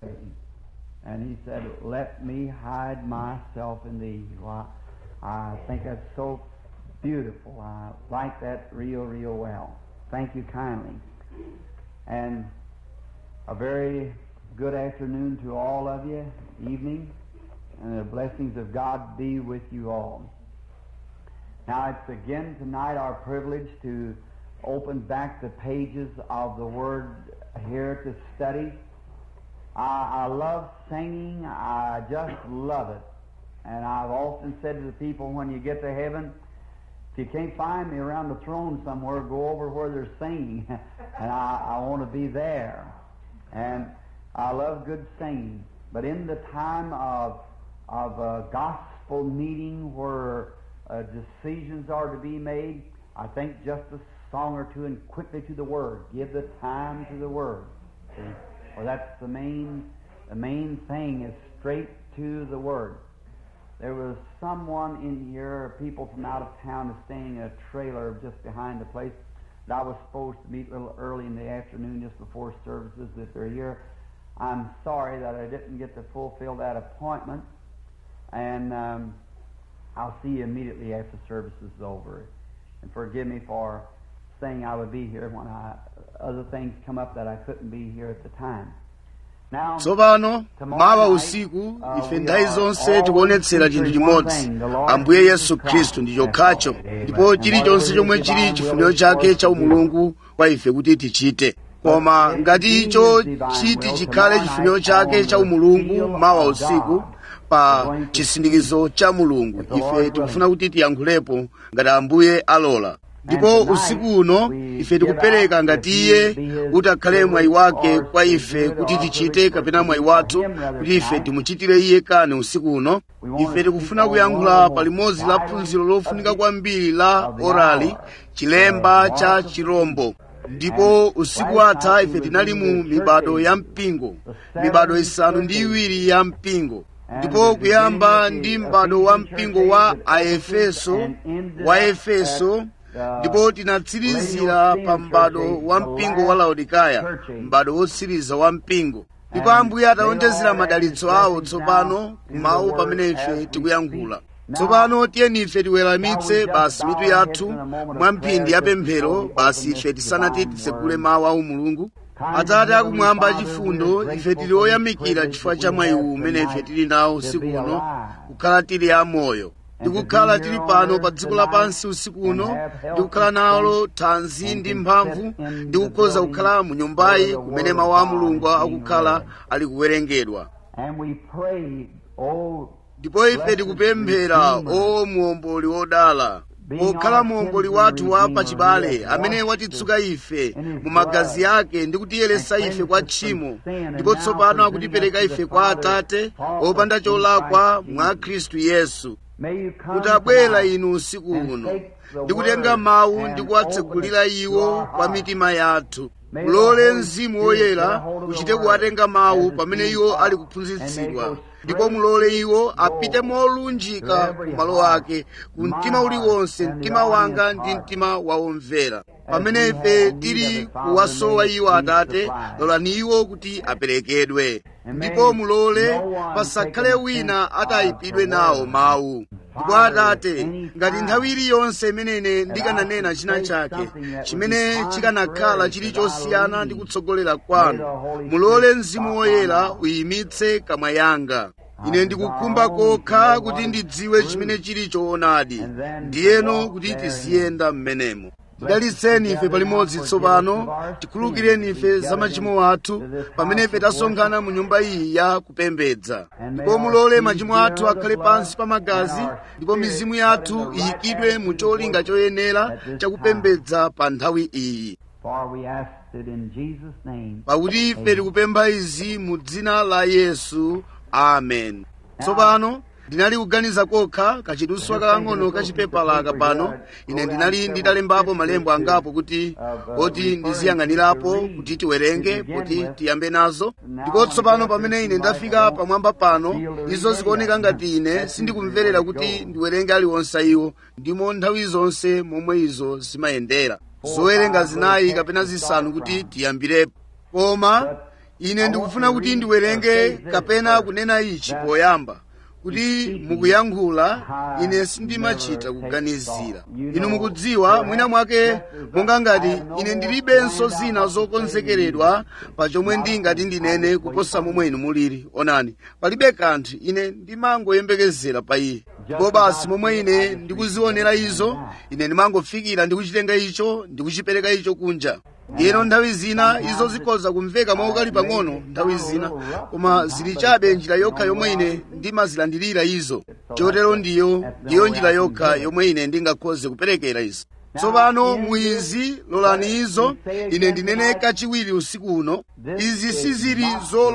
And he said, Let me hide myself in thee. Well, I think that's so beautiful. I like that real, real well. Thank you kindly. And a very good afternoon to all of you, evening, and the blessings of God be with you all. Now, it's again tonight our privilege to open back the pages of the Word here to study. I, I love singing. I just love it. And I've often said to the people when you get to heaven, if you can't find me around the throne somewhere, go over where they're singing. and I, I want to be there. And I love good singing. But in the time of, of a gospel meeting where uh, decisions are to be made, I think just a song or two and quickly to the Word. Give the time to the Word. See? Well, that's the main, the main thing is straight to the Word. There was someone in here, people from out of town, is staying in a trailer just behind the place that I was supposed to meet a little early in the afternoon, just before services. If they're here, I'm sorry that I didn't get to fulfill that appointment, and um, I'll see you immediately after service is over. And forgive me for saying I would be here when I, other things come up that I couldn't be here at the time. Now, tsopano mawa usiku ife nthawi zonse tikuonetsera chinthu chimodzi ambuye yesu khristu ndi chokhacho ndipo chilichonse chomwe chili chifuniro chake cha umulungu kwa ife kuti tichite koma ngati icho chiti chikhale chifuniro chake cha umulungu mawa usiku pa chisindikizo cha mulungu ife tikufuna kuti tiyankhulepo ngati ambuye alola ndipo usiku uno ife tikupereka ngati iye kuti akhale mwayi wake kwa ife kuti tichite kapena mwayi wathu kuti ife timuchitire iye kani usiku uno ife tikufuna kuyankhula pa limodzi la phunziro lofunika kwambiri la orali chilemba cha chirombo ndipo usiku atha ife tinali mu mibado ya mpingo mibado isanu ndi iwiri ya mpingo ndipo kuyamba ndi m'bado wa mpingo wa aefeso wa efeso ndipo tinatsirizira pa m'bado wa mpingo wa laodikaya m'bado wotsiriza wa mpingo ndipo ambuye atawonjezera madalitso awo tsopano kumawu pamene ife tikuyankhula tsopano tiyeni ife tiweramitse basi mitu yathu mwa mphindi ya pemphero basi ife tisanati titsekule mawu a mulungu atate akumwamba achifundo ife tili oyamikira chifukwa cha mwayi uwu umene ife tili nawo usiku uno kukhala tili amoyo ndikukhala tili pano pa dziko lapansi usiku uno ndikukhala nalo thanzi ndi mphamvu ndikukhoza kukhala mu nyumbayi kumene mawu a mulungu akukhala ali kuwerengedwa ndipo ife tikupemphera o muomboli wodala pokhala muomboli wathu wa pachibale amene watitsuka ife mu magazi ake ndi kutiyeresa ife kwa tchimo ndipo tsopano akutipereka ife kwa atate opanda cholakwa mwa khristu yesu mutabwera inu usiku uno ndikutenga mawu ndi kuwatsekulira iwo kwa mitima yathu mulole mzimu woyera uchite kuwatenga mawu pamene iwo ali kuphunzitsidwa ndipo mulole iwo apite molunjika ku malo ake ku mtima uliwonse mtima wanga ndi mtima wawomvera pamene ife tili kuwasowa iwo atate lolani iwo kuti aperekedwe ndipo mulole pasakhale wina atayipidwe nawo mawu ndipo atate ngati nthawi iliyonse imenene ndikananena china chake chimene chikanakhala chili chosiyana ndi kutsogolera kwanu mulole mzimu woyera uyimitse kamwa yanga ine ndikukhumba kokha kuti ndidziwe chimene chili choonadi ndiyeno kuti tiziyenda m'menemo tidalitseni ife palimodzi tsopano tikhululukireni ife za machimo athu pamene ife tasonkhana mu nyumba iyi ya kupembedza ndipo mulole machimo athu akhale pansi pa magazi ndipo mizimu yathu iyikidwe mu cholinga choyenera chakupembedza pa nthawi iyi pakuti ife tikupempha izi mu dzina la yesu amen tsopano ndinali kuganiza kokha kachiduswa kakang'ono kachipepala pano ine ndinali nditalembapo malembo angapo kuti oti ndiziyang'anirapo kuti tiwerenge kuti tiyambe nazo ndipo tsopano pamene ine ndafika pamwamba pano izo zikuoneka ngati ine sindikumverera kuti ndiwerenge aliwonse iwo ndimo nthawi zonse momwe izo zimayendera zowerenga zinayi kapena zisanu kuti tiyambirepo koma ine ndikufuna kuti ndiwerenge kapena kunena ichi poyamba kuti mukuyankhula ine sindimachita kuganizira inu mukudziwa mwina mwake monga ngati ine ndilibenso zina zokonzekeredwa pa chomwe ndingati ndinene kuposa momwe inu mulili onani palibe kanthu ine ndimangoyembekezera pa iye ndipo basi momwe ine ndikuzionera izo ine ndimangofikira ndikuchitenga icho ndikuchipereka icho kunja ndiyeno nthawi zina izo zikhoza kumveka mwaukali pang'ono nthawi zina koma zili chabe njira yokha yomwe ine ndimazilandirira izo chotero ndiyo ndiyo njira yokha yomwe ine ndingakhoze kuperekera izo tsopano muizi lolani izo ine ndinene kachiwiri usiku uno izi sizili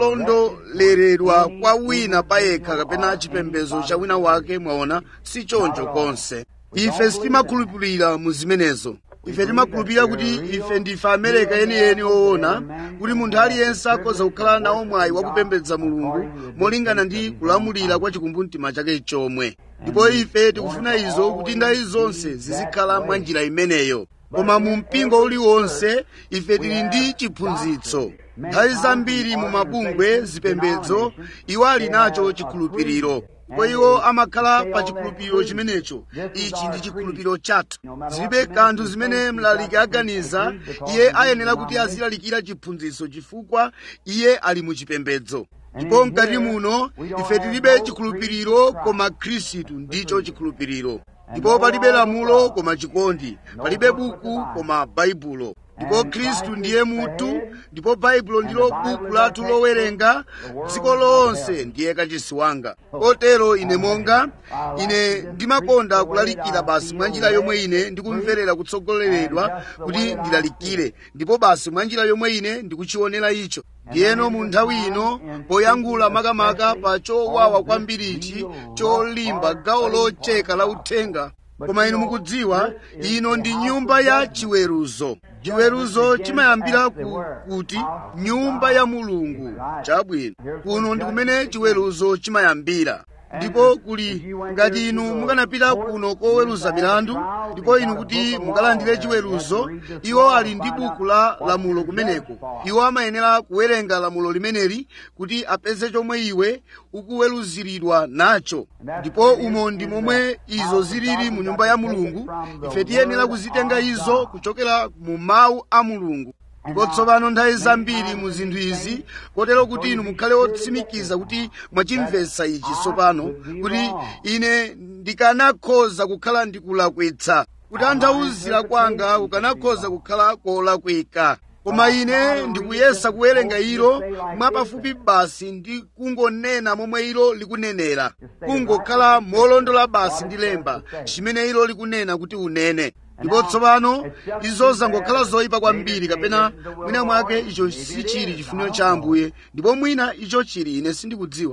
zolondoleredwa kwa wina payekha kapena chipembedzo cha wina wake mwaona si choncho konse ife sitimakhulupirira mu zimenezo ife timakhulupirira kuti ife ndife amereka yeniyeni oona kuti munthu aliyense akhoza kukhala nawo mwayi wakupembedza mulungu molingana ndi kulamulira kwa chikumbumtima chake chomwe ndipo ife tikufuna izo kuti ndayi zonse zizikhala mwa njira imeneyo koma mu mpingo uliwonse ife tili ndi chiphunzitso nthawi zambiri mu mabungwe zipembedzo iwo ali nacho chikhulupiriro ndipo iwo amakhala pa chikhulupiriro chimenecho ichi ndi chikhulupiriro chathu zilibe kanthu zimene mlaliki aganiza iye ayenera kuti azilalikira chiphunzitso chifukwa iye ali mu chipembedzo ndipo mkati muno ife tilibe chikhulupiriro koma khristu ndicho chikhulupiriro ndipo palibe lamulo koma chikondi palibe buku koma baibulo ndipo khristu ndiye mutu ndipo baibulo ndilo buku lathu lowerenga dziko lonse ndiye kachisi wanga kotero ine monga ine ndimakonda kulalikira basi mwa njira yomwe ine ndikumverera kutsogoleredwa kuti ndilalikire ndipo basi mwa njira yomwe ine ndikuchionera icho ndiyeno mu nthawi ino poyankhula makamaka pa chowawa kwambirichi cholimba gawo locheka la uthenga koma inu mukudziwa ino ndi nyumba ya chiweruzo chiweruzo chimayambira ku, kuti nyumba ya mulungu chabwino kuno ndi kumene chiweruzo chimayambira ndipo kuli ngati inu mukanapita kuno koweruza milandu ndipo inu kuti mukalandire chiweruzo iwo ali ndi buku la lamulo kumeneko iwo amayenera kuwerenga lamulo limeneli kuti apeze chomwe iwe ukuweruziridwa nacho ndipo umo ndi momwe izo zilili mu nyumba ya mulungu ife tiyenera kuzitenga izo kuchokera mu mawu a mulungu ndipo tsopano nthawi zambiri mu zinthu izi kotero kuti inu mukhale otsimikiza kuti mwachimvetsa ichi tsopano kuti ine ndikanakhoza kukhala ndikulakwitsa kutanthauzira kwanga kukanakhoza kukhala kolakwika koma ine ndikuyesa kuwerenga ilo mwapafupi basi ndi kungonena momwe ilo likunenera kungokhala molondola basi ndi lemba chimene ilo likunena kuti unene ndipo tsopano izo zangokhala zoyipa kwambiri kapena mwina mwake icho sichili chifuniro cha ambuye ndipo mwina icho chili ine sindikudziwa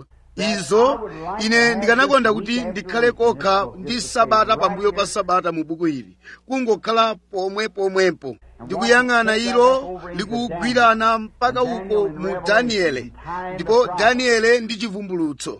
izo ine ndikanakonda kuti ndikhale kokha ndi sabata pambuyo pa sabata mu buku ili kungokhala pomwe pomwepo ndikuyang'ana ilo likugwirana mpaka uko mu daniele ndipo daniele ndi chivumbulutso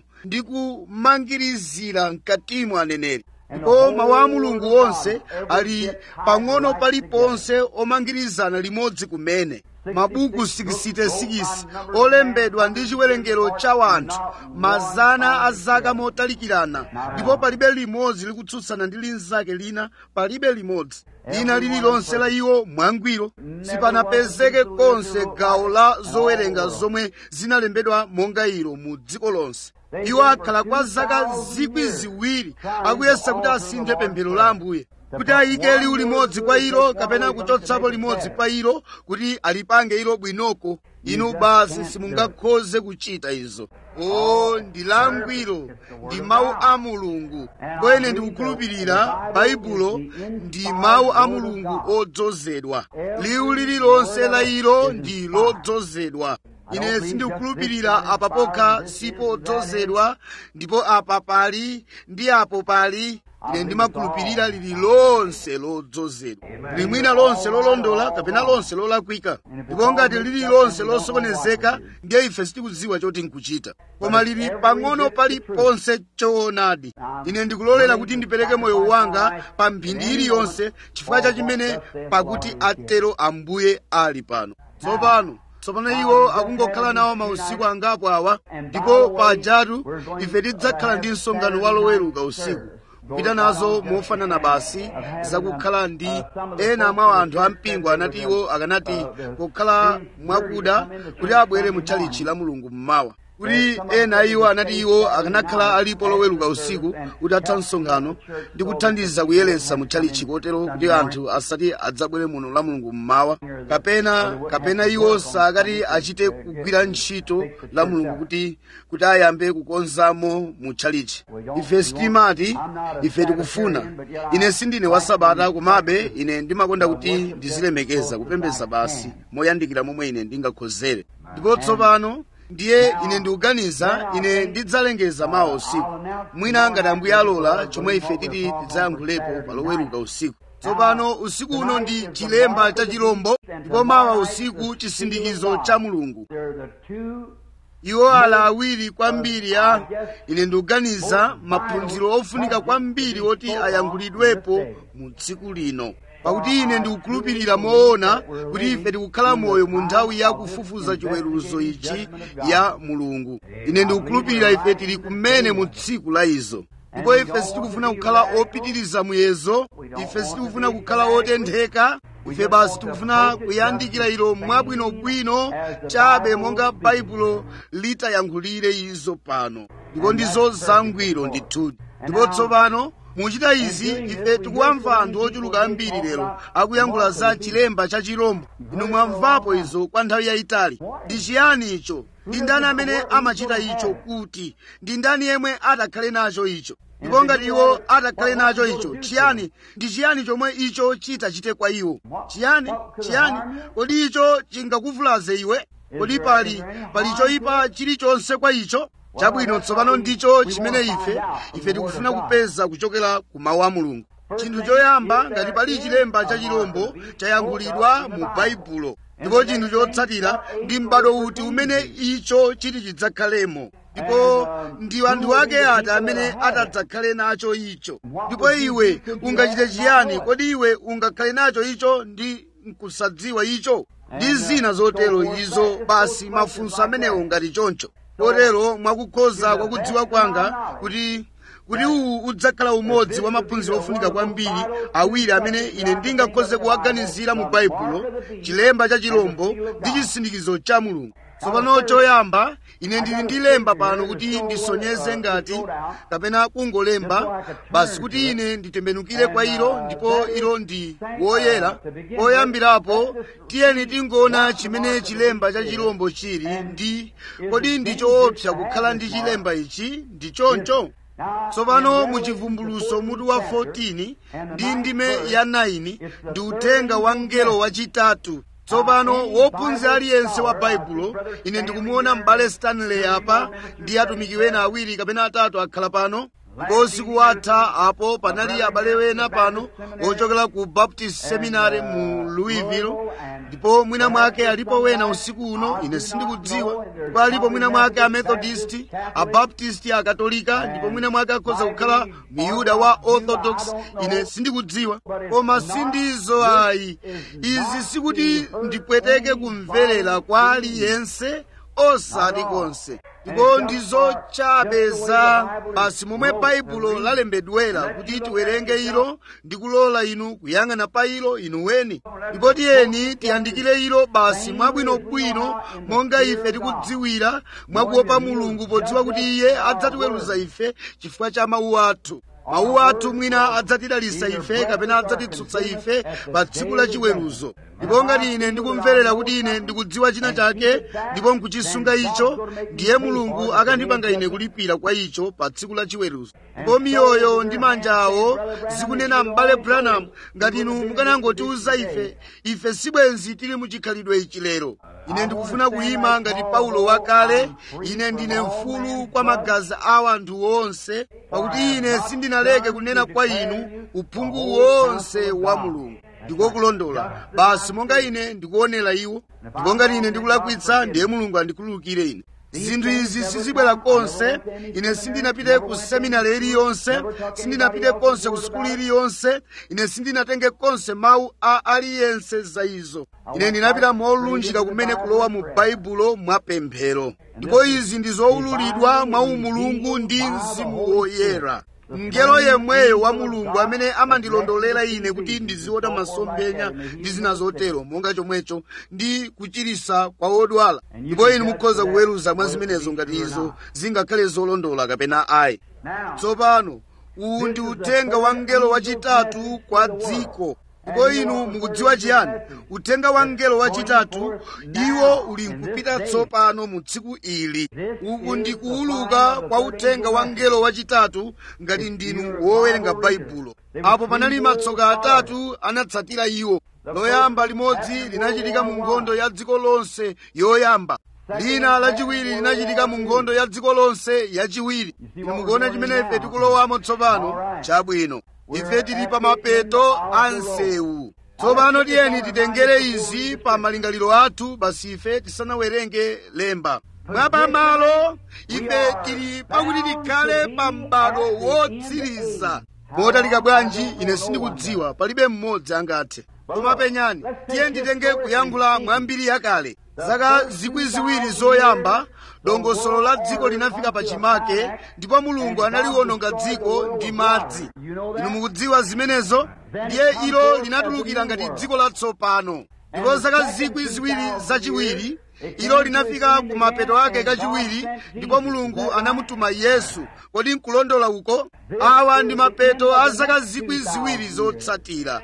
ndikumangirizira mkatimo aneneri ndipo mawu a mulungu onse ali pang'ono paliponse omangirizana limodzi kumene mabuku 66 olembedwa ndi chiwerengero cha wanthu mazana a zaka motalikirana ndipo palibe limodzi likutsutsana ndi linzake lina palibe limodzi lina lililonse la iwo mwangwiro sipanapezeke konse gawo la zowerenga zomwe zinalembedwa monga ilo mu dziko lonse iwo akhala kwa zaka zikwi ziwiri akuyesa kuti asinthe pemphero la ambuye kuti ayike liwu limodzi kwa ilo kapena kuchotsapo limodzi pa ilo kuti alipange ilo bwinoko inu basi simungakhoze kuchita izo o ndi langwiro ndi mawu a mulungu ndipo ine ndikukhulupirira baibulo ndi mawu a mulungu odzozedwa liwu lililonse la ilo ndi lodzozedwa ine sindikukhulupirira apa pokha sipodzozedwa ndipo apa pali ndi apo pali ine ndimakhulupirira lili lonse lodzozedwa limwina lonse lolondola kapena lonse lolakwika ndipo ngati lili lonse losokonezeka ndiye ife sitikudziwa choti nkuchita koma lili pang'ono paliponse choonadi ine ndikulolera kuti ndipereke moyo wanga pa mphindi iliyonse chifukwa cha chimene pakuti atero ambuye ali pano tsopano tsopano iwo akungokhala nawo mausiku angapo awa ndipo pajatu ife tidzakhala ndi msonkhano wa loweruka usiku kupita nazo mofanana basi zakukhala ndi ena mwa anthu ampingo anati iwo akanati kukhala mwakuda kuti abwere mu tchalichi la mulungu mmawa kuti ena iwo anati iwo akanakhala alipo loweruka usiku kuti atha msonkhano ndi kuthandiza kuyeretsa mu tchalichi kotero kuti anthu asati adzabwere muno la mulungu mmawa kapena kapena iwo sakati achite kugwira ntchito la mulungu kuti kuti ayambe kukonzamo mu tchalichi ife sitimati ife tikufuna ine sindine wa sabata komabe ine ndimakonda kuti ndizilemekeza kupembedza basi moyandikira momwe ine ndingakhozere ndipo tsopano ndiye ine ndikuganiza ine ndidzalengeza mawa usiku mwina ngati ambuye alola chomwe ife titi tidzayankhulepo paloweruka usiku tsopano usiku uno ndi chilemba cha chilombo ndipo mawa usiku chisindikizo cha mulungu iwo ala awiri kwambiri a ine ndikuganiza maphunziro ofunika kwambiri oti ayankhulidwepo mu tsiku lino pakuti ine ndikukhulupirira moona kuti ife tikukhala moyo mu nthawi ya kufufuza chiweruzo ichi ya mulungu ine ndikukhulupirira ife tili kumene mu tsiku la izo ndipo ife sitikufuna kukhala opitiriza muyezo ife sitikufuna kukhala otentheka ife basi tikufuna kuyandikira ilo mwabwinobwino chabe monga baibulo litayankhulire izo pano ndipo ndizo zangwiro ndithudi ndipo tsopano muchita izi ife tikuwamva anthu ochuluka ambiri lero akuyankhula za chilemba cha chirombo inu mwamvapo izo kwa nthawi yayitali ndi chiyani icho ndi ndani amene amachita icho kuti ndi ndani yemwe atakhale nacho icho ndipo ngati iwo atakhale nacho icho chiyani ndi chiyani chomwe icho chitachite kwa iwo chiyani chiyani kodi icho chingakuvulaze iwe kodi pali pali choyipa chilichonse kwa icho chabwino tsopano ndicho chimene ife ife tikufuna kupeza kuchokera ku mawu a mulungu chinthu choyamba ngati pali chilemba cha chilombo chayankhulidwa mu baibulo ndipo chinthu chotsatira ndi m'bado uti umene icho chiti chidzakhalemo ndipo ndi anthu ake ati amene atadzakhale nacho icho ndipo iwe ungachite chiyani kodi iwe ungakhale nacho icho ndi nkusadziwa icho ndi zina zotero izo basi mafunso amenewo ngati choncho kotero mwakukhoza kwa kudziwa kwanga kuti kuti uwu udzakhala umodzi wa maphunziro ofunika kwambiri awiri amene ine ndingakhoze kuwaganizira mu baibulo chilemba cha chilombo ndi chisindikizo cha mulungu tsopano choyamba ine ndili ndi lemba pano kuti ndisonyeze ngati kapena kungolemba basi kuti ine nditembenukire kwa ilo ndipo ilo ndi woyera poyambirapo tiyeni tingoona chimene chilemba cha chilombo chili ndi kodi ndi choopsa kukhala ndi chilemba ichi ndi choncho tsopano muchivumbuluso mutu wa 14 ndi ndime ya 9 ndi uthenga wa mngelo wachitatu tsopano wophunzira aliyense wa baibulo ine ndikumuona m'bale stanley apa ndi atumiki wena awiri kapena atatu akhala pano ndipo usiku watha apo panali abale wena pano ochokera ku baptist seminary mu louisville ndipo mwina mwake alipo wena usiku uno ine sindikudziwa ndipo alipo mwina mwake amethodist abaptist akatolika ndipo mwina mwake akhoza kukhala miyuda wa orthodox ine sindikudziwa koma sindizo ayi izi sikuti ndipweteke kumverera kwa aliyense osati konse ndipo ndizo chabe za basi momwe baibulo lalembedwera kuti tiwerenge ilo ndi kulola inu kuyang'ana pa ilo inu weni ndipo tiyeni tiyandikire ilo basi mwabwinobwino monga ife tikudziwira mwakuopa mulungu podziwa kuti iye adzatiweruza ife chifukwa cha mawu athu mawu athu mwina adzatidalisa ife kapena adzatitsutsa ife pa tsiku la chiweruzo ndipo ngati ine ndikumverera kuti ine ndikudziwa china chake ndipo nkuchisunga icho ndiye mulungu akandipanga ine kulipira kwa icho pa tsiku la chiweruzo ndipo miyoyo ndi manja awo zikunena m'bale branham ngati inu mukanangotiuza ife ife sibwenzi tili muchikhalidwe ichi lero ine ndikufuna kuyima ngati paulo wakale ine ndine mfulu kwa magazi a anthu onse pakuti ine sindinaleke kunena kwa inu uphungu wonse wa mulungu ndikokulondola basi monga ine ndikuonera iwo ndipo ngati ine ndikulakwitsa ndiye mulungu andikhululukire ine zinthu izi sizibwera konse ine sindinapite ku seminari iliyonse sindinapite konse ku sukulu iliyonse ine sindinatenge konse mawu a aliyense za izo ine ndinapita molunjika kumene kulowa mu baibulo mwapemphero ndipo izi ndi zowululidwa mwa umulungu ndi mzimu woyera mngelo yemweyo wa mulungu amene amandilondolera ine kuti ndiziona masomphenya ndi zina zotero monga chomwecho ndi kuchirisa kwa odwala ndipo inu mukhoza kuweruza mwa zimenezo ngati izo zingakhale zolondola kapena ayi tsopano uwu ndi uthenga wa mngelo wachitatu kwa dziko ndipo inu mukudziwa chiyani uthenga wa mngelo wachitatu iwo uli nkupita tsopano mu tsiku ili uku ndi kuwuluka kwa uthenga wa mngelo wachitatu ngati ndinu wowerenga baibulo apo panali matsoka atatu anatsatira iwo loyamba limodzi linachitika mu nkhondo ya dziko lonse yoyamba lina lachiwiri linachitika mu nkhondo ya dziko lonse yachiwiri inu mukuona chimene ife tikulowamo tsopano chabwino ife tili pa mapeto a msewu tsopano tiyeni titengere izi pa malingaliro athu basi ife tisanawerenge lemba mwapamalo ife tili pakuti tikhale pa m'bado wotsiriza motalika bwanji ine sindikudziwa palibe mmodzi angathe koma penyani tiye nditenge kuyankhula mwambiri yakale zaka zikwi ziwiri zoyamba dongosolo la dziko linafika pachimake ndipo mulungu analiononga dziko ndi madzi inu mukudziwa zimenezo ndiye ilo linatulukira ngati dziko latsopano ndipo zaka zikwi ziwiri zachiwiri ilo linafika ku mapeto ake kachiwiri ndipo mulungu anamutuma yesu kodi nkulondola uko awa ndi mapeto a zaka zikwi ziwiri zotsatira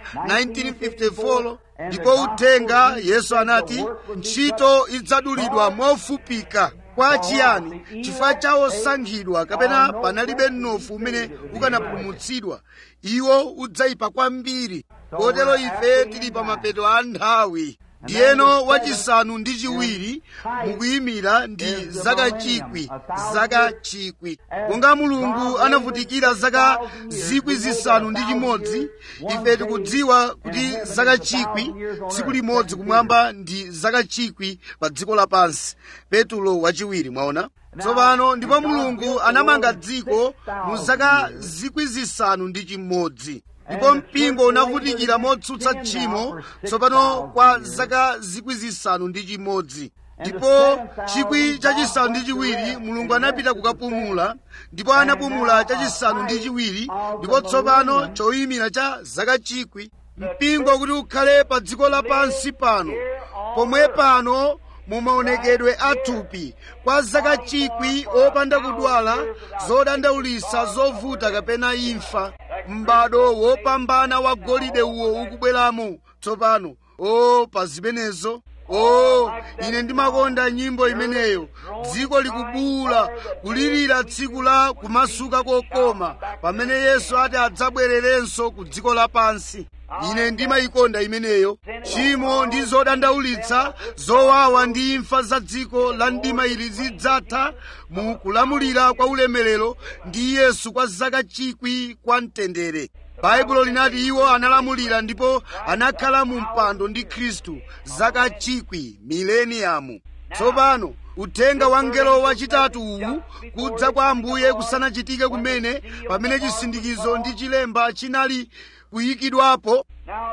1954 ndipo uthenga yesu anati ntchito idzadulidwa mofupika kwa chiyani chifukwa cha osankhidwa kapena panalibe mnofu umene ukanapulumutsidwa iwo udzayipa kwambiri kotero ife tili pa mapeto a nthawi ndiyeno wachisanu ndi chiwiri mukuyimira ndi zaka chikwi zaka chikwi monga mulungu anavutikira zaka zikwi zisanu ndi chimodzi ife tikudziwa kuti zaka chikwi tsiku limodzi kumwamba ndi zaka chikwi pa dziko lapansi petulo wachiwiri mwaona tsopano ndipo mulungu anamanga dziko mu zaka zikwi zisanu ndi chimodzi ndipo mpingo unavutikira motsutsa tchimo tsopano kwa zaka zikwi zisanu ndi chimodzi ndipo chikwi chachisanu ndi chiwiri mulungu anapita kukapumula ndipo anapumula chachisanu ndi chiwiri ndipo tsopano choyimira cha zaka chikwi mpingo kuti ukhale pa dziko lapansi pano pomwe pano mumaonekedwe athupi kwa zaka chikwi opanda kudwala zodandaulisa zovuta kapena imfa m'bado wopambana wa golide uwo ukubweramo tsopano o pa zimenezo o ine ndimakonda nyimbo imeneyo dziko likubuula kulirira tsiku la kumasuka kokoma pamene yesu ati adzabwererenso ku dziko lapansi ine ndimayikonda imeneyo tchimo ndi zodandaulitsa zowawa ndi imfa za dziko la mdima ili zidzatha mu kulamulira kwa ulemerero ndi yesu kwa zaka chikwi kwa mtendere baibulo linati iwo analamulira ndipo anakhala mu mpando ndi khristu zaka chikwi mileniyamu tsopano uthenga wa mngelo wachitatu uwu kudza kwa ambuye kusanachitike kumene pamene chisindikizo ndi chilemba chinali kuyikidwapo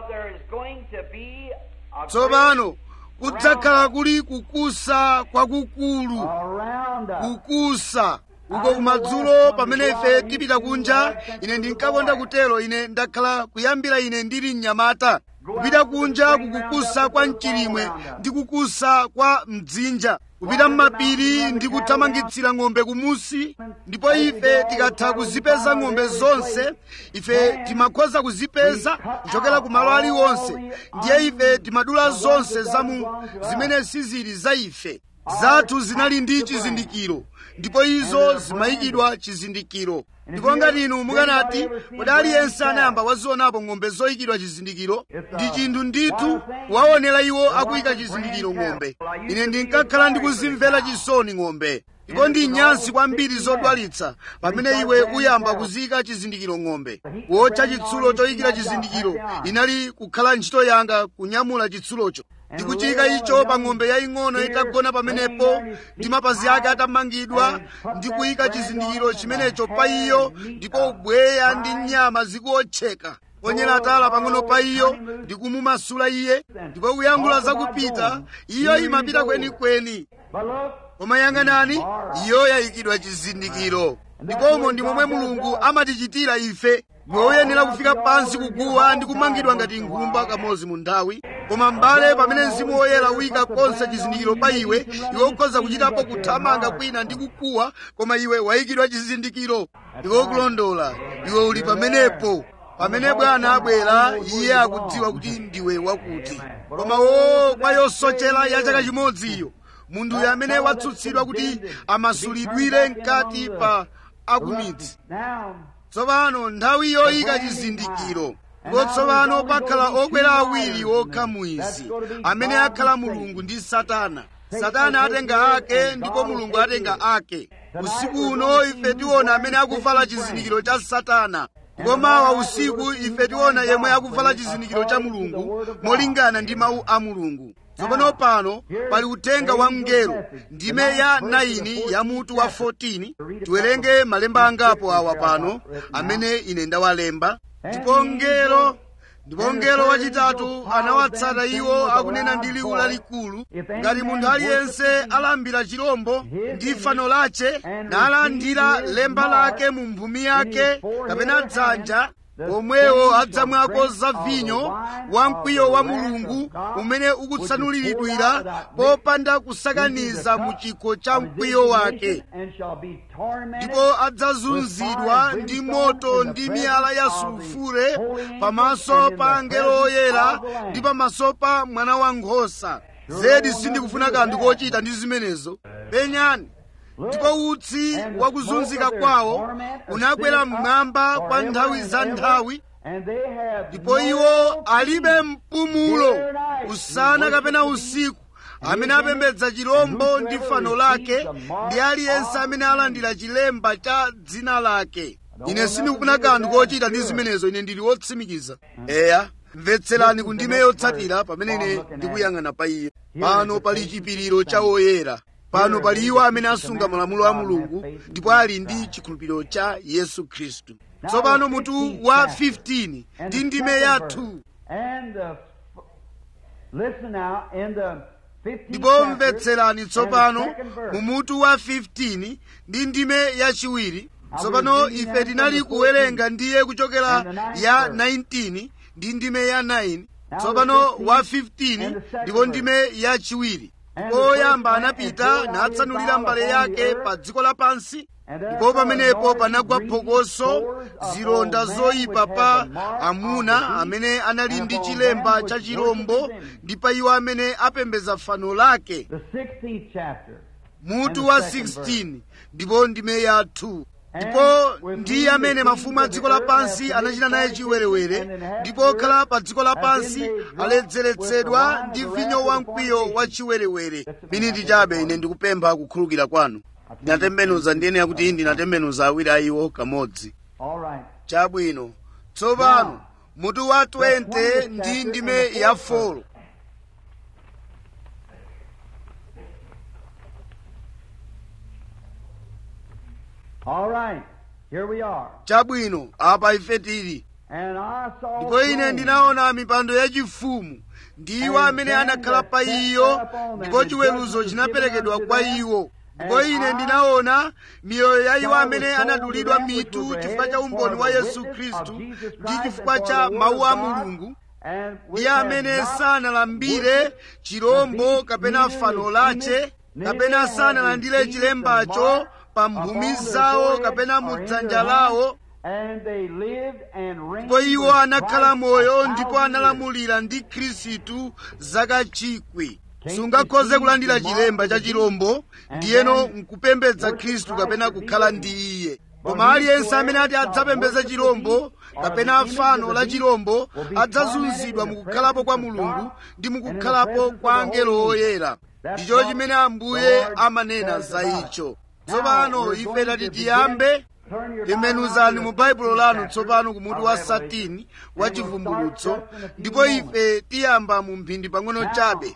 tsopano kudzakhala kuli kukusa kwakukulu kukusa uko kumadzulo pamene ife tipita kunja ine ndinkakonda kutero ine ndakhala kuyambira ine ndili mnyamata kupita kunja kukukusa kwa mchilimwe ndi kukusa kwa mdzinja kupita m'mapiri ndi kuthamangitsira ng'ombe kumusi ndipo ife tikatha kuzipeza ng'ombe zonse ife timakhoza kuzipeza kuchokera ku malo aliwonse ndiye ife timadula zonse zamu zimene sizili za ife zathu zinali ndi chizindikiro ndipo izo zimayikidwa chizindikiro ndipo ngati inu mukanati kodi aliyense anayamba wazionapo ng'ombe zoyikidwa chizindikiro ndi chinthu ndithu waonera iwo akuyika chizindikiro ng'ombe ine ndinkakhala ndikuzimvera chisoni ng'ombe ndipo ndi nyansi kwambiri zodwalitsa pamene iwe uyamba kuziyika chizindikiro ng'ombe wotcha chitsulo choyikira chizindikiro inali kukhala ntchito yanga kunyamula chitsulocho ndi kuchiyika icho pa ng'ombe yaying'ono itagona pamenepo ndi mapazi ake atamangidwa ndi kuyika chizindikiro chimenecho pa iyo ndipo ubweya ndi nyama zikuotcheka ponyera atala pang'ono pa iyo ndi kumumasula iye ndipo kuyankhula zakupita iyo imapita kwenikweni koma yang'anani iyo yayikidwa chizindikiro ndikomo ndi momwe mulungu amatichitira ife iwe uyenera kufika pansi kuguwa ndi kumangidwa ngati nkhumba kamodzi mu nthawi koma m'bale pamene mzimu woyera uyika konse chizindikiro pa iwe iwe ukhoza kuchitapo kuthamanga kwina ndi kukuwa koma iwe wayikidwa chizindikiro iwe ukulondola iwe uli pamenepo pamene bwana abwera iye akudziwa kuti ndiwe wakuti koma wo kwa yosochera ya chaka chimodzi iyo munthuyo amene watsutsidwa kuti amasulidwire mkati pa akumidzi tsopano nthawi yoyika chizindikiro ndipo tsopano pakhala okwera awiri okha muizi amene akhala mulungu ndi satana satana atenga ake ndipo mulungu atenga ake usiku uno ife tiona amene akuvala chizindikiro cha satana ndipo mawa usiku ife tiona yemwe akuvala chizindikiro cha mulungu molingana ndi mawu a mulungu tsopano pano pali uthenga wa mngelo ndime ya 9 ya mutu wa 14 tiwerenge malemba angapo awa pano amene ine ndawalemba ndipo mngelo ndipo mngelo wachitatu anawatsata iwo akunena ndi liwu lalikulu ngati munthu aliyense alambira chirombo ndi fano lache nalandira lemba lake mu mphumi yake kapena dzanja pomwewo adzamwako za vinyo wa mkwiyo wa mulungu umene ukutsanuliridwira popanda kusakaniza mu chikho cha mkwiyo wake ndipo adzazunzidwa ndi moto ndi miyala ya sulufure pamaso pa angelo oyera ndi pamaso pa mwana wankhosa zedi sindikufuna kanthu kochita ndi zimenezo penyani ndipo utsi wakuzunzika kwawo unakwera mmwamba kwa nthawi za nthawi ndipo iwo alibe mpumulo usana kapena usiku amene apembedza chirombo ndi fano lake ndi aliyense amene alandira chilemba cha dzina lake ine sindikufuna kanthu kochita ndi zimenezo ine ndili wotsimikiza eya mvetserani ku ndime yotsatira pamene ine ndikuyang'ana pa iye pano pali chipiriro cha oyera pano pali iwo amene asunga malamulo a mulungu ndipo ali ndi chikhulupiriro cha yesu khristu tsopano mutu wa 15 ndi ndime ya 2 ndipo mvetserani tsopano mu mutu wa 15 ndi ndime yachiwiri tsopano ife tinali kuwerenga ndiye kuchokera ya 19 ndi ndime ya 9 tsopano wa 15 ndipo ndime yachiwiri ndipo oyamba anapita natsanulira mbale yake pa dziko lapansi ndipo pamenepo panagwa phokoso zilonda zoyipa pa amuna amene anali ndi chilemba cha chirombo ndi pa iwo amene apembedza fano lake mutu wa 16 ndipo ndime ya 2 ndipo ndi amene mafumu a dziko lapansi anachita naye chiwerewere ndipo okhala pa dziko lapansi aledzeretsedwa ndi vinyo wamkwiyo wa chiwerewere miniti chabe ine ndikupempha kukhululukira kwanu ndinatembenuza ndiyenera kuti ndinatembenuza awiri a iwo kamodzi chabwino tsopano mutu wa 20 ndi ndime ya 4 All right, here we are. chabwino apa ife tili And I saw ndipo ine thrones, ndinaona mipando yachifumu ndi iwo amene anakhala pa iyo ndipo chiweruzo chinaperekedwa kwa iwo ndipo ine ndinaona miyoyo ya iwo amene anadulidwa mitu chifukwa cha umboni wa yesu khristu ndi chifukwa cha mawu a mulungu and which ndi amene have not sanalambire chirombo kapena fano lache kapena sanalandire chilembacho pa mphumi zawo kapena mu dzanja lawo and they lived and reigned ndipo iwo with anakhala Christ moyo a ndipo thousand analamulira ndi khristu zaka chikwi sungakhoze kulandira chilemba cha chirombo ndiyeno nkupembedza khristu kapena kukhala ndi iye koma aliyense amene ati adzapembedze chirombo kapena fano la chirombo adzazunzidwa mukukhalapo kwa mulungu ndi mukukhalapo kwa angelo oyera ndicho chimene ambuye amanena za icho tsopano ife tati tiyambe tembenuzani mu baibulo lanu tsopano kumutu wa satini wa chivumbulutso ndipo ife tiyamba mu mphindi pang'ono chabe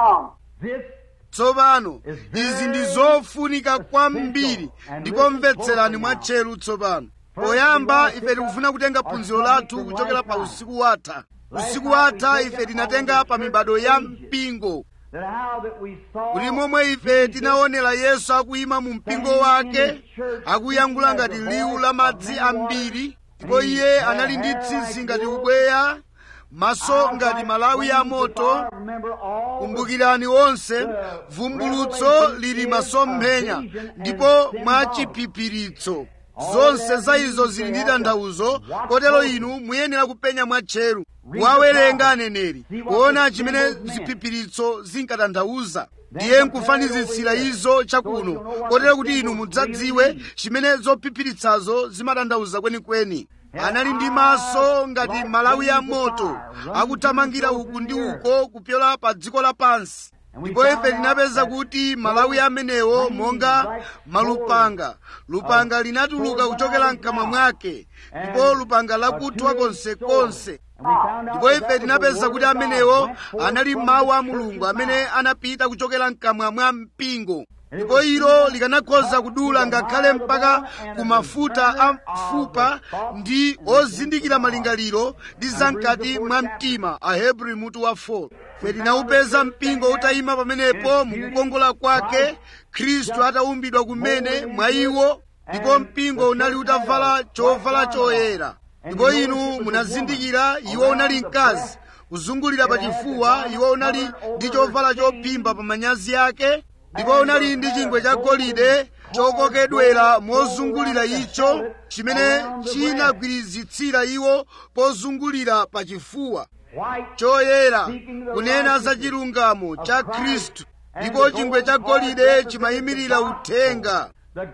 tsopano izi ndi zofunika kwambiri ndipo mvetserani mwatcheru tsopano poyamba ife tikufuna kutenga phunziro lathu kuchokera pa usiku watha usiku watha ife tinatenga pa mibado ya mpingo kuti momwe ife tinaonera yesu akuyima mu mpingo wake akuyankhula ngati liwu la madzi ambiri ndipo iye anali ndi tsitsi ngati ubweya maso ngati malawi ya moto kumbukirani onse vumbulutso lili masomphenya ndipo mwachiphiphiritso zonse za izo zili ndi tanthauzo kotero inu muyenera kupenya mwatcheru wawerenga aneneri kuona chimene ziphiphiritso zinkatanthauza ndiye nkufanizitsira izo chakuno kotero kuti inu mudzadziwe chimene zophiphiritsazo zimatanthauza kwenikweni anali ndi maso ngati malawi ya moto akuthamangira uku ndi uko kupyola pa dziko lapansi ndipo ife tinapeza kuti malawi amenewo monga malupanga lupanga linatuluka kuchokera mkamwa mwake ndipo lupanga lakuthwa konsekonse ndipo ife tinapeza kuti amenewo anali mawu a mulungu amene anapita kuchokera mkamwa mwa mpingo ndipo ilo likanakhoza kudula ngakhale mpaka ku mafuta a mfupa ndi ozindikira malingaliro ndi zamkati mwa mtima ahebri mutu wa 4 ife tinawupeza mpingo utayima pamenepo mukukongola kwake khristu ataumbidwa kumene mwa iwo ndipo mpingo unali utavala chovala choyera ndipo inu munazindikira iwo unali mkazi kuzungulira pa chifuwa iwo unali ndi chovala chophimba pa manyazi ake ndipo unali ndi chingwe cha golide chokokedwera mozungulira icho chimene chinagwirizitsira iwo pozungulira pa chifuwa choyera kunena za chilungamo cha khristu ndipo chingwe cha golide chimayimirira uthenga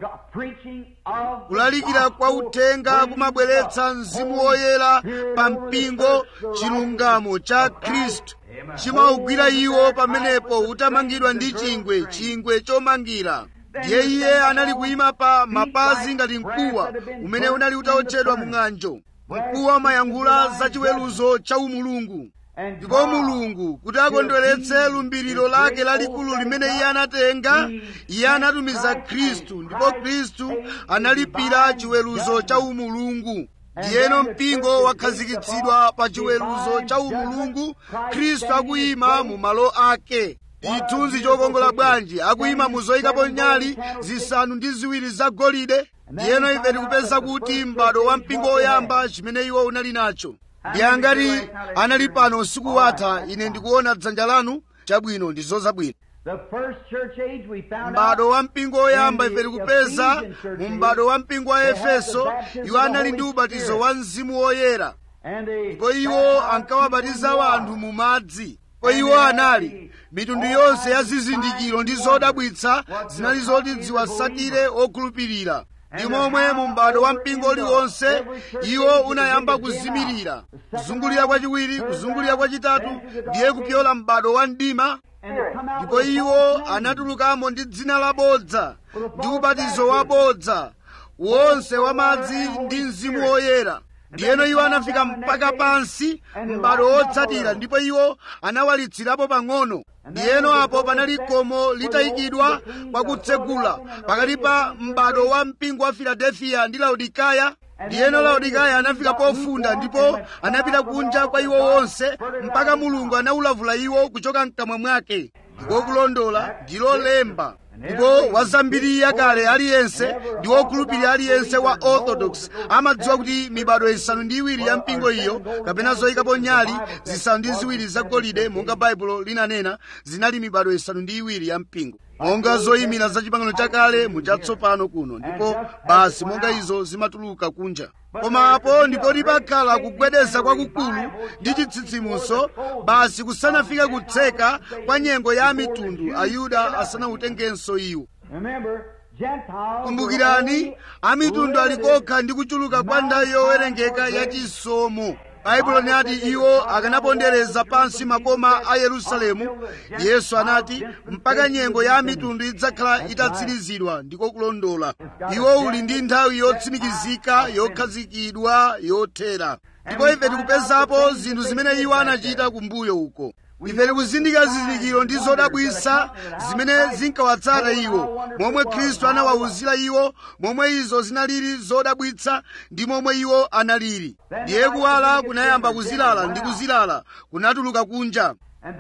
kulalikira kwa uthenga kumabweretsa mzimu woyera pa mpingo chilungamo cha khristu chimaugwira iwo pamenepo utamangidwa ndi chingwe chingwe chomangira ndiye iye anali kuyima pa mapazi ngati mkuwa umene unali utaotchedwa mu ng'anjo mkuwa umayankhula za chiweruzo cha umulungu ndipo mulungu kuti akondweretse lumbiriro lake lalikulu limene iye anatenga iye anatumiza khristu ndipo khristu analipira chiweruzo cha umulungu ndiyeno mpingo wakhazikitsidwa pa chiweruzo cha umulungu khristu akuyima mu malo ake chithunzi chokongola bwanji akuyima mu zoyikapo nyali zisanu ndi ziwiri zagolide ndiyeno ife tikupeza kuti m'bado wa mpingo woyamba chimene iwo unali nacho ndi angati anali pano usiku watha ine ndikuona dzanja lanu chabwino ndi zozabwino m'bado wa mpingo woyamba ife tikupeza mu m'bado wa mpingo wa efeso iwo anali ndi ubatizo wa mzimu woyera ndipo iwo ankawabatiza anthu mu madzi ndipo iwo anali mitundu yonse ya zizindikiro ndi zodabwitsa zinali zoti ziwasatire okhulupirira ndi momwe mu m'bado wa mpingo uliwonse iwo unayamba kuzimirira kuzungulira kwachiwiri kuzungulira kwachitatu ndiye kupyola m'bado wa mdima ndipo iwo anatulukamo ndi dzina labodza ndi ubatizo wabodza wonse wamadzi ndi mzimu woyera ndiyeno iwo anafika mpaka pansi m'bado wotsatira ndipo iwo anawalitsirapo pang'ono ndiyeno apo panali khomo litayikidwa kwakutsegula pakati pa m'bado wa mpingo wa filadelfiya ndi laodikaya ndiyeno laodikaya anafika pofunda ndipo anapita kunja kwa iwo wonse mpaka mulungu anawulavula iwo kuchoka mkamwa mwake ndiko kulondola ndilo lemba ndipo wazambiri yakale aliyense ndi wokhulupirira aliyense wa orthodox amadziwa kuti mibado isanu ndi iwiri ya mpingo iyo kapena zoyikapo nyali zisanu ndi ziwiri zagolide monga baibulo linanena zinali mibado isanu ndi iwiri ya mpingo monga zoyimira za chipangano chakale muchatsopano kuno ndipo basi monga izo zimatuluka kunja koma apo ndipo lipakhala kugwedeza kwakukulu ndi chitsitsimuso basi kusanafike kutseka kwa nyengo ya mitundu ayuda asanautengenso iwo kumbukirani amitundu alikokha ndi kuchuluka kwa nthawi yowerengeka ya chisomo baibulo linati iwo akanapondereza pansi makoma a yerusalemu yesu anati mpaka nyengo ya mitundu idzakhala itatsirizidwa ndiko kulondola iwo uli ndi nthawi yotsimikizika yokhazikidwa yothera ndipo ife tikupezapo zinthu zimene iwo anachita kumbuyo uko ife tikuzindikira zizindikiro ndi zodabwisa zimene zinkawatsata iwo momwe khristu anawawuzira iwo momwe izo zinalili zodabwitsa ndi momwe iwo analili ndiye kuwala kunayamba kuzilala ndi kuzilala kunatuluka kunja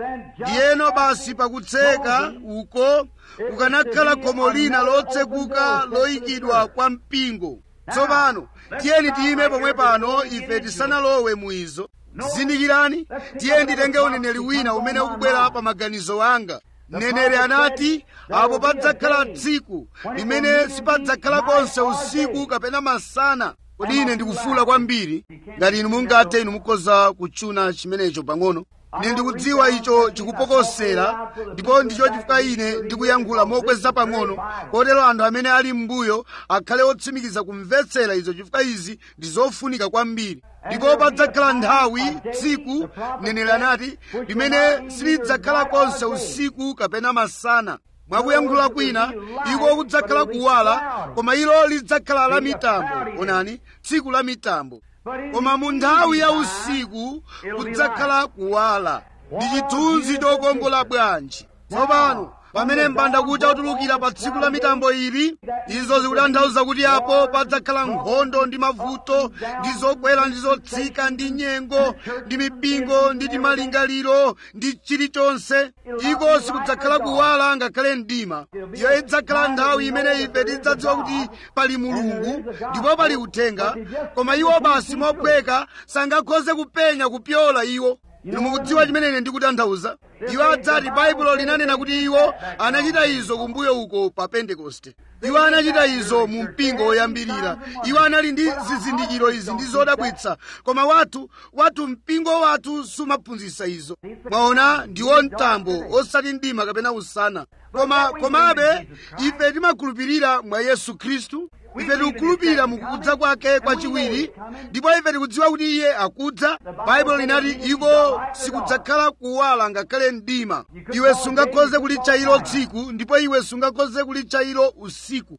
ndiyeno basi pakutseka uko kukanakhala khomo lina lotsekuka loyikidwa kwa mpingo tsopano tiyeni tiyime pomwe pano ife tisanalowe mu izo zindikirani tiye nditenge uneneri wina umene ukubwera pa maganizo anga mneneri anati apo padzakhala tsiku limene sipadzakhala konse usiku kapena masana kodi ine ndikufula kwambiri ngati inu mungathe inu mukhoza kutchuna chimenecho pang'ono ine ndikudziwa icho chikupokosera ndipo ndicho chifukwa ine ndikuyankhula mokweza pang'ono kotero anthu amene ali m'mbuyo akhale otsimikiza kumvetsera izo chifukwa izi ndi zofunika kwambiri ndipo padzakhala nthawi tsiku mneneri anati limene silidzakhala konse usiku kapena masana mwakuyankhula kwina iko kudzakhala kuwala koma ilo lidzakhala la mitambo onani tsiku la mitambo koma mu nthawi ya usiku kudzakhala kuwala ndi chithunzi chokongola bwanji tsopano pamene mbandakucha utulukira pa tsiku la mitambo ili izo zikutanthauza kuti apo padzakhala nkhondo ndi mavuto ndi zokwera ndi zotsika ndi nyengo ndi mipingo ndi timalingaliro ndi chilichonse iko sikudzakhala kuwala ngakhale mdima iyo idzakhala nthawi imene ife tidzadziwa kuti pali mulungu ndipo pali uthenga koma iwo basi mophweka sangakhoze kupenya kupyola iwo inu mukudziwa chimene ine ndikutanthauza iwo adzati baibulo linanena kuti iwo anachita izo kumbuyo uko pa pentekoste iwo anachita izo mu mpingo woyambirira iwo anali ndi zizindikiro izi ndi zodabwitsa koma wathu wathu mpingo wathu sumaphunzitsa izo mwaona ndiwo mtambo osati mdima kapena usana koma komabe ife timakhulupirira mwa yesu khristu ife tikukhulupirira mukudza kwake kwachiwiri ndipo ife tikudziwa kuti iye akudza baibulo linati iko sikudzakhala kuwala ngakhale mdima iwe sungakhoze kulitcha ilo tsiku ndipo iwe sungakhoze kulitcha ilo usiku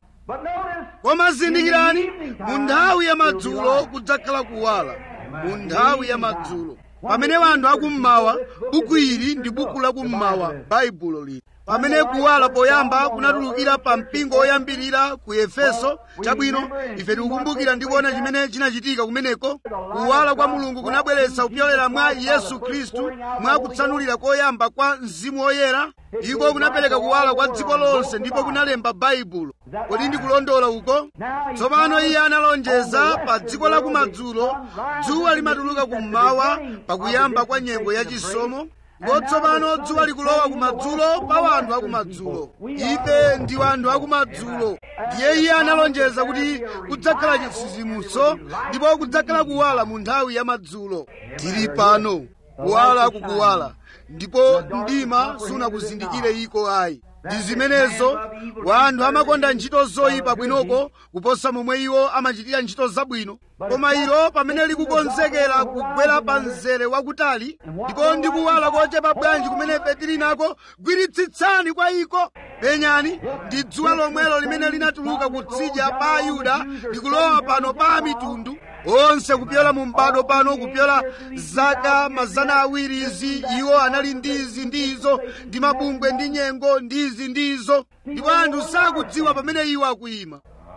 koma zindikirani mu nthawi ya madzulo kudzakhala kuwala mu nthawi ya madzulo pamene wanthu akummawa buku ili ndi buku lakummawa baibulo lili pamene kuwala poyamba kunatulukira pa mpingo woyambirira ku efeso chabwino ife tikukumbukira ndi kuona chimene chinachitika kumeneko kuwala kwa mulungu kunabweretsa kupyolera mwa yesu khristu mwa kutsanulira koyamba kwa mzimu woyera iko kunapereka kuwala kwa dziko lonse ndipo kunalemba baibulo kodi ndikulondola uko tsopano iye analonjeza pa dziko la kumadzulo dzuwa limatuluka kummawa pakuyamba kwa nyengo yachisomo ndipo tsopano dzuwa likulowa kumadzulo pa wanthu akumadzulo ife ndi wanthu akumadzulo ndiye iye analonjeza kuti kudzakhala chitsitsimutso ndipo kudzakhala kuwala mu nthawi ya madzulo tili pano kuwala kukuwala ndipo mdima sunakuzindikire iko ayi ndi zimenezo wanthu amakonda ntchito zoyipa bwinoko kuposa momwe iwo amachitira ntchito zabwino koma ilo pamene likukonzekera kugwera pa mzere wakutali ndipo ndi kuwala kochepa bwanji kumene ife tili nako gwiritsitsani kwa iko penyani ndi dzuwa lomwelo limene linatuluka kutsidya pa ayuda likulowa pano pa mitundu onse kupyola mu m'bado pano kupyola zaka mazana awiri izi iwo anali ndizi ndizo ndi mabungwe ndi nyengo ndizi ndizo ndipo anthu sakudziwa pamene iwo akuyima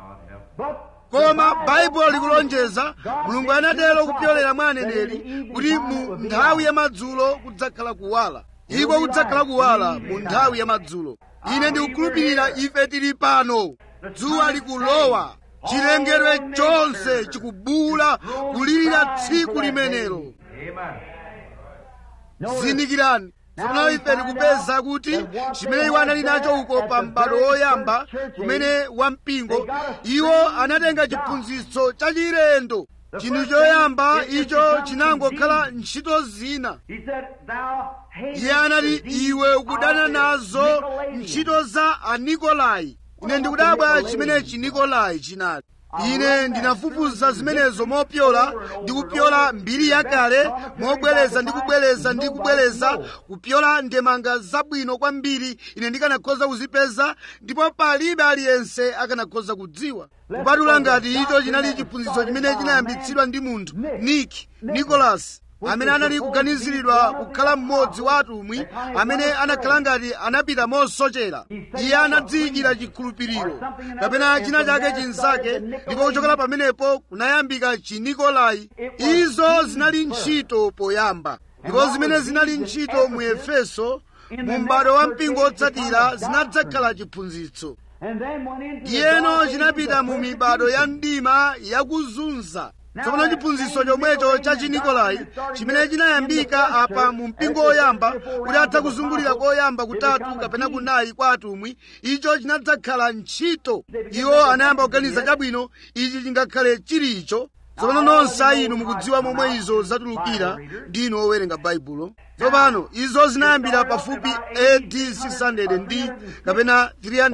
koma baibulo likulonjeza mulungu anatero kupyolera mwa aneneri kuti mu nthawi ya madzulo kudzakhala kuwala iko kudzakhala kuwala mu nthawi ya madzulo ine ndikukhulupirira ife tili pano dzuwa likulowa chilengedwe chonse chikubuula kulirira tsiku limenelo zindikirani tsopano ife tikupeza kuti chimene iwo anali nacho uko pa m'bado woyamba kumene wampingo iwo anatenga chiphunzitso chachilendo chinthu choyamba icho chinangokhala ntchito zina iye anati iwe ukudana nazo ntchito za anikolai ine ndikudabwa chimene chinikolai chinali ine ndinafufuza zimenezo mopyola ndi kupyola mbiri yakale mobwereza ndi kubwereza ndi kubwereza kupyola ndemanga zabwino kwambiri ine ndikanakhoza kuzipeza ndipo palibe aliyense akanakhoza kudziwa kupatula ngati icho chinali chiphunzitso chimene chinayambitsidwa ndi munthu nick nicholas amene anali kuganiziridwa kukhala mmodzi wa atumwi amene anakhala ngati anapita mosochera iye anadziyikira chikhulupiriro kapena china chake chinzake ndipo kuchokera pamenepo kunayambika chinikolai izo zinali ntchito poyamba ndipo zimene zinali ntchito mu efeso mu m'bado wa mpingo otsatira zinadzakhala chiphunzitso ndiyeno chinapita mu mibado ya mdima yakuzunza tsopano chiphunzitso chomwecho cha chinikolai chimene chinayambika apa mu mpingo woyamba kuti atha kuzungulira koyamba kutatu kapena kunayi kwa atumwi icho chinadzakhala ntchito iwo anayamba kuganiza chabwino ichi chingakhale chilicho tsopano nonse inu mukudziwa momwe izo zatulukira ndinu owerenga baibulo tsopano izo zinayambira pafupi AD 600 ndi kapena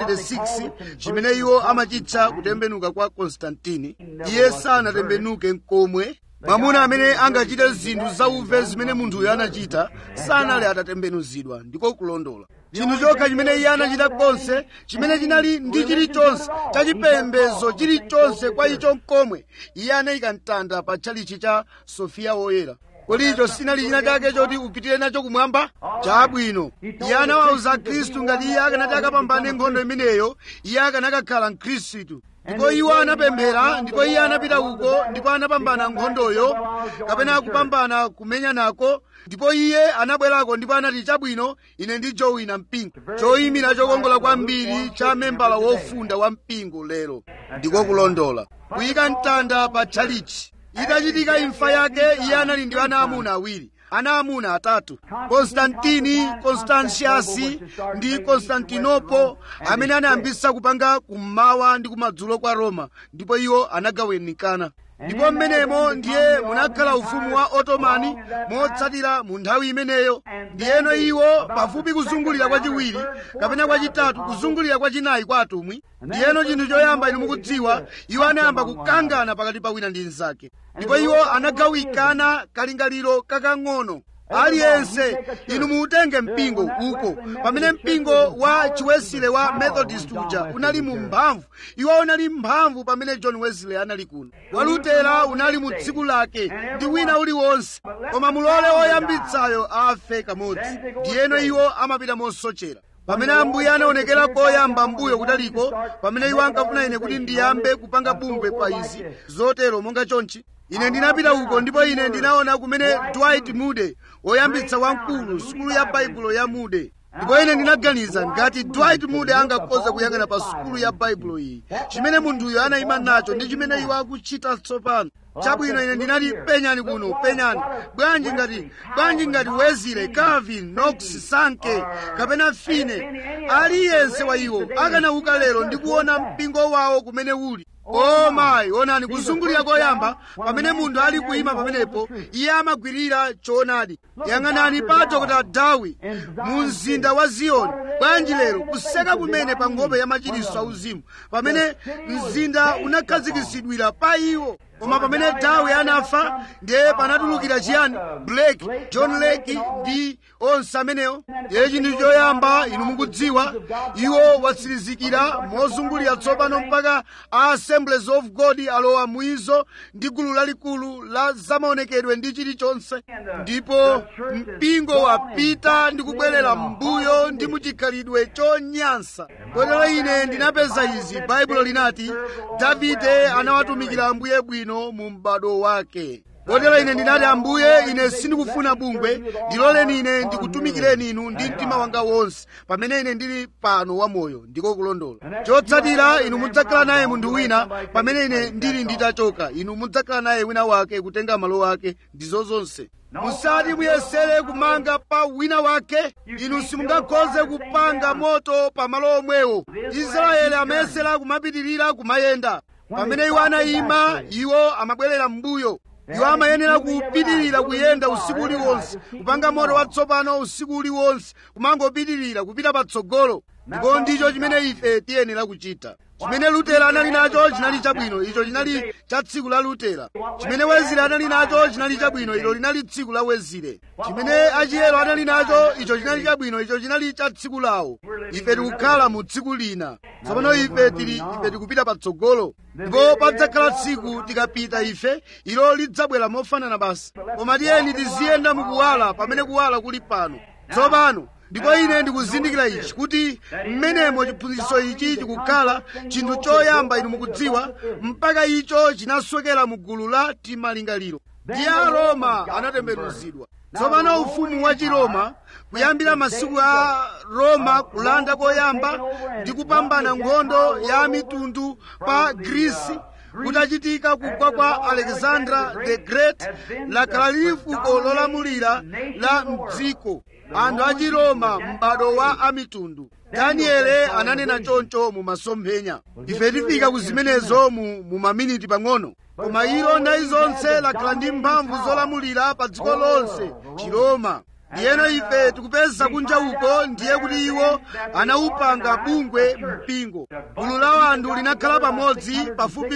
306 chimene iwo amachitcha kutembenuka kwa konstantini iye sanatembenuke nkomwe mwamuna amene angachite zinthu zauve zimene munthuyo anachita sanali atatembenuzidwa ndiko kulondola chinthu chokha chimene iye anachita konse chimene chinali ndi chilichonse chachipembedzo chilichonse kwa icho nkomwe iye anayika mtanda pa tchalichi cha sofiya woyera kodi icho sinali china chake choti upitire nacho kumwamba chabwino iye anawawuza khristu ngati iye akanati akapambane nkhondo imeneyo iye akanakakhala mkhristu ndipo iwo anapemphera ndipo iye anapita uko ndipo anapambana nkhondoyo kapena kupambana kumenya nako ndipo iye anabwerako ndipo anati chabwino ine ndijowina mpingo choyimira chokongola kwambiri cha membala wofunda wa mpingo lero ndiko kulondola kuyika mtanda pa tchalichi itachitika imfa yake iye anali ndi ana amuna awiri ana amuna atatu konstantini konstantiasi ndi konstantinopo amene anayambisa kupanga kummawa ndi kumadzulo kwa roma ndipo iwo anagawanikana ndipo mmenemo ndiye munakhala ufumu wa otomani motsatira mu nthawi imeneyo ndiyeno iwo pafupi kuzungulira kwachiwiri kapena kwachitatu kuzungulira kwachinayi kwa atumwi ndiyeno chinthu choyamba inu mukudziwa iwo anayamba kukangana pakati pa wina ndi mnzake ndipo iwo anagawikana kalingaliro kakang'ono aliyense inu muutenge mpingo uko pamene mpingo wa chiwesile wa methodist uja unali mu mphamvu iwo unali mphamvu pamene john wesley anali kuno walutera unali mu tsiku lake ndi wina uliwonse koma mulole woyambitsayo afe kamodzi ndiyeno iwo amapita mosochera pamene ambuye anaonekera koyamba mbuyo kutaliko pamene iwo ankafuna ine kuti ndiyambe kupanga bungwe pa izi zotero monga chonchi ine ndinapita uko ndipo ine ndinaona kumene dwight moody woyambitsa wamkulu sukulu ya baibulo ya moody ndipo ine ndinaganiza ngati dwight moody angakhoza kuyang'ana pa sukulu ya baibulo iyi chimene munthuyo anayima nacho ndi chimene iwo akuchita tsopano chabwino ine ndinati penyani kuno penyani bwanji ngati bwanji ngati wezile calvin knox sanke kapena fine aliyense wa iwo akanauka lero ndi kuona mpingo wawo kumene uli o mayi onani kuzungulira koyamba pamene munthu ali kuyima pamenepo iye amagwirira choonadi yang'anani pa dr dawi mu mzinda wa ziyoni bwanji lero kuseka kumene pa nkhope ya machiritso auzimu pamene mzinda unakhazikisidwira pa iwo koma pamene dawi anafa ndiye panatulukira chiyani blake john lake ndi onse amenewo ndiye chinthu choyamba inu mukudziwa iwo watsirizikira mozungulira tsopano mpaka a assemblies of god alowa muizo ndi gulu lalikulu la zamaonekedwe ndi chilichonse ndipo mpingo wapita ndi kubwerera m'mbuyo ndi muchikhalidwe chonyansa kotero ine ndinapeza izi baibulo linati davide anawatumikira ambuye bwino bwino mu m'bado wake kotero ine ndinati ambuye ine sindikufuna bungwe ndiloleni ine ndikutumikireni inu ndi mtima wanga wonse pamene ine ndili pano wamoyo ndiko kulondola chotsatira inu mudzakhala naye munthu wina pamene ine ndili nditachoka inu mudzakhala naye wina wake kutenga malo wake ndizo zonse musati muyesere kumanga pa wina wake inu simungakhoze kupanga moto pa malo omwewo israeli amayesera kumapitirira kumayenda pamene iwo anayima iwo amabwerera m'mbuyo iwo amayenera kupitirira kuyenda usiku uliwonse kupanga moto watsopano usiku uliwonse kumangopitirira kupita patsogolo ndipo ndicho chimene ife tiyenera kuchita chimene lutera anali nacho chinali chabwino icho chinali cha tsiku la lutera chimene wezire anali nacho chinali chabwino ilo linali tsiku la wezire chimene achiyero anali nacho icho chinali chabwino icho chinali cha tsiku lawo ife tikukhala mu tsiku lina tsopano ife tili ife tikupita patsogolo ndipo padzakhala tsiku tikapita ife ilo lidzabwera mofanana basi koma tiyeni tiziyenda mukuwala pamene kuwala kuli pano tsopano ndipo ine ndikuzindikira ichi kuti mmenemo chiphunzitso ichi chikukhala chinthu choyamba inu mukudziwa mpaka icho chinaswekera mu gulu la timalingaliro ndi aroma anatembenuzidwa tsopano ufumu wa chiroma kuyambira masiku a roma kulanda koyamba ndi kupambana nkhondo ya mitundu pa grisi kutachitika kugwa kwa alexandra the great lakhala lili fuko lolamulira la mdziko anthu a chiroma m'bado wa amitundu daniele ananena choncho mu masomphenya ife tifika ku zimenezo mu, mu maminiti pang'ono koma ilo nthawi zonse lakhala ndi mphamvu zolamulira pa dziko lonse chiroma ndiyeno ife tikupeza kunja uko ndiye kuti iwo anawupanga bungwe mpingo gulu la anthu linakhala pamodzi pafupi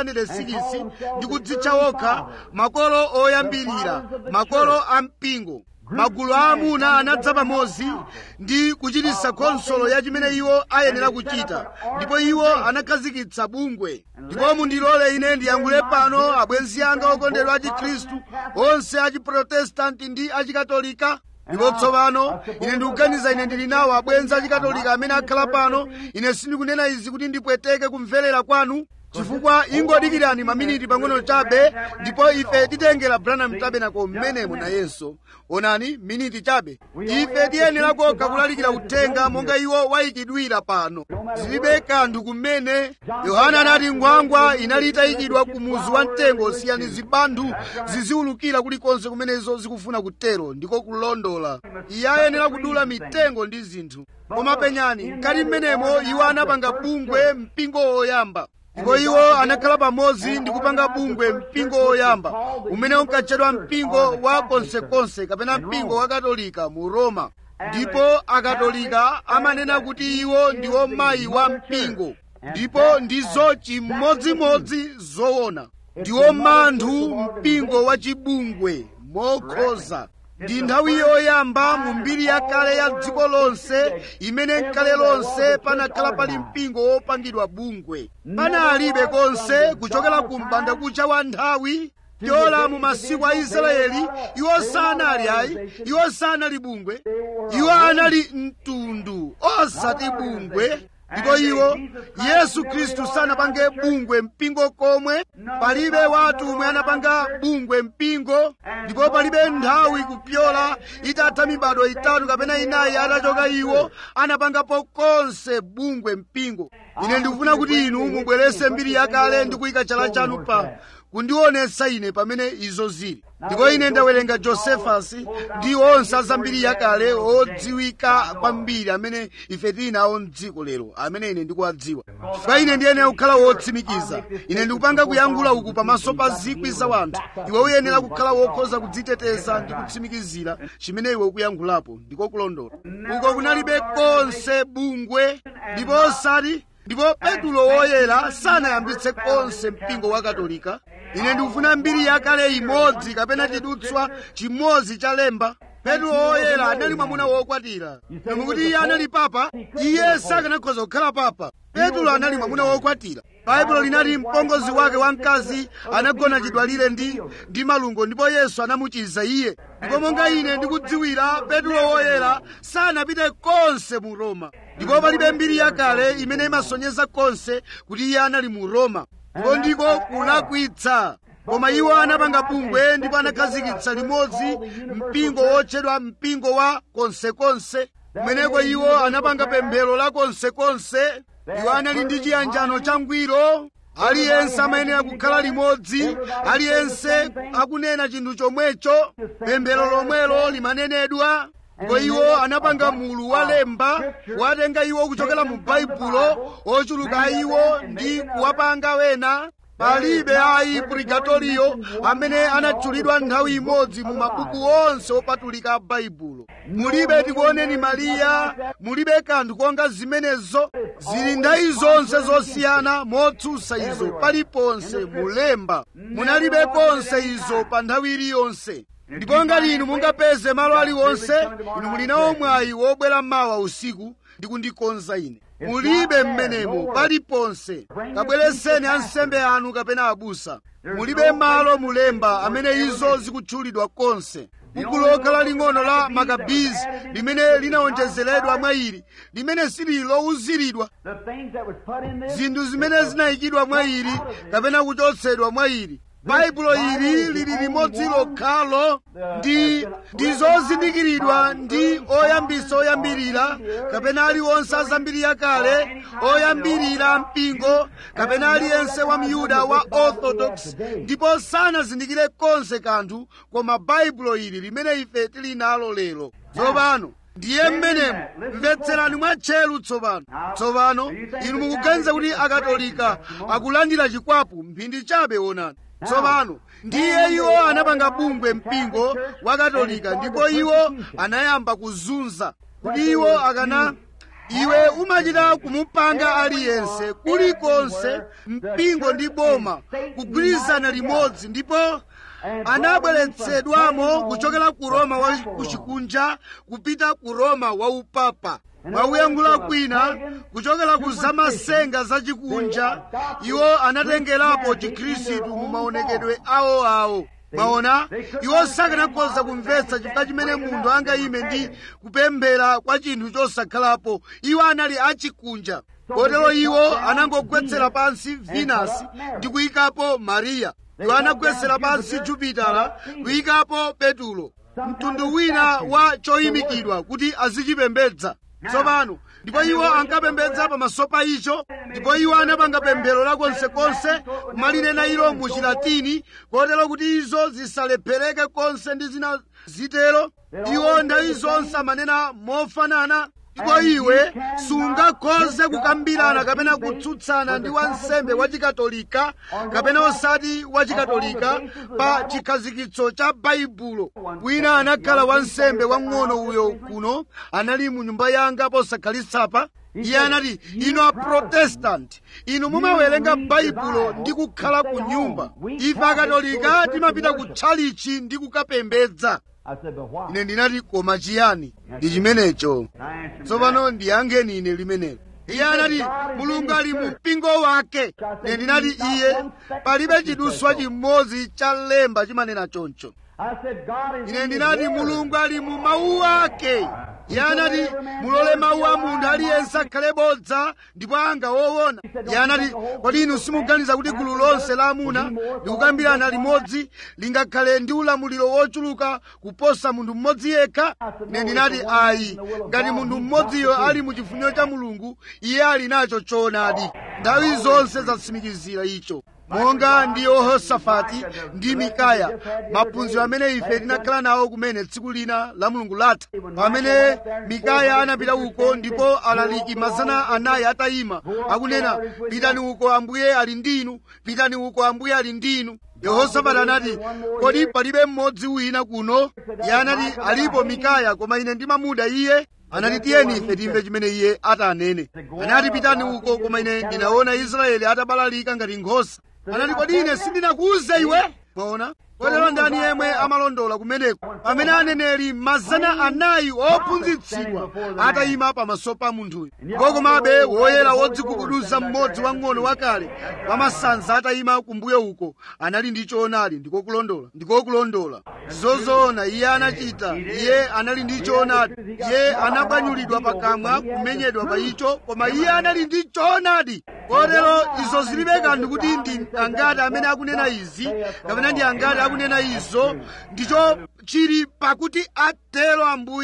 606 ndi kudzitcha wokha makolo oyambirira makolo a mpingo magulu a amuna anadza pamodzi ndi kuchititsa khonsolo ya chimene iwo ayenera kuchita ndipo iwo anakhazikitsa bungwe ndipo mundilole ine ndiyankhule pano abwenzi anga okondedwa a chikhristu onse a chiprotestanti ndi achikatolika ndipo tsopano ine ndikuganiza ine ndili nawo abwenzi achikatolika amene akhala pano ine sindikunena izi kuti ndipweteke kumverera kwanu chifukwa ingodikirani maminiti pang'ono chabe ndipo ife titengera branham tabernacle mmenemo nayenso onani miniti chabe ife tiyenera kokha kulalikira uthenga monga iwo wayikidwira pano zilibe kanthu kumene yohana anati ngwangwa inali itayikidwa ku muzu wa mtengo siyani zibanthu ziziwulukira kulikonse kumenezo zikufuna kutero ndiko kulondola iye ayenera kudula mitengo ndi zinthu koma penyani mkati mmenemo iwo anapanga bungwe mpingo woyamba ndipo iwo anakhala pamodzi ndi kupanga bungwe mpingo woyamba umene unkatchedwa mpingo wa konsekonse kapena mpingo wa katolika mu roma ndipo akatolika amanena kuti iwo ndiwo mayi wa mpingo ndipo ndizo chimodzimodzi zoona ndiwo manthu mpingo wa chibungwe mokhoza ndi nthawi yoyamba mu mbiri yakale ya dziko lonse imene nkale lonse panakhala pali mpingo wopangidwa bungwe panalibe konse kuchokera ku mbandakucha wa nthawi yola mu masiku a israeli iwo sanali ayi iwo sanali bungwe iwo anali mtundu osati bungwe ndipo iwo yesu khristu sanapange bungwe mpingo komwe palibe watu omwe anapanga bungwe mpingo ndipo palibe nthawi kupyola itatha mibado itatu kapena inayi atachoka iwo anapangapo konse bungwe mpingo ine ndikufuna kuti inu mubwerese mbiri yakale ndi kuyika chala chanu pa kundionetsa ine pamene izo zili ndipo ine ndawerenga josefasi ndi onse azambiri yakale odziwika kwambiri amene ife tili nawo mdziko lero amene ine ndikuwadziwa chifukwa ine ndiyenera kukhala wotsimikiza ine ndikupanga kuyankhula uku pamaso pa zikwi za wanthu iwe uyenera kukhala wokhoza kudziteteza ndi kutsimikizira chimene iwe ukuyankhulapo ndiko kulondola uko kunalibe konse bungwe ndipo osati ndipo petulo woyera sanayambitse konse mpingo wa katolika ine ndikufuna mbiri yakale imodzi kapena chidutswa chimodzi cha lemba petulo woyera anali mwamuna wokwatira mukuti iye anali papa iye sakanakhoza kukhala papa petulo anali mwamuna wokwatira baibulo linati mpongozi wake wamkazi anagona chidwalire ndi ndi malungo ndipo yesu anamuchiza iye ndipo monga ine ndikudziwira petulo woyera sanapite konse mu roma ndipo palibe mbiri yakale imene imasonyeza konse kuti iye anali mu roma ndipo ndiko kulakwitsa koma iwo anapanga bungwe ndipo anakhazikitsa limodzi mpingo wotchedwa mpingo wa konsekonse kumeneko iwo anapanga pemphero la konsekonse iwo anali ndi chiyanjano changwiro aliyense amayenera kukhala limodzi aliyense akunena chinthu chomwecho pemphero lomwelo limanenedwa ndipo iwo anapanga mulu walemba watenga iwo kuchokera mu baibulo ochuluka iwo ndi kuwapanga wena palibe ayi purigatoriyo amene anatchulidwa nthawi imodzi mu mabuku onse opatulika a baibulo mulibe tikuoneni mariya mulibe kanthu konga zimenezo zili nthawi zonse zosiyana motsutsa izo paliponse mulemba munalibe konse izo pa nthawi iliyonse ndipo ngati inu mungapeze malo aliwonse inu muli nawo mwayi wobwera mawa usiku ndi kundikonza ine mulibe mmenemo paliponse kabwereseni ansembe anu kapena abusa mulibe malo mulemba amene izo zikutchulidwa konse buku lokhala ling'ono la makabizi limene linawonjezeredwa mwa ili limene silili lowuziridwa zinthu zimene zinayikidwa mwa ili kapena kuchotsedwa mwa ili baibulo ili lili limodzi lokhalo ndi ndizozindikiridwa ndi oyambisa oyambirira kapena aliwonse azambiri yakale oyambirira mpingo kapena aliyense wa myuda wa orthodox ndipo sanazindikire konse kanthu koma baibulo ili limene ife tili nalo lero tsopano ndiye mmenemu mvetserani mwatcheru tsopano tsopano inu mukuganiza kuti akatolika akulandira chikwapu mphindi chabe onani tsopano ndiye iwo anapanga bungwe mpingo wa katolika ndipo iwo anayamba kuzunza kuti iwo akana iwe umachita kumupanga aliyense kulikonse mpingo ndi boma kugwirizana limodzi ndipo anabweretsedwamo kuchokera ku roma wa kuchikunja kupita ku roma wa upapa mwakuyankhula kwina kuchokera ku zamasenga zachikunja iwo anatengerapo chikhristu mu maonekedwe awoawo mwaona iwo sakanakhoza kumvetsa chifukwa chimene munthu angayime ndi kupemphera kwa chinthu chosakhalapo iwo anali achikunja kotero iwo anangogwetsera pansi venasi ndi kuyikapo mariya iwo anagwetsera pansi jupitala kuyikapo petulo mtundu wina wa choyimikidwa kuti azichipembedza tsopano ndipo iwo ankapembedza pamaso pa icho ndipo iwo anapanga pemphero lakonsekonse kumalinena ilo mu chilatini kotero kuti izo zisalephereke konse ndi zina zitero iwo nthawi zonse amanena mofanana ndipo iwe sungakhoze kukambirana kapena kutsutsana ndi wansembe wachikatolika kapena osati wachikatolika pa chikhazikitso cha baibulo wina anakhala wansembe wang'ono uyo kuno anali mu nyumba yanga posakhalitsa iye anati inu aprotestanti inu mumawerenga baibulo ndi kukhala ku nyumba ife akatolika timapita ku tchalichi ndi kukapembedza ine ndinati koma chiyani ndi chimenecho tsopano ndiyankheni ine limenelo iye anati mulungu ali mu mpingo wake ine ndinati iye palibe chiduswa chimodzi cha lemba chimanena choncho ine ndinati mulungu ali mu mawu ake iye anati mulole mawu a munthu aliyense akhale bodza ndipo anga woona iye anati kodi inu simuganiza kuti gulu lonse la amuna likukambirana limodzi lingakhale ndi ulamuliro wochuluka kuposa munthu mmodzi yekha ine ndinati ayi ngati munthu mmodziyo ali mu chifuniro cha mulungu iye ali nacho choonadi nthawi zonse zatsimikizira icho monga ndi yehosafati ndi mikaya maphunziro amene ife tinakhala nawo kumene tsiku lina la mulungu latha pamene mikaya anapita uko ndipo alaliki mazana anayi atayima akunena pitani uko ambuye ali ndinu pitani uko ambuye ali ndinu yehosafati anati kodi palibe mmodzi wina kuno iye anati alipo mikaya koma ine ndimamuda iye anati tiyeni ife timve chimene iye atanene anati pitani uko koma ine ndinaona israeli atabalalika ngati nkhosa anati kodi ine sindinakuuze iwe mwaona kotero ndani yemwe amalondola kumeneko pamene aneneri mazana anayi ophunzitsidwa atayima pamaso pa munthuyo ndipo komabe woyera wodzigubuduza mmodzi wang'ono wakale wamasanza atayima kumbuyo uko anali ndi choonadi ndikokulondola ndikokulondola zozoona iye anachita iye anali ndi choonadi iye anabwanyulidwa pakamwa kumenyedwa pa icho koma iye anali ndi choonadi kotero izo zilibe kanthu kuti ndi angati amene akunena izi kapena ndi angati akunena izo ndicho chili pakuti atero ambuye ndi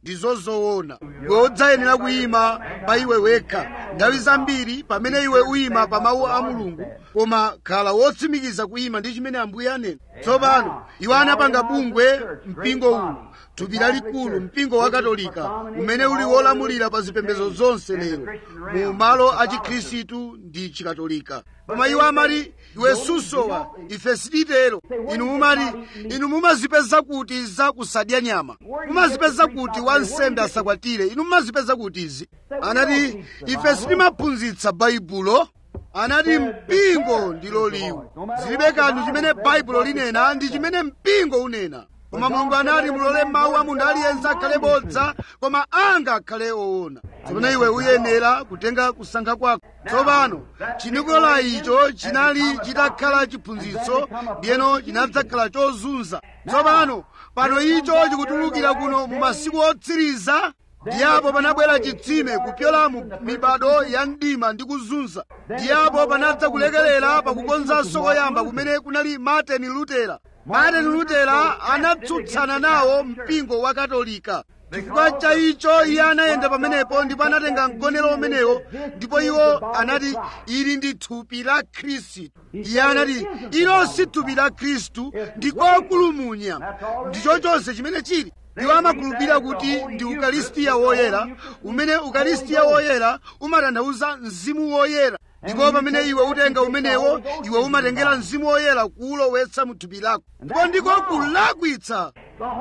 ndizo zoona iwe udzayenera kuyima pa iwe wekha nthawi zambiri pamene iwe uyima pa mawu a mulungu koma khala wotsimikiza kuyima ndi chimene ambuye anena tsopano iwo anapanga bungwe mpingo uwu thupi lalikulu mpingo wa katolika umene uli wolamulira pa zipembedzo zonse lero mu malo a chikhristu ndi chikatolika koma iwo amati iwe susowa ife sititero inu mumati inu mumazipeza kuti za kusadya nyama mumazipeza kuti wansembe asakwatire inu mumazipeza kuti izi anati ife sitimaphunzitsa baibulo anati mpingo ndilo liwu zilibe kanthu chimene baibulo linena ndi chimene mpingo unena koma mulungu anati mulole mawu a munthu aliyense akhale bodza koma anga akhale oona tsopano iwe uyenera kutenga kusankha kwako tsopano chinikola icho chinali chitakhala chiphunzitso ndiyeno chinadzakhala chozunza tsopano pano icho chikutulukira kuno mu masiku otsiriza ndiyapo panabwera chitsime kupyola mu mibado ya mdima ndi kuzunza ndiyapo panadza kulekelera pakukonzanso koyamba kumene kunali martin lutera martin lutera anatsutsana nawo mpingo wa katolika chifukwa cha icho iye anayenda pamenepo ndipo anatenga mgonero umenewo ndipo iwo anati ili ndi thupi la khristu iye anati ilo si thupi la khristu ndikokulumunya ndicho chonse chimene chili iwo amakhulupirira kuti ndi ukalistiya woyera umene ukalistiya woyera umatanthauza mzimu woyera ndipo pamene iwe utenga umenewo iwe umatengera mzimu woyera kuwulowetsa mu thupi lako ndipo ndiko kulakwitsa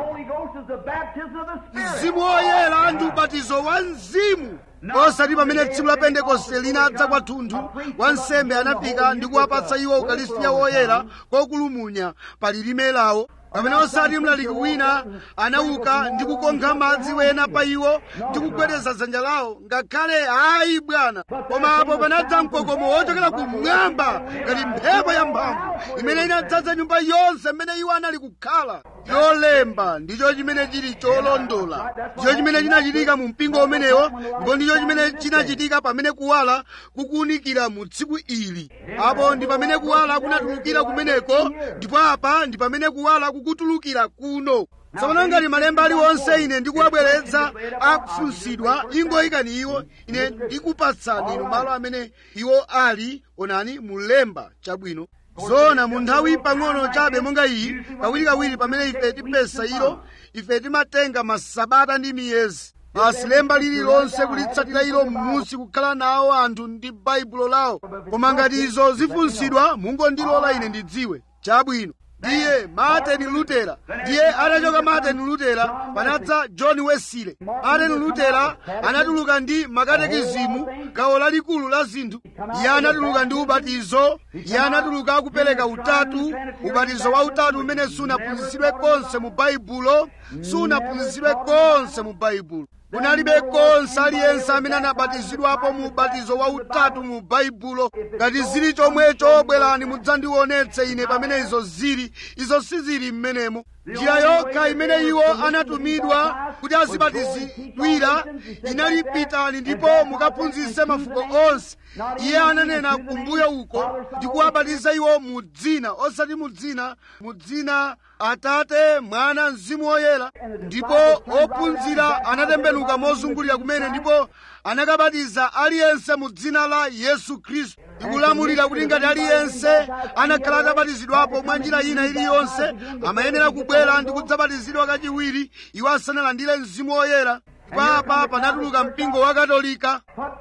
mzimu woyera ndi ubatizo wa mzimu osati pamene tsiku la pentekoste linadza kwathunthu wansembe anafika ndi kuwapatsa iwo ukalistiya woyera kokulumunya pa lilime lawo pamene osati mlaliki wina anauka ndi kukonkha madzi wena pa iwo ndi kugwedeza dzanja lawo ngakhale ayi bwana koma apo panadza mkokomo wochokera kumwamba ngati mphepo yamphamvu imene inadzaza nyumba yonse mmene iwo anali kukhala cholemba ndicho chimene chili cholondola ndicho chimene chinachitika mu mpingo umenewo ndipo ndicho chimene chinachitika pamene kuwala kukuwunikira mu tsiku ili apo ndi pamene kuwala kunatulukira kumeneko ndipo apa ndi pamene kuwala kukutulukira kuno tsopano ngati malemba aliwonse ine ndikuwabweretsa akufunsidwa ingoyikani iwo ine ndikupatsani inu malo amene iwo ali onani mulemba chabwino zona mu nthawi pang'ono chabe monga iyi kawirikawiri pamene ife tipesa ilo ife timatenga masabata ndi miyezi basi lemba lililonse kulitsatira ilo m'munsi kukhala nawo anthu ndi baibulo lawo koma ngati izo zifunsidwa mungondilola ine ndidziwe chabwino ndiye martin lutera ndiye atachoka martin lutera panadza john wesley martin lutera anatuluka ndi makatekizimu gawo lalikulu la zinthu iye anatuluka ndi ubatizo iye anatuluka akupereka utatu ubatizo wa utatu umene sunaphunzitsidwe konse mu baibulo sunaphunzitsidwe konse mu baibulo kunalibe konse aliyense amene anabatizidwapo mu ubatizo wa utatu mu baibulo ngati zili chomwecho bwerani mudzandionetse ine pamene izo zili izo sizili m'menemo njira yokha imene iwo anatumidwa kuti azibatizidwira inali pitani ndipo mukaphunzitse mafuko onse iye ananena kumbuyo uko ndi kuwabatiza iwo mu dzina osati mu dzina mu dzina atate mwana mzimu woyera ndipo ophunzira anatembenuka mozungulira kumene ndipo anakabatiza aliyense mu dzina la yesu khristu ndikulamulira kuti ngati aliyense anakhala atabatizidwapo mwa njira ina iliyonse amayenera kubwera ndi kudzabatizidwa kachiwiri iwo asanalandire mzimu woyera papa panatuluka mpingo wa katolika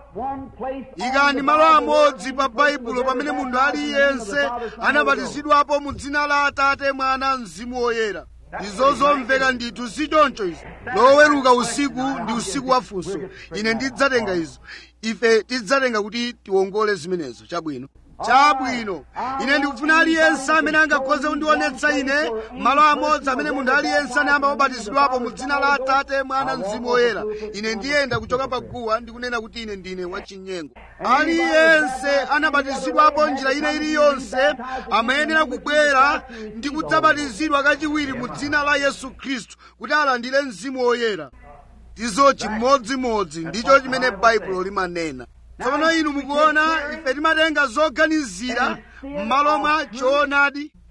ikani malo amodzi pa baibulo pamene munthu aliyense anabatizidwapo mu dzina la atate mwana mzimu woyera izo zomveka ndithu si choncho izo loweruka usiku ndi usiku wa funso ine ndidzatenga izo ife tidzatenga kuti tiwongole zimenezo chabwino chabwino ine ndikufuna aliyense amene angakhoze kundionetsa ine malo amodzi amene munthu aliyense anayamba kubatizidwapo mu dzina la atate mwana mzimu woyera ine ndiyenda kuchoka paguwa ndikunena kuti ine ndine wachinyengo aliyense anabatizidwapo njira ina iliyonse amayenera kubwera ndi kudzabatizidwa kachiwiri mu dzina la yesu khristu kuti alandire mzimu woyera ndizo chimodzimodzi ndicho chimene baibulo limanena tsopano inu mukuona ife timatenga zoganizira m'malo mwa choonadi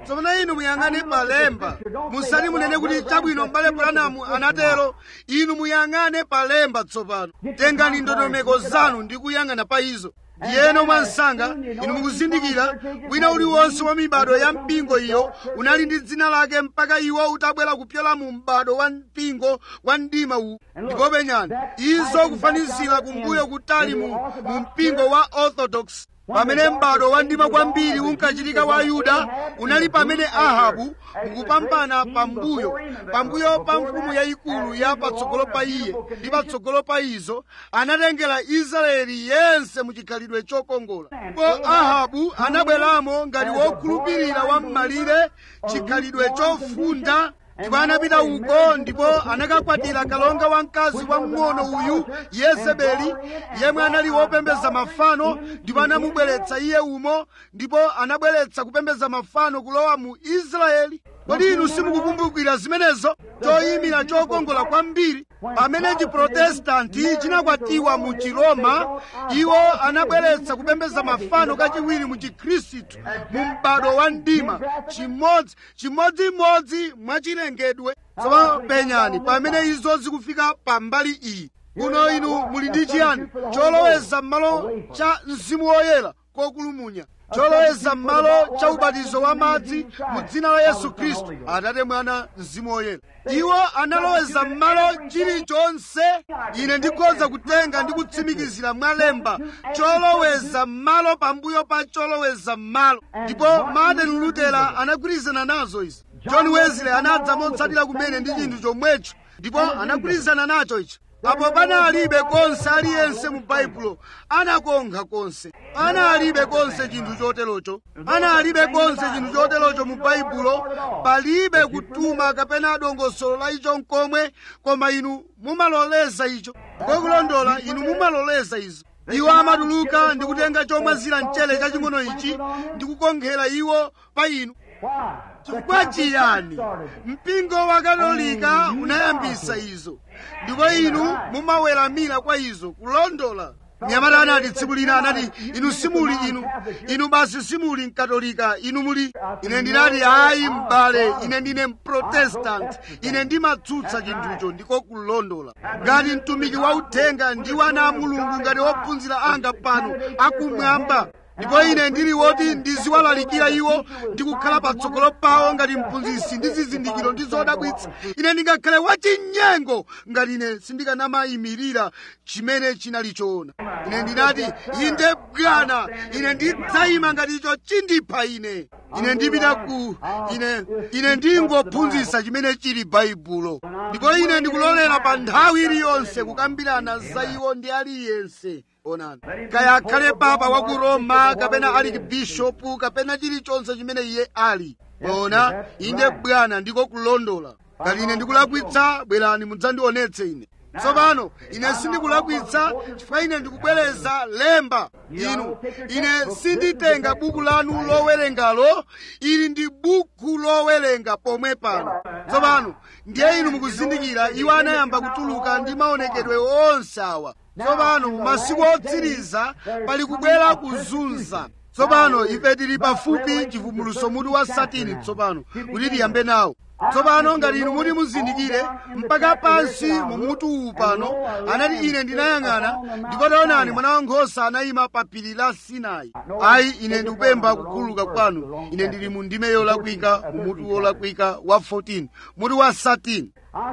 tsopano inu muyang'ane palemba musati munene kuti chabwino m'bale branamu anatero inu muyang'ane palemba tsopano tengani ndondomeko zanu ndi kuyang'ana pa izo ndiyeno mwansanga inu mukuzindikira wina uliwonse wa mibado ya mpingo iyo unali ndi dzina lake mpaka iwo utabwera kupyola mu m'bado wa mpingo wa mdima uwu ndipo penyani izo kufanizira kumbuyo kutali mu, mu mpingo wa orthodox pamene m'bado wa mdima kwambiri unkachitika wa yuda unali pamene ahabu mukupambana pambuyo pambuyo pa mfumu yayikulu ya patsogolo pa iye ndi patsogolo pa izo anatengera israeli yense muchikhalidwe chokongola po ahabu anabweramo ngati wokhulupirira wa m'malire chikhalidwe chofunda ndipo anapita uko ndipo anakakwatira kalonga wamkazi wamng'ono uyu yezebeli yemwe anali wopembeza mafano ndipo anamubweretsa iye umo ndipo anabweretsa kupembeza mafano kulowa mu israeli kodi inu simukukumbukira zimenezo choyimira chokongola kwambiri pamene chiprotestanti chinakwatiwa mu chiroma iwo anabweretsa kupembeza mafano kachiwiri mu chikhristu mu m'bado wa mdima chimodzi chimodzimodzi mwachilengedwe tsopano penyani pamene izo zikufika pambali iyi kuno inu muli ndi chiyani choloweza m'malo cha mzimu woyera kokulumunya choloweza m'malo cha ubatizo wa madzi mu dzina la yesu khristu atate mwana mzimu woyera iwo analoweza m'malo chilichonse ine ndikhoza kutenga ndi kutsimikizira mwalemba choloweza m'malo pambuyo pa choloweza m'malo ndipo martin lutera anagwirizana nazo izi john wesley anadza motsatira kumene ndi chinthu chomwecho ndipo anagwirizana nacho ichi apo panalibe konse aliyense mu baibulo anakonkha konse analibe konse chinthu choterocho analibe konse chinthu choterocho mu baibulo palibe kutuma kapena dongosolo la icho nkomwe koma inu mumaloleza icho kokulondola inu mumaloleza izo iwo amatuluka ndi kutenga chomwazira mchere chaching'ono ichi ndi kukonkhera iwo pa inu chifukwa chiyani mpingo wa katolika unayambisa izo ndipo inu mumaweramira kwa izo kulondola mnyamata anati tsiku lina anati inu simuli inu inu basi simuli mkatolika inu muli ine ndinati ayi m'bale ine ndine mprotestant ine ndimatsutsa chinthucho ndiko kulondola ngati mtumiki wa uthenga ndi wana a mulungu ngati ophunzira anga pano akumwamba ndipo ine ndili woti ndiziwalalikira iwo ndi kukhala patsogolo pawo ngati mphunzitsi ndi zizindikiro ndi zodabwitsa ine ndingakhale wachinyengo ngati ine sindikanayimirira chimene chinali choona ine ndinati inde bwana ine ndidzayima ngati icho chindipha ine ine ndipita ku ine ine ndingophunzitsa chimene chili baibulo ndipo ine ndikulolera pa nthawi iliyonse kukambirana za iwo ndi aliyense onani kaya akhale papa wa ku roma kapena ali bishopu kapena chilichonse chimene iye ali ona inde bwana ndiko kulondola ngati ine ndikulakwitsa bwerani mudzandionetse ine tsopano ine sindikulakwitsa chifukwa ine ndikubwereza lemba inu ine sinditenga buku lanu lowerengalo ili ndi buku lowerenga pomwe pano tsopano ndiye inu mukuzindikira iwo anayamba kutuluka ndi maonekedwe onse awa tsopano masiku otsiriza pali kubwera kuzunza tsopano ife tili pafupi chivumbuluso mutu wa satini tsopano kuti tiyambe nawo tsopano ngati inu muti muzindikire mpaka pansi mu mutu uwu pano anati ine ndinayang'ana ndipo taonani mwana wankhosa anayima pa phiri la sinai ayi ine ndikupempha kukhululuka kwanu ine ndili mu ndime yolakwika mu mutu wolakwika wa 14 mutu wa 13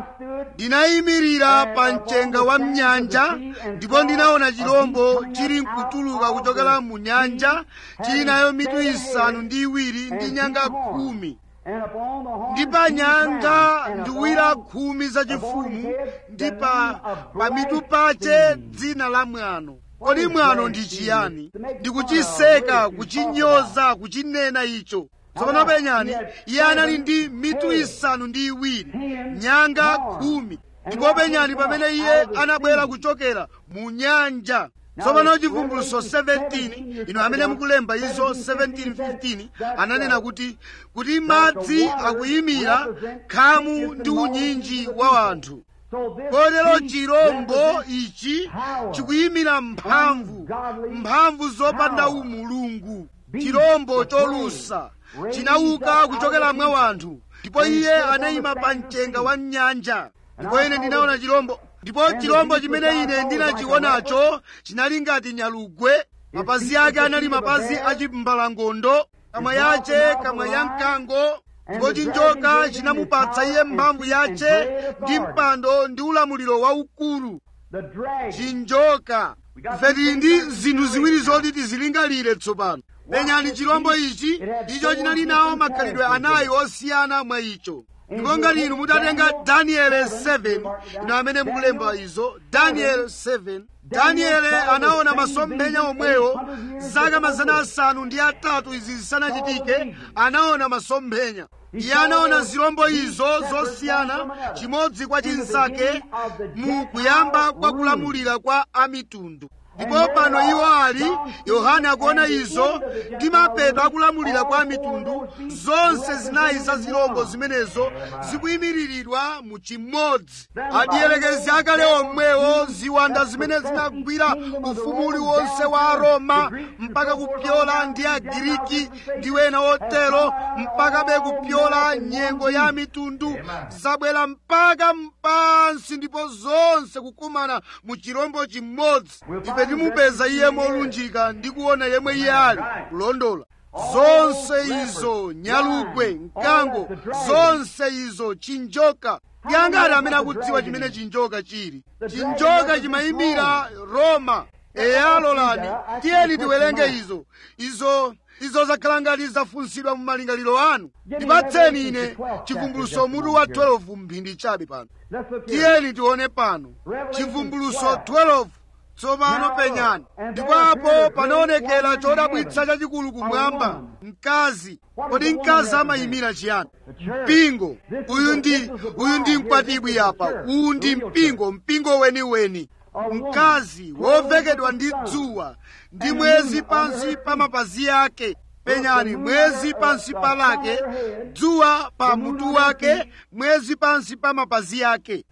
ndinayimirira pa mchenga wa mnyanja ndipo ndinaona chirombo chili nkutuluka kuchokera mu nyanja chili nayo mitu isanu ndi iwiri ndi nyanga khumi ndi pa nyanga ndiwira khumi zachifumu ndi pa pamitu pache dzina la mwano kodi mwano ndi chiyani ndikuchiseka kuchinyoza kuchinena icho tsopano penyani iye anali ndi mitu isanu ndi iwiri nyanga khumi ndipo penyani pamene iye anabwera kuchokera mu nyanja tsopano chivumbuluso 17 ino amene mukulemba izo 1715 ananena kuti kuti madzi akuyimira khamu ndi unyinji wa anthu kotero chirombo ichi chikuyimira mphamvu mphamvu zopanda umulungu chirombo cholusa chinauka kuchokera mwa wanthu ndipo iye anayima pa mchenga wa nyanja ndipo ine ndinaona chirombo ndipo chirombo chimene ine ndinachionacho chinali ngati nyalugwe mapazi ake anali mapazi achimbalangondo kamwa yace kamwa ya mkango ndipo chinjoka chinamupatsa iye mphamvu yace ndi mpando ndi ulamuliro waukulu chinjoka ife tili ndi zinthu ziwiri zoti tizilingalire tsopano penyani chirombo ichi icho chinali nawo makhalidwe anayi osiyana mwa icho ndipo ngati inu mutatenga danieli 7 ino amene mukulemba izo danieli 7 danieli anaona masomphenya omwewo zaka mazana asanu ndi atatu izi zisanachitike anaona masomphenya iye anaona zirombo izo zosiyana chimodzi kwa chinsake mu kuyamba kwa kulamulira kwa amitundu ndipo pano iwo ali yohane akuona izo ndi mapeto akulamulira kwa mitundu zonse zinayi za zirombo zimenezo zikuyimiriridwa mu chimodzi adiyelekezi akale omwewo ziwanda zimene zinagwira ufumu uliwonse wa aroma mpaka kupyola ndi agiriki ndi wena otero mpaka be kupyola nyengo ya mitundu zabwera mpaka mpansi ndipo zonse kukumana mu chirombo chimodzi ife timupeza iye molunjika ndi kuona yemwe iye ali kulondola zonse izo nyalugwe mkango zonse izo chinjoka ndi angati amene akudziwa chimene chinjoka chili chinjoka chimayimira roma eya lolani tiyeni tiwerenge izo izo izo zakhala ngati zafunsidwa mu malingaliro anu ndipatseni ine chivumbuluso mutu wa 12 mphindi chabe pano tiyeni tione pano chivumbuluso 12 tsopano penyani ndipo apo panaonekera chodabwitsa chachikulu kumwamba mkazi kodi mkazi amayimira chiyani mpingo uyu ndi uyu ndi mkwatibwi apa uwu ndi mpingo mpingo weniweni mkazi wovekedwa ndi dzuwa ndi mwezi pansi pa mapazi ake penyani mwezi pansi pa lake dzuwa pa mutu wake mwezi pansi pa mapazi ake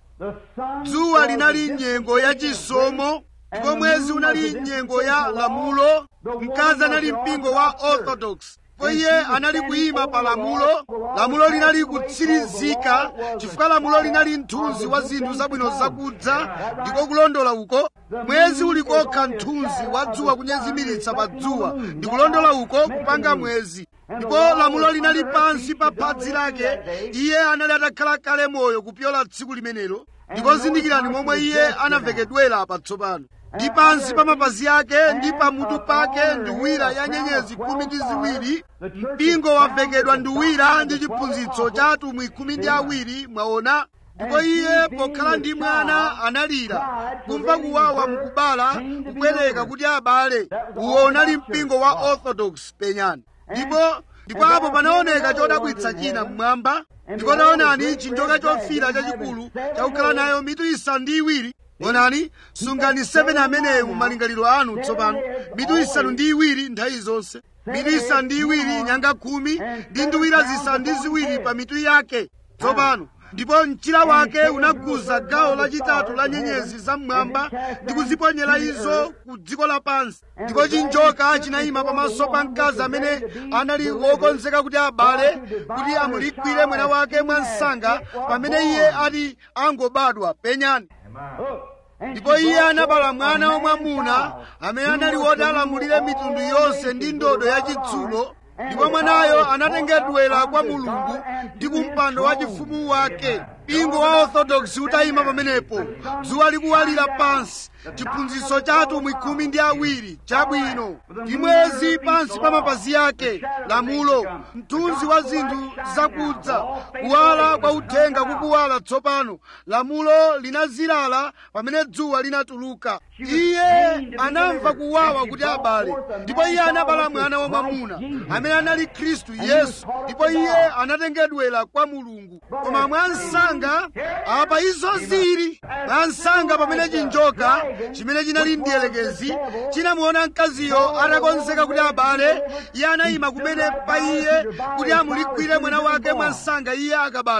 dzuwa linali nyengo ya chisomo ndipo mwezi unali nyengo ya lamulo mkazi anali mpingo wa orthodox ndipo iye anali kuyima pa lamulo lamulo linali kutsirizika chifukwa lamulo linali mthunzi wa zinthu zabwino zakudza ndiko kulondola uko mwezi uli kokha mthunzi wa dzuwa kunyezimiritsa pa dzuwa ndikulondola uko kupanga mwezi ndipo lamulo linali pansi pa phadzi lake iye anali atakhala kale moyo kupyola tsiku limenelo ndipo zindikirani momwe iye anavekedwera patsopano ndi pansi pa mapazi ake ndi pamutu pake nduwira ya nyenyezi khumi ndi ziwiri mpingo wavekedwa nduwira ndi chiphunzitso cha atumwi khumi ndi awiri mwaona ndipo iye pokhala ndi mwana analira kumva kuwawa mukubala kubwereka kuti abale uwo unali mpingo wa orthodox penyani ndipo ndipo apo panaoneka chodabwitsa china mmwamba ndipo taonani chinjoka chofira chachikulu chakukhala nayo mitu isanu ndi iwiri onani sungani 7 ameneyo mu malingaliro anu tsopano mitu isanu ndi iwiri nthawi zonse mitu isanu ndi iwiri nyanga khumi ndi nduwira zisanu ndi ziwiri pa mitu yake tsopano ndipo mchira wake unaguza gawo lachitatu la nyenyezi zam'mwamba ndi kuziponyera izo ku dziko lapansi ndipo chinjoka chinayima pamaso pa mkazi amene anali wokonzeka kuti abale kuti amulikwire mwana wake mwansanga pamene iye ati angobadwa penyani ndipo iye anabala mwana wamwamuna amene anali woti alamulire mitundu yonse ndi ndodo yachitsulo ndipo mwanayo anatengedwera kwa mulungu ndi kumpando wa chifumu wake mpingo wa orthodoksi utayima pamenepo dzuwa likuwalira pansi chiphunzitso cha atumwi khumi ndi awiri chabwino ndi mwezi pansi pa mapazi ake lamulo mthunzi wa zinthu zakudza kuwala kwa uthenga kukuwala tsopano lamulo linazilala pamene dzuwa linatuluka iye anamva kuwawa kuti abale ndipo iye anabala mwana wamwamuna amene anali khristu yesu ndipo iye anatengedwera kwa mulungu koma mwansanga apa izo zili mwansanga pamene chinjoka chimene chinali mdiyelekezi chinamuona mkaziyo atakonzeka kuti abale iye anayima kumene pa iye kuti amulikwire mwana wake mwansanga iye akabadwa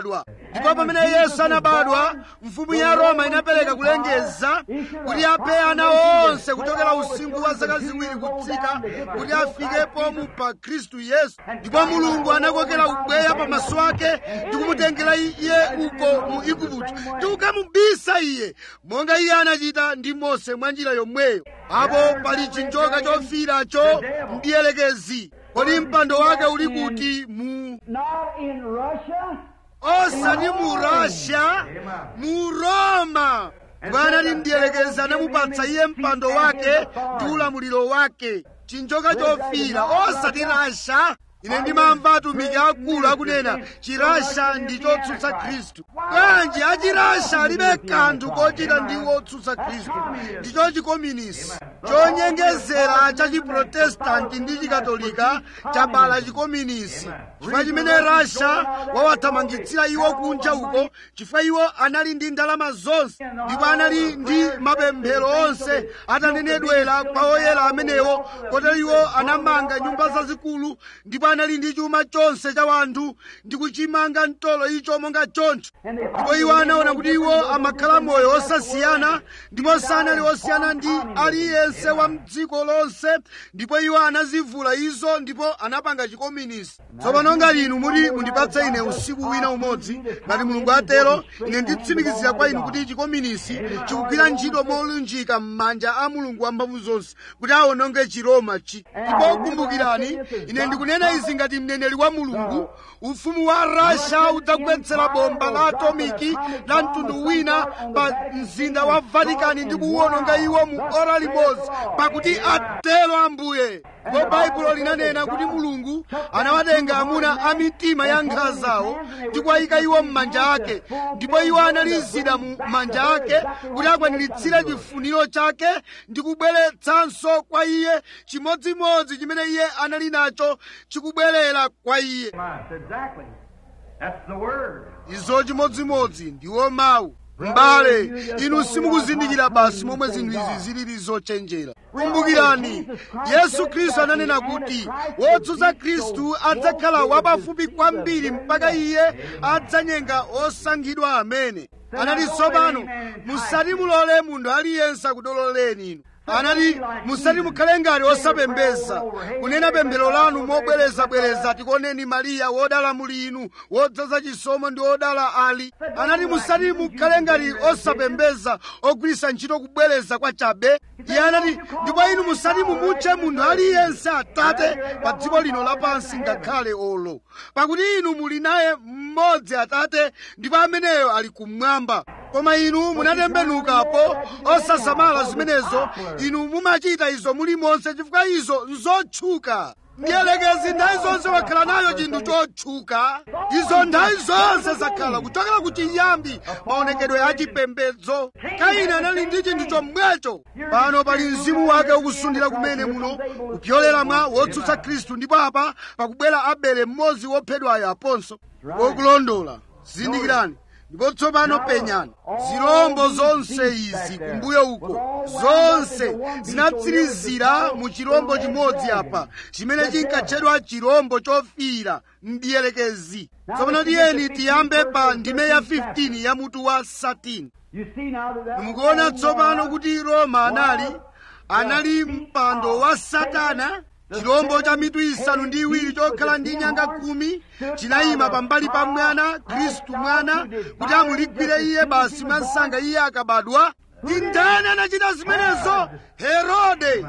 ndipo pamene yesu anabadwa mfumu ya roma inapereka kulengeza kuti aphe ana onse kuchokera usinkhu wa zaka ziwiri kutsika kuti afikepo mu pa khristu yesu ndipo mulungu anakokera ubweya pamaso ake ndi kumutengera iye uko mu igupto ndi kukamubisa iye monga iye anachita ndi mose mwa njira yomweyo apo pali chinjoka chofiracho ndiyelekezi kodi mpando wake uli kuti mu Not in Russia. osati mu russia mu roma bwana ali ndiyelekeza anamupatsa iye mpando wake ndi ulamuliro wake chinjoka chofira osati rasha ine ndimamva atumiki akulu akunena chirasha ndi chotsutsa khristu bwanji achirasha alibe kanthu kochita ndi wotsutsa khristu ndicho chikominisi chonyengezera cha chiprotestanti ndi chikatolika chabala chikominisi chifukwa chimene rasha wawathamangitsira iwo kunja uko chifukwa iwo anali ndi ndalama zonse ndipo anali ndi mapemphero onse atanenedwera kwa oyera amenewo kotero iwo anamanga nyumba zazikulu ndipo anali ndi chuma chonse cha wanthu ndi kuchimanga mtolo icho monga choncho ndipo iwo anaona kuti iwo amakhala moyo osasiyana ndipo sanali osiyana ndi aliyense wa mdziko lonse ndipo iwo anazivula izo ndipo anapanga chikominisi tsopano ngati inu muti mundipatse ine usiku wina umodzi ngati mulungu atero ine nditsimikizira kwa inu kuti chikominisi chikugwira ntchito molunjika m'manja a mulungu wamphamvu zonse kuti awononge chiroma chi ndipo kumbukirani ine ndikunena izi ngati mneneri wa mulungu ufumu wa rasha udzagwetsera bomba la atomiki la mtundu wina pa mzinda wa vatikani ndi kuwononga iwo mu ora limodzi pakuti atero ambuye ndipo baibulo linanena kuti mulungu anawatenga amuna a mitima ya nkhala zawo ndi kuwayika iwo m'manja ake ndipo iwo analizida mu manja ake kuti akwaniritse chifuniro chake ndi kubweretsanso kwa iye chimodzimodzi chimene iye anali nacho chikubwerera kwa iye That's exactly. That's the word. izo chimodzimodzi ndiwo mawu m'bale inu simukuzindikira basi momwe zinthu izi zilili zochenjera kumbukirani yesu khristu ananena kuti wotsutsa khristu adzakhala wapafupi kwambiri mpaka iye adzanyenga osankhidwa amene anati tsopano musati mulole munthu aliyense akudololeni inu anati musati mukhale ngati osapembeza kunena pemphero lanu mobwerezabwereza tikoneni mariya wodala muli inu wodzaza chisomo ndi wodala ali anati musati mukhale ngati osapembeza ogwiritsa ntchito kubwereza kwa chabe iye anati ndipo inu musati mumutche munthu aliyense atate pa dziko lino lapansi ngakhale olo pakuti inu muli naye mmodzi atate ndipo ameneyo ali kumwamba koma inu munatembenukapo osasamala zimenezo inu mumachita izo mulimonse chifukwa izo nzotchuka mdierekezi nthawi zonse wakhala nayo chinthu chotchuka izo nthawi zonse zakhala kuchokera ku chiyambi maonekedwe a chipembedzo kaini anali ndi chinthu chomwecho pano pali mzimu wake ukusundira kumene muno kupyolera mwa wotsutsa khristu ndipo apa pakubwera abele mmodzi wophedwayo aponso wokulondola zindikirani ndipo tsopano penyani zirombo zonse izi kumbuyo uko zonse zinatsirizira mu chirombo chimodzi apa chimene chinkatchedwa chirombo chofira mdierekezi tsopano tiyeni tiyambe pa ndime ya 15 ya mutu wa 13 You see now that that mukuona tsopano kuti roma anali anali mpando wa satana chirombo cha mitu isanu ndi iwiri chokhala ndi nyanga khumi chinayima pambali pa mwana khristu mwana kuti amuligwire iye basi mwa nsanga iye akabadwa ndi ndani anachita zimenezo herode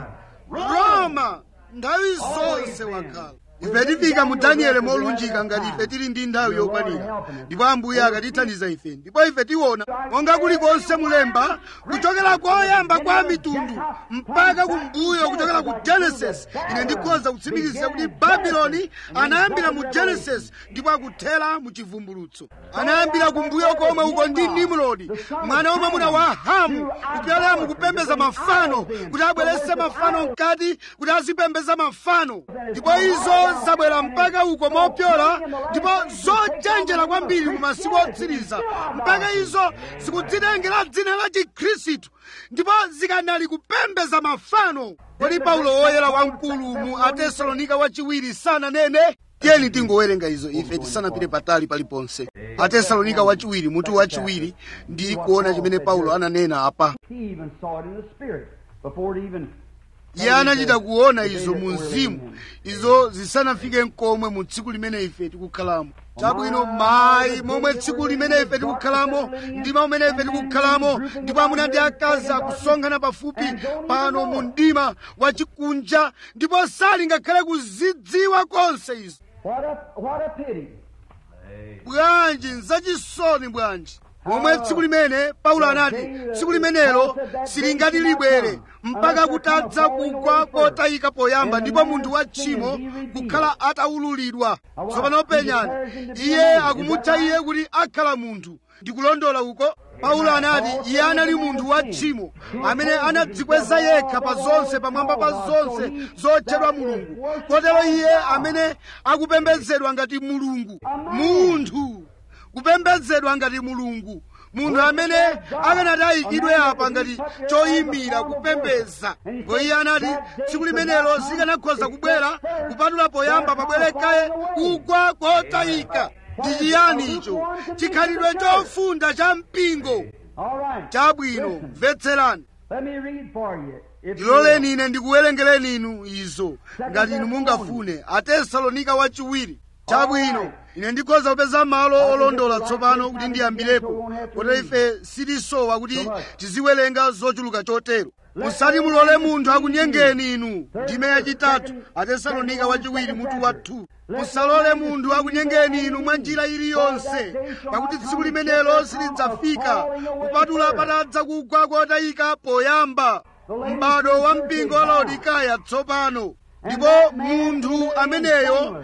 roma nthawi zonse wakhala ife tifika mu danieli molunjika ngati ife tili ndi nthawi yokwanira ndipo ambuye akatithandiza ife ndipo ife tiona monga kulikonse mulemba kuchokera koyamba kwa mitundu mpaka kumbuyo kuchokera ku genesis ine ndikhoza kutsimikiza kuti babuloni anayambira mu genesis ndipo akuthera mu chivumbulutso anayambira kumbuyo komwe uko ndi nimrodi mwana wamwamuna wa hamu kupyolera mukupembeza mafano kuti abweretse mafano mkati kuti azipembeza mafano ndipo izo zabwera mpaka uko mopyola ndipo zochenjera kwambiri mu masiku otsiriza mpaka izo zikudzitengera dzina la chikhristu ndipo zikanali kupembeza mafano kodi paulo woyera wamkulu mu atesalonika wachiwiri sananene tiyeni tingowerenga izo ife tisanapite patali paliponse atesalonika wachiwiri mutu wachiwiri ndi kuona chimene paulo ananena apa He even saw it in the spirit before it even. iye anachita kuona izo mu mzimu izo zisanafike nkomwe mu tsiku limene ife tikukhalamo chabwino mayi momwe tsiku limene ife tikukhalamo mdima umene ife tikukhalamo ndipo amuna ndi akazi akusonkhana pafupi pano mu mdima wachikunja ndipo sali ngakhale kuzidziwa konse izo What a what a pity. bwanji nzachisoni bwanji momwe tsiku limene paulo anati tsiku limenelo silingati libwere mpaka kutadza kugwa kotayika poyamba ndipo munthu wa tchimo kukhala ataululidwa tsopano penyani iye akumutcha iye kuti akhala munthu ndikulondola uko paulo anati iye anali munthu wa tchimo amene anadzikweza yekha pa zonse pamwamba pa zonse zotchedwa mulungu kotero iye amene akupembedzedwa ngati mulungu munthu kupembedzedwa ngati mulungu munthu amene akanati ayikidwe apa ngati choyimira kupembedza ngo iye anati tsiku limenelo sikanakhoza kubwera kupatula poyamba pabwere kaye kugwa kotayika ndi chiyani icho chikhalidwe chofunda cha mpingo All right. chabwino mvetserani Let me read for you. If you ndiloleni ine ndikuwerengereni inu izo ngati inu mungafune atesalonika wachiwiri chabwino ine ndikhoza kupeza malo olondola tsopano kuti ndiyambirepo kuti ife sitisowa kuti tiziwerenga zochuluka chotero musati mulole munthu akunyengeni inu ndime yachitatu atesalonika wachiwiri mutu wa 2 musalole munthu akunyengeni inu mwa njira iliyonse pakuti tsiku limenelo silidzafika kupatula patadza kugwa kotayika poyamba m'bado wa mpingo wa laodikaya tsopano ndipo munthu ameneyo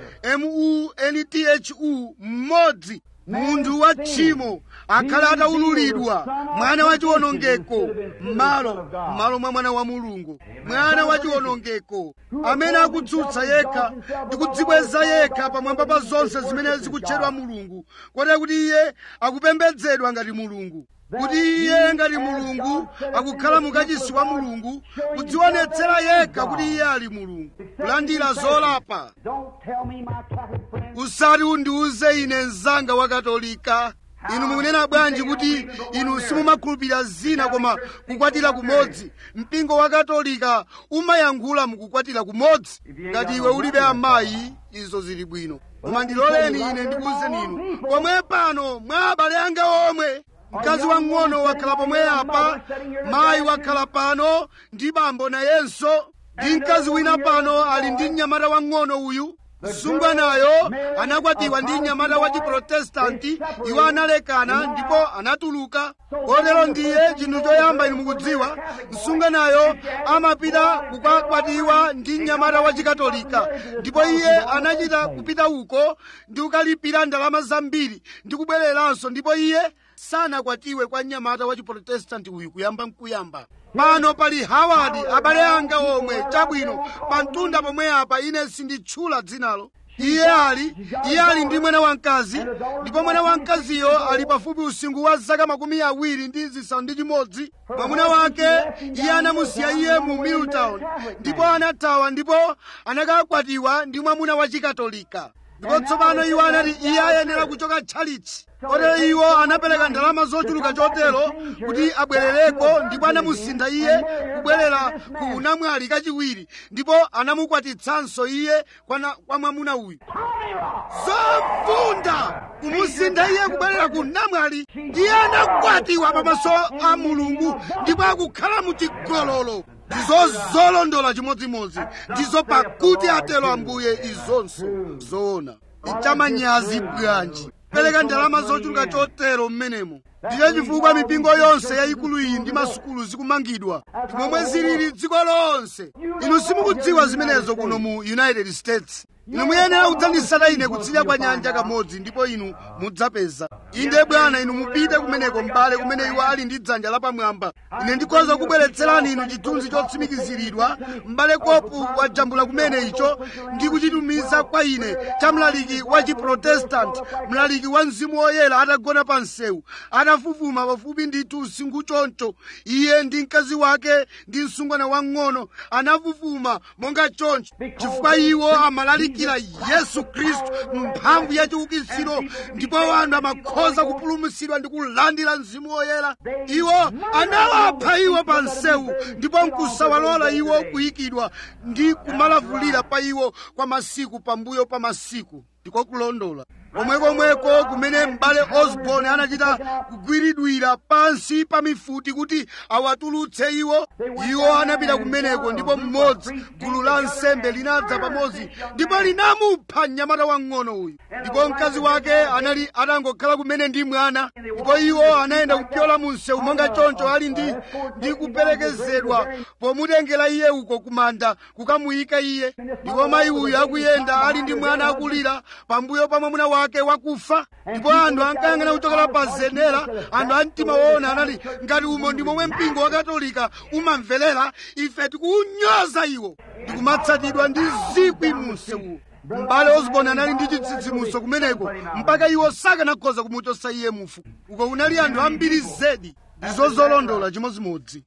munthu mmodzi munthu wa tchimo akhale ataululidwa mwana wa chiwonongeko m'malo m'malo mwa mwana wa mulungu mwana wa chiwonongeko amene akutsutsa yekha ndi kudzikweza yekha pamwamba pa zonse zimene zikutchedwa mulungu kotero kuti iye akupembedzedwa ngati mulungu kuti iye ngati mulungu akukhala mukachisi wa mulungu kudzionetsera yekha kuti iye ali mulungu kulandira zolapa don't tell me my Catholic friends. usati undiuze ine mzanga wa katolika inu mukunena bwanji kuti inu simumakhulupirira zina koma kukwatira kumodzi mpingo wa katolika umayankhula mukukwatira kumodzi ngati iwe ulibe amayi izo zili bwino koma ndiloleni ine ndikuwuzeni inu pomwe pano mwa abale anga omwe mkazi wang'ono wakhala pomwe apa mayi wakhala pano ndi bambo nayenso ndi mkazi wina pano ali ndi mnyamata wang'ono uyu msungwanayo anakwatiwa ndi mnyamata wa chiprotestanti iwo analekana ndipo anatuluka kotero ndiye chinthu choyamba inu mukudziwa msungwanayo amapita kukakwatiwa ndi mnyamata wa chikatolika ndipo iye anachita kupita uko ndi kukalipira ndalama zambiri ndi kubwereranso ndipo iye sanakwatiwe kwa mnyamata wa chiprotestanti uyu kuyamba nkuyamba pano pali hawadi abale anga omwe chabwino pa mtunda pomwe apa ine sinditchula dzinalo iye ali iye ali ndi mwana wamkazi ndipo mwana wamkaziyo ali pafupi usinkhu wa zaka makumi awiri ndi zisanu ndi chimodzi mwamuna wake iye anamusiya iye mu milltown ndipo anathawa ndipo anakakwatiwa ndi mwamuna wa chikatolika ndipo tsopano iwo anati iye ayenera kuchoka tchalitchi kotero iwo anapereka ndalama zochuluka chotero kuti abwerereko ndipo anamusintha iye kubwerera ku unamwali kachiwiri ndipo anamukwatitsanso iye kwa, na- kwa mwamuna uyu zofunda kumusintha iye kubwerera ku namwali iye anakwatiwa pamaso a mulungu ndipo akukhala mu chigololo ndizo zolondola chimodzimodzi ndizo pakuti atero ambuye izonso zoona ichamanyazi bwanji pereka ndalama zochuluka chotero mmenemo ndiye chifukwa mipingo yonse yayikulu iyi ndi masukulu zikumangidwa momwe zilili dziko lonse inu simukudziwa zimenezo kuno mu united states inu muyenera kudzandisata ine kutsidya kwa nyanja kamodzi ndipo inu mudzapeza inde bwana inu mupite kumeneko m'bale kumene iwo ali ndi dzanja lapamwamba ine ndikhoza kubweretserani inu chithunzi chotsimikiziridwa m'bale kopu wajambula kumene icho ndi kuchitumiza kwa ine cha mlaliki wa chiprotestanti mlaliki wa mzimu woyera atagona pa msewu atafufuma pafupi ndithu usinkhu choncho iye ndi mkazi wake ndi msungwana wang'ono anafufuma monga choncho chifukwa iwo amalalikira kuzindikira yesu khristu mphamvu ya chiukitsiro ndipo anthu amakhoza kupulumutsidwa ndi kulandira mzimu woyera iwo anawapha iwo pa msewu ndipo nkusawalola iwo kuyikidwa ndi kumalavulira pa iwo kwa masiku pambuyo pa masiku ndiko kulondola komwekomweko kumene m'bale osborne anachita kugwiridwira pansi pa mifuti kuti awatulutse iwo iwo anapita kumeneko ndipo mmodzi gulu la nsembe linadza pamodzi ndipo linamupha mnyamata wang'ono uyu ndipo mkazi wake anali atangokhala kumene ndi mwana ndipo iwo anayenda kupyola mu msewu monga choncho ali ndi ndi kuperekezedwa pomutengera iye uko kumanda kukamuyika iye ndipo mayi uyu akuyenda ali ndi mwana akulira pambuyo pa mwamuna wake wakufa ndipo anthu ankayang'ana kuchokera pa zenera anthu a mtima woona anali ngati umo ndi momwe mpingo wa katolika umamverera ife tikuunyoza iwo ndikumatsatidwa ndi zikwi mu msewu m'bale osborne anali ndi chitsitsimuso kumeneko mpaka iwo sakanakhoza kumuchosa iye mufu uko unali anthu ambiri zedi ndizo zolondola chimodzimodzi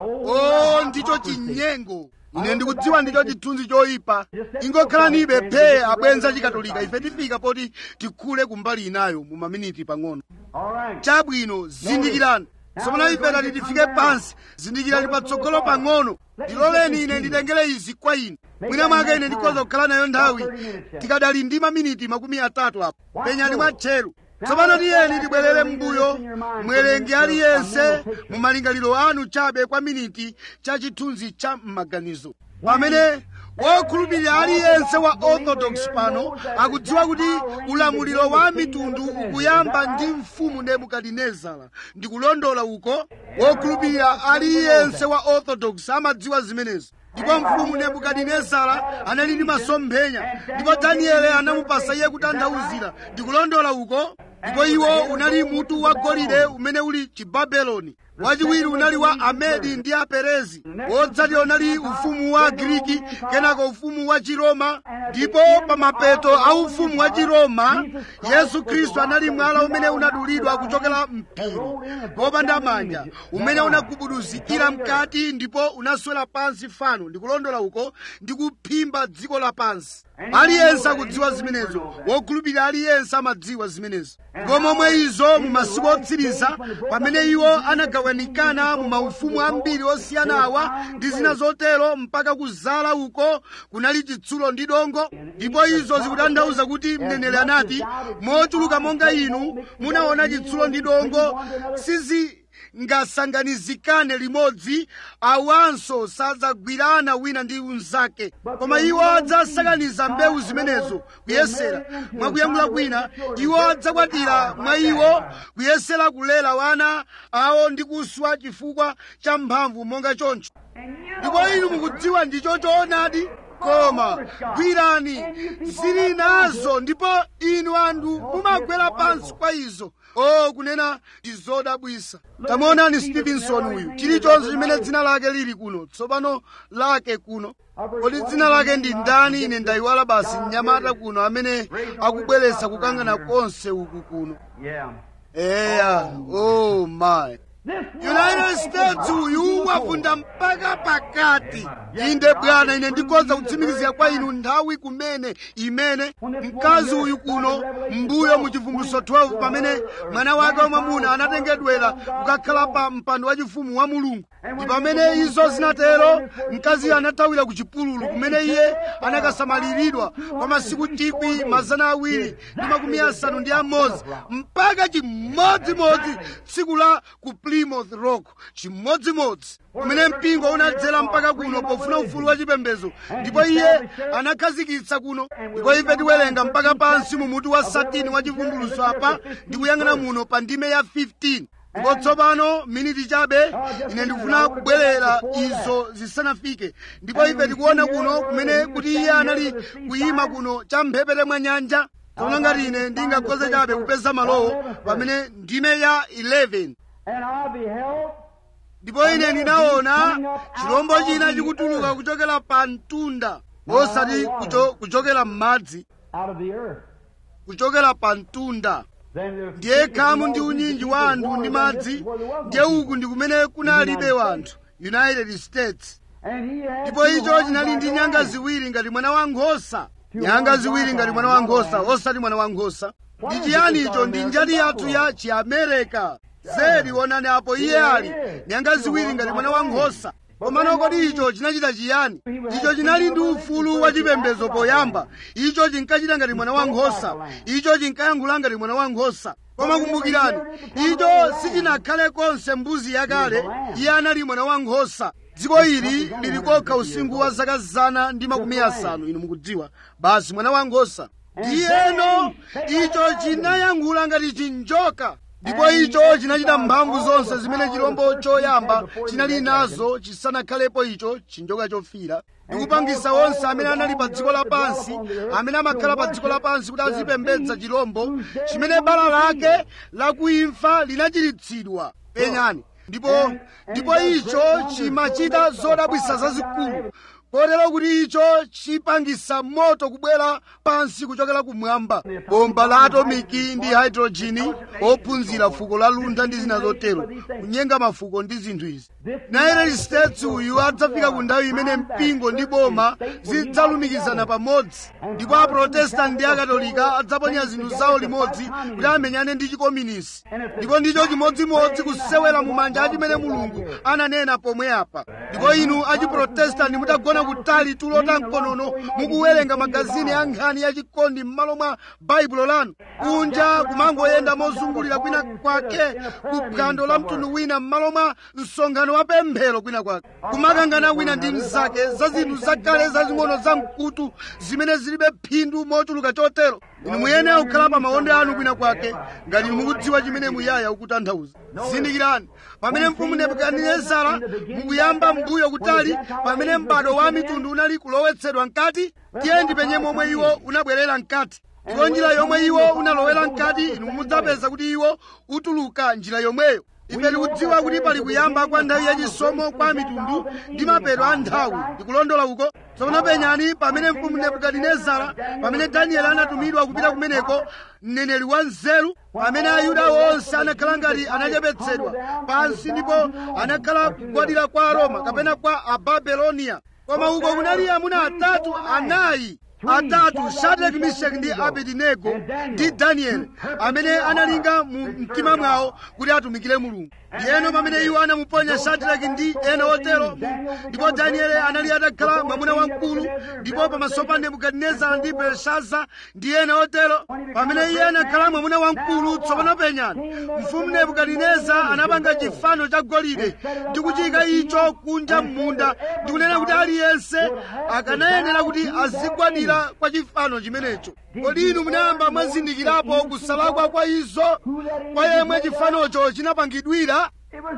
o ndicho chinyengo ine ndikudziwa ndicho chithunzi choyipa ingokhalanibe phe abwenza chikatolika ife tifika poti tikhule kumbali inayo mu maminiti pang'ono All right. chabwino zindikirani tsopano ife tati tifike pansi zindikirani patsogolo pang'ono ndiloleni ine nditengere izi kwa inu mwina mwake ine ndikhoza kukhala nayo nthawi tikadali ndi maminiti makumi atatu apo penyani mwatcheru tsopano tiyeni tibwerere m'mbuyo mwerenge aliyense mu malingaliro anu chabe kwa miniti cha chithunzi cha m'maganizo pamene wokhulupirira aliyense wa orthodox pano akudziwa kuti ulamuliro wa mitundu ukuyamba ndi mfumu nebukadinezara ndikulondola uko wokhulupirira aliyense wa orthodox amadziwa zimenezo ndipo mfumu nebukadinezara anali ndi masomphenya ndipo danieli anamupasa iye kutanthauzira ndikulondola uko ndipo iwo unali mutu wa golide umene uli chibabeloni wachiwiri unali wa amedi ndi aperezi wotsatira unali ufumu wa giriki kenako ufumu wa chiroma ndipo pa mapeto a ufumu wa chiroma yesu khristu anali mwala umene unadulidwa kuchokera mphiri popanda manja umene unagubuduzikira mkati ndipo unaswera pansi fano ndikulondola uko ndi kuphimba dziko lapansi aliyense akudziwa zimenezo wokhulupirira aliyense amadziwa zimenezo ndipo momwe izo mu masiku otsiriza pamene iwo anagawanikana mu maufumu ambiri osiyana awa ndi zina zotero mpaka kuzala uko kunali chitsulo ndi dongo ndipo izo zikutanthauza kuti mneneri anati mochuluka monga inu munaona chitsulo ndi dongo sizi ngasanganizikane limodzi awanso sadzagwirana wina ndi unzake koma iwo adzasakaniza mbewu zimenezo kuyesera mwakuyankhula kwina iwo adzakwatira mwa iwo kuyesera kulera wana awo ndi kuswa chifukwa cha mphamvu monga choncho ndipo inu mukudziwa ndicho choonadi koma gwirani zili nazo ndipo inu anthu mumagwera pansi kwa izo o kunena ndi zodabwisa tamuonani stevenson uyu chilichonse chimene dzina lake lili kuno tsopano lake kuno kodi dzina lake ndi ndani ine ndayiwala basi mnyamata kuno amene akubweretsa kukangana konse uku kuno Yeah. eya oh my This united states uyu wafunda mpaka pakati inde bwana ine ndikhoza kutsimikizira kwa inu nthawi kumene imene mkazi uyu kuno mbuyo mu chivumbulutso 12 pamene mwana wake wamwamuna anatengedwera kukakhala pa mpando wachifumu wa mulungu ndi pamene izo zinatero mkaziyo anathawira ku chipululu kumene iye anakasamaliridwa kwa masiku tikwi mazana awiri ndi makumi asanu ndi amodzi mpaka chimodzimodzi tsiku la ku plymouth rock chimodzimodzi kumene mpingo unadzera mpaka kuno pofuna ufulu wa chipembedzo ndipo iye anakhazikitsa kuno ndipo ife tiwerenga mpaka pansi mu mutu wa satini wa chivumbulutso apa ndi kuyang'ana muno pa ndime ya 15 ndipo tsopano miniti chabe ine ndikufuna kubwerera izo zisanafike ndipo ife tikuona kuno kumene kuti iye anali kuyima kuno champhepete mwa nyanja tsono ngati ine ndingakhoze chabe kupeza malowo pamene ndime ya 11 and I beheld ndipo ine ndinaona chirombo china chikutuluka kuchokera pa mtunda osati kucho, kuchokera m'madzi out of the earth. kuchokera pa mtunda Then there's ndiye khamu ndi unyinji wa anthu ndi madzi ndiye uku ndi kumene kunalibe wanthu united states And he had ndipo two icho horns chinali like ndi a nyanga lion. ziwiri ngati mwana wa nkhosa nyanga ziwiri ngati mwana wa nkhosa osati mwana wa nkhosa ndi chiyani icho ndi njati yathu ya chiamerika zedi onani apo iye ali nyanga ziwiri ngati mwana wa nkhosa komano kodi icho chinachita chiyani icho chinali ndi ufulu wa chipembedzo poyamba icho chinkachita ngati mwana wa nkhosa icho chinkayankhula ngati mwana wa nkhosa koma kumbukirani icho sichinakhale konse mbuzi yakale iye anali mwana wa nkhosa dziko ili lili kokha usinkhu wa zaka zana ndi makumi asanu inu mukudziwa basi mwana wa nkhosa ndiyeno icho chinayankhula ngati chinjoka ndipo icho chinachita mphamvu zonse zimene chirombo choyamba chinali nazo chisanakhalepo icho chinjoka chofira ndikupangisa onse amene anali pa dziko lapansi amene amakhala pa dziko lapansi kuti azipembedza chirombo chimene bala lake lakuimfa linachiritsidwa penyani ndipo ndipo icho chimachita zodabwisa zazikulu kotero kuti icho chipangisa moto kubwera pansi kuchokera kumwamba bomba la atomiki ndi hydrojini ophunzira fuko la lunda ndi zina zotero kunyenga mafuko ndi zinthu izi united states uyu adzafika ku nthawi imene mpingo ndi boma zidzalumikizana pamodzi ndipo aprotestanti ndi akatolika adzaponya zinthu zawo limodzi kuti amenyane ndi chikominisi ndipo ndicho chimodzimodzi kusewera mu manja achimene mulungu ananena pomwe apa ndipo inu achiprotestanti mutagona kutali tulo ta mkonono mukuwerenga magazini a nkhani yachikondi m'malo mwa baibulo lanu kunja kumangoyenda mozungulira kwina kwake kuphwando la mtundu wina m'malo mwa msonkhano wa pemphero kwina kwake kumakangana wina ndi mnzake za zinthu zakale zazing'ono za mkutu zimene zilibe phindu mochuluka chotero inu muyenera kukhala pa maondo anu kwina kwake ngati inu mukudziwa chimene muyaya ukutanthauza zindikirani pamene mfumu nebukadinezara mukuyamba mbuyo kutali pamene m'bado wa mitundu unali kulowetsedwa mkati tiye ndipenye momwe iwo unabwerera mkati ndipo njira yomwe iwo unalowera mkati inu mudzapeza kuti iwo utuluka njira yomweyo ife tikudziwa kuti pali kuyamba kwa nthawi yachisomo kwa mitundu ndi mapeto a nthawi ndikulondola uko tsopano penyani pamene mfumu nebukadinezara pamene danieli anatumidwa kupita kumeneko mneneri wa nzeru pamene ayuda onse anakhala ngati anachepetsedwa pansi ndipo anakhala kugwadira kwa aroma kapena kwa ababeloniya koma uko kunali amuna atatu anayi atatu shadraki mishaki ndi abedinego ndi danieli amene analinga mu mtima mwawo kuti atumikire mulungu ndiyeno pamene iwo anamuponya shadraki ndi ena otero ndipo danieli anali atakhala mwamuna wamkulu ndipo pamaso pa nebukadinezara ndi belshaza ndi ena otero pamene iye anakhala mwamuna wamkulu tsopano penyani mfumu nebukadinezara anapanga chifano cha golide ndi kuchika icho kunja m'munda ndi kunena kuti aliyense akanayenera kuti azigwadira kwa chifano chimenecho kodi inu munayamba mwazindikirapo kusalakwa kwa izo kwa yemwe chifanocho chinapangidwira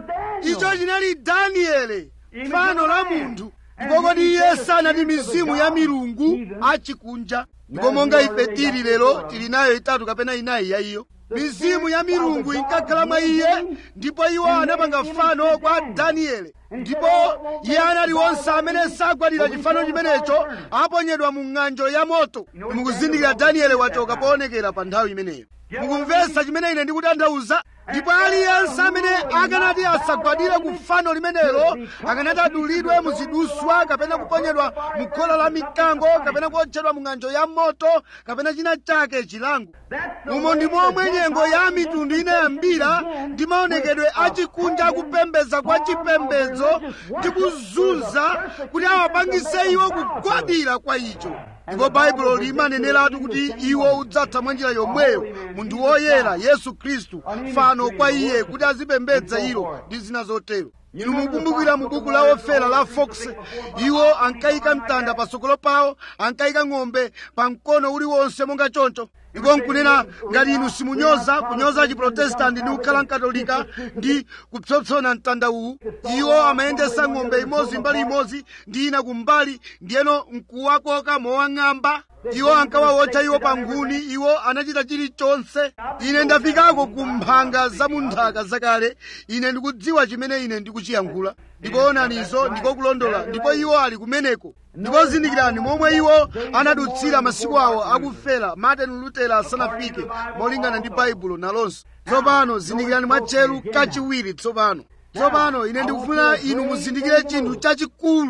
icho chinali danieli fano la munthu ndipo kodi iye sanati mizimu ya milungu achikunja ndipo monga ife tili lero tili nayo itatu kapena inayi ya iyo mizimu ya milungu inkakhala mwa iye ndipo iwo anapanga fano kwa danieli ndipo iye anali onse amene sagwadira chifano chimenecho aponyedwa mu ng'anjo ya moto mukuzindikira danieli wachoka poonekera pa nthawi imeneyo mukumvetsa chimene ine ndikutanthauza ndipo aliyense amene akanati asagwadire ku fano limenelo akanati adulidwe muziduswa kapena kuponyedwa mu khola la mikango kapena kuotchedwa mu ng'anjo ya moto kapena china chake chilango umo ndi momwe nyengo ya mitundu inayambira ndi maonekedwe achikunja akupembedza kwa chipembedzo ndi kuzunza kuti awapangise iwo kugwadira kwa icho ndipo baibulo limaneneratu kuti iwo udzatha mwa njira yomweyo munthu woyera yesu khristu fano kwa iye kuti azipembedza ilo ndi zina zotero inu mukumbukira mu buku la ofera la fox iwo ankayika mtanda patsogolo pawo ankayika ng'ombe pa mkono uliwonse monga choncho ndipo nkunena ngati inu simunyoza kunyoza chiprotestanti ndi kukhala mkatolika ndi kupsompsona mtanda uwu iwo amayendesa ng'ombe imodzi mbali imodzi ndi ina kumbali ndiyeno nkuwakoka mowang'amba iwo ankawawotcha iwo pa nkhuni iwo anachita chilichonse ine ndafikako ku mphanga za munthaka zakale ine ndikudziwa chimene ine ndikuchiyankhula ndipo onanizo ndiko kulondola ndipo iwo ali kumeneko ndipo zindikirani momwe iwo anadutsira masiku awo akufera martin lutera asanafike molingana ndi baibulo nalonso tsopano zindikirani mwatcheru kachiwiri tsopano tsopano ine ndikufuna inu muzindikire chinthu chachikulu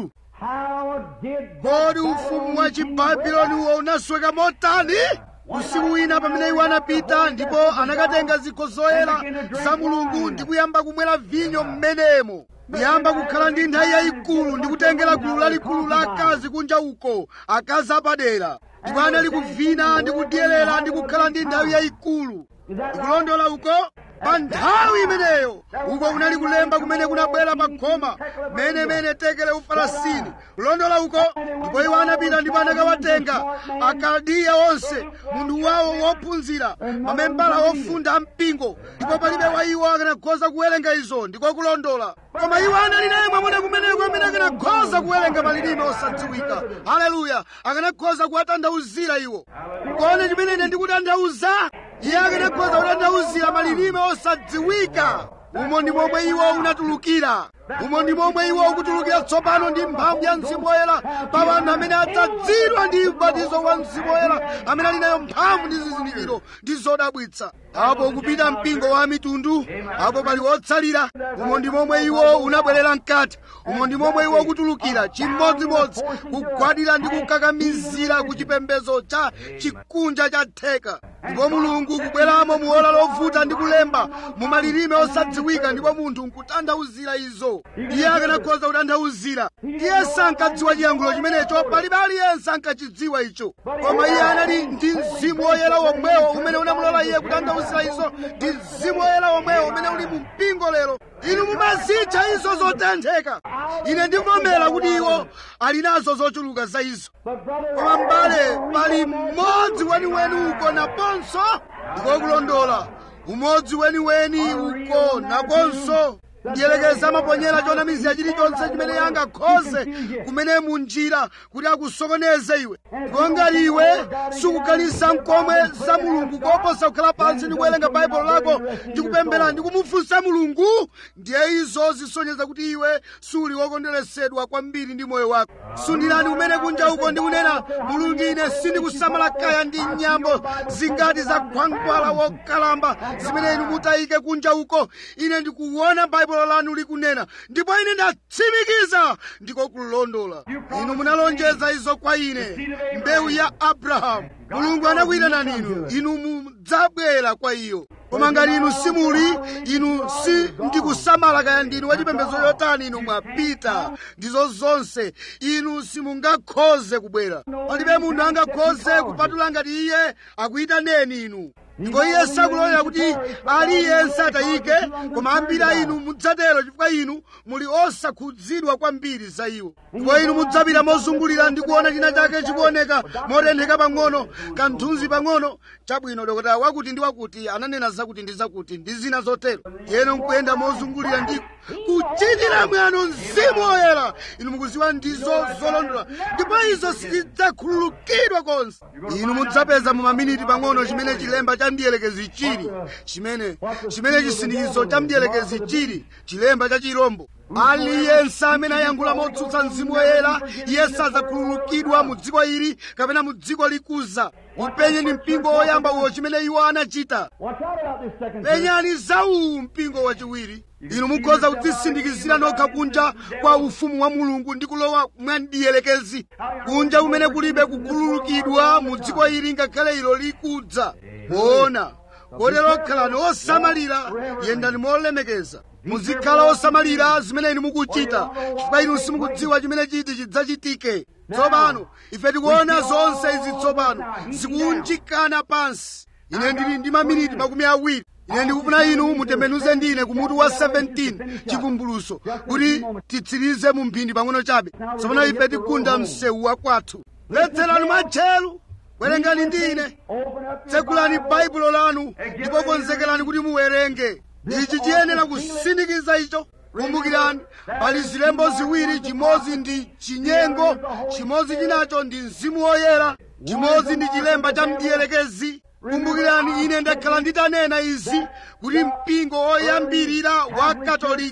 How did kodi ufumu wa chibabuloniwo unasweka motani usiku wina pamene iwo anapita ndipo anakatenga zikho zoyera za mulungu ndi kuyamba kumwera vinyo m'menemo kuyamba kukhala ndi nthawi yayikulu ndi kutengera gulu lalikulu la akazi kunja uko akazi apadera ndipo anali kuvina ndi kudyerera ndi kukhala ndi nthawi yayikulu ndikulondola uko pa nthawi imeneyo uko kunali kulemba kumene kunabwera pa khoma menemene tekele ufarasini kulondola uko ndipo iwo anapita ndipo anakawatenga akaldiya onse munthu wawo wophunzira mamembala ofunda mpingo ndipo palibe wa iwo akanakhoza kuwerenga izo ndiko kulondola koma iwo anali naye mwamuna kumeneko amene akanakhoza kuwerenga malilime osadziwika haleluya akanakhoza kuwatanthauzira iwo kone chimene ine ndikutanthauza iye akanakhoza kutanthauzira malilime osadziwika umo ndi momwe iwo unatulukira umo ndi momwe iwo ukutulukira tsopano ndi mphamvu ya mzimu woyera pa anthu amene adzadzidwa ndi ubatizo wa mzimu woyera amene ali nayo mphamvu ndi zizindikiro ndi zodabwitsa apo ukupita mpingo wa mitundu apo pali wotsalira umo ndi momwe iwo unabwerera mkati umo ndi momwe iwo ukutulukira chimodzimodzi kugwadira ndi kukakamizira ku chipembedzo cha chikunja cha theka ndipo mulungu kubweramo muola lovuta ndi kulemba mu malilime osadziwika ndipo munthu nkutanthauzira izo iye akanakhoza kutanthauzira iye sankadziwa chiyankhulo chimenecho palibe aliyense ankachidziwa icho koma iye anali ndi mzimu woyera womwewo umene unamulola iye kutanthauzira izo ndi mzimu woyera womwewo umene uli mu mpingo lero inu mumazitcha izo zotentheka ine ndivomera kuti iwo ali nazo zochuluka za izo koma mbale pali mmodzi weniweni uko naponso ndikokulondola umodzi weniweni uko naponso ndiyelekeza amaponyera chonamizira chilichonse chimene angakhoze kumene munjira kuti akusokoneze iwe ndipo ngati iwe sukukhalisa mkomwe za mulungu koposa kukhala pansi ndi kuwerenga baibulo lako ndi kupemphera ndi kumufunsa mulungu ndiye izo zisonyeza kuti iwe suli wokondweresedwa kwambiri ndi moyo wako sundirani kumene kunja uko ndi kunena mulungu ine sindikusamala kaya ndi nyambo zingati za khwangwala wokalamba zimene inu mutayike kunja uko ine ndikuona baibulo lanu likunena ndipo ine ndatsimikiza ndiko kulondola inu munalonjeza izo kwa ine mbewu ya abrahamu mulungu anakuyitanani inu inu mudzabwera kwa iyo koma ngati inu simuli inu si ndikusamala kaya ndinu wachipembedzo chotani inu mwapita ndizo zonse inu simungakhoze kubwera palibe munthu angakhoze kupatula ngati iye akuyitaneni inu ndipo iye sakulolera kuti aliyense atayike koma ambiri a inu mudzatero chifukwa inu muli osakhudzidwa kwambiri za iwo ndipo inu mudzapita mozungulira ndi kuona china chake chikuoneka motentheka pang'ono kanthunzi pang'ono chabwino dokotala wakuti ndi wakuti ananena zakuti ndi zakuti ndi zina zotero yeno nkuyenda mozungulira ndi kuchitira mwano mzimu woyera inu mukuziwa ndizo zolondola ndipo izo sizidzakhululukidwa konse inu mudzapeza mu maminiti pang'ono chimene chilemba cha mdiyelekezi chili chimene chimene chisindikizo cha mdiyelekezi chili chilemba cha chirombo aliyense amene ayankhula motsutsa mzimu woyera iye sadzakhululukidwa mu dziko ili kapena mu dziko likuza upenye ndi mpingo woyamba uwo chimene iwo anachita Watch out about this second church. penyani za uwu mpingo wachiwiri inu mukhoza kudzisindikizira nokha kunja kwa ufumu wa mulungu ndi kulowa mwandiyelekezi kunja kumene kulibe kukhululukidwa mu dziko ili ngakhale ilo likudza moona kotero khalani osamalira yendani molemekeza muzikhala osamalira zimene inu mukuchita chifukwa inu simukudziwa chimene chiti chidzachitike tsopano ife tikuona zonse izi tsopano zikunjikana pansi ine ndili ndi maminiti makumi awiri ine ndikufuna inu mutembenuze ndine kumutu wa 17 chivumbuluso kuti titsirize mu mphindi pang'ono chabe tsopano ife tikunda msewu wa kwathu letserani mwatcheru werengani ndine Open up your tsekulani Bible. baibulo lanu ndipo konzekerani kuti muwerenge ichi chiyenera kusindikiza icho kumbukirani pali zilembo ziwiri chimodzi ndi chinyengo chimodzi chinacho ndi mzimu woyera chimodzi ndi chilemba cha mdiyelekezi kumbukirani ine ndakhala nditanena izi kuti mpingo woyambirira wa katolika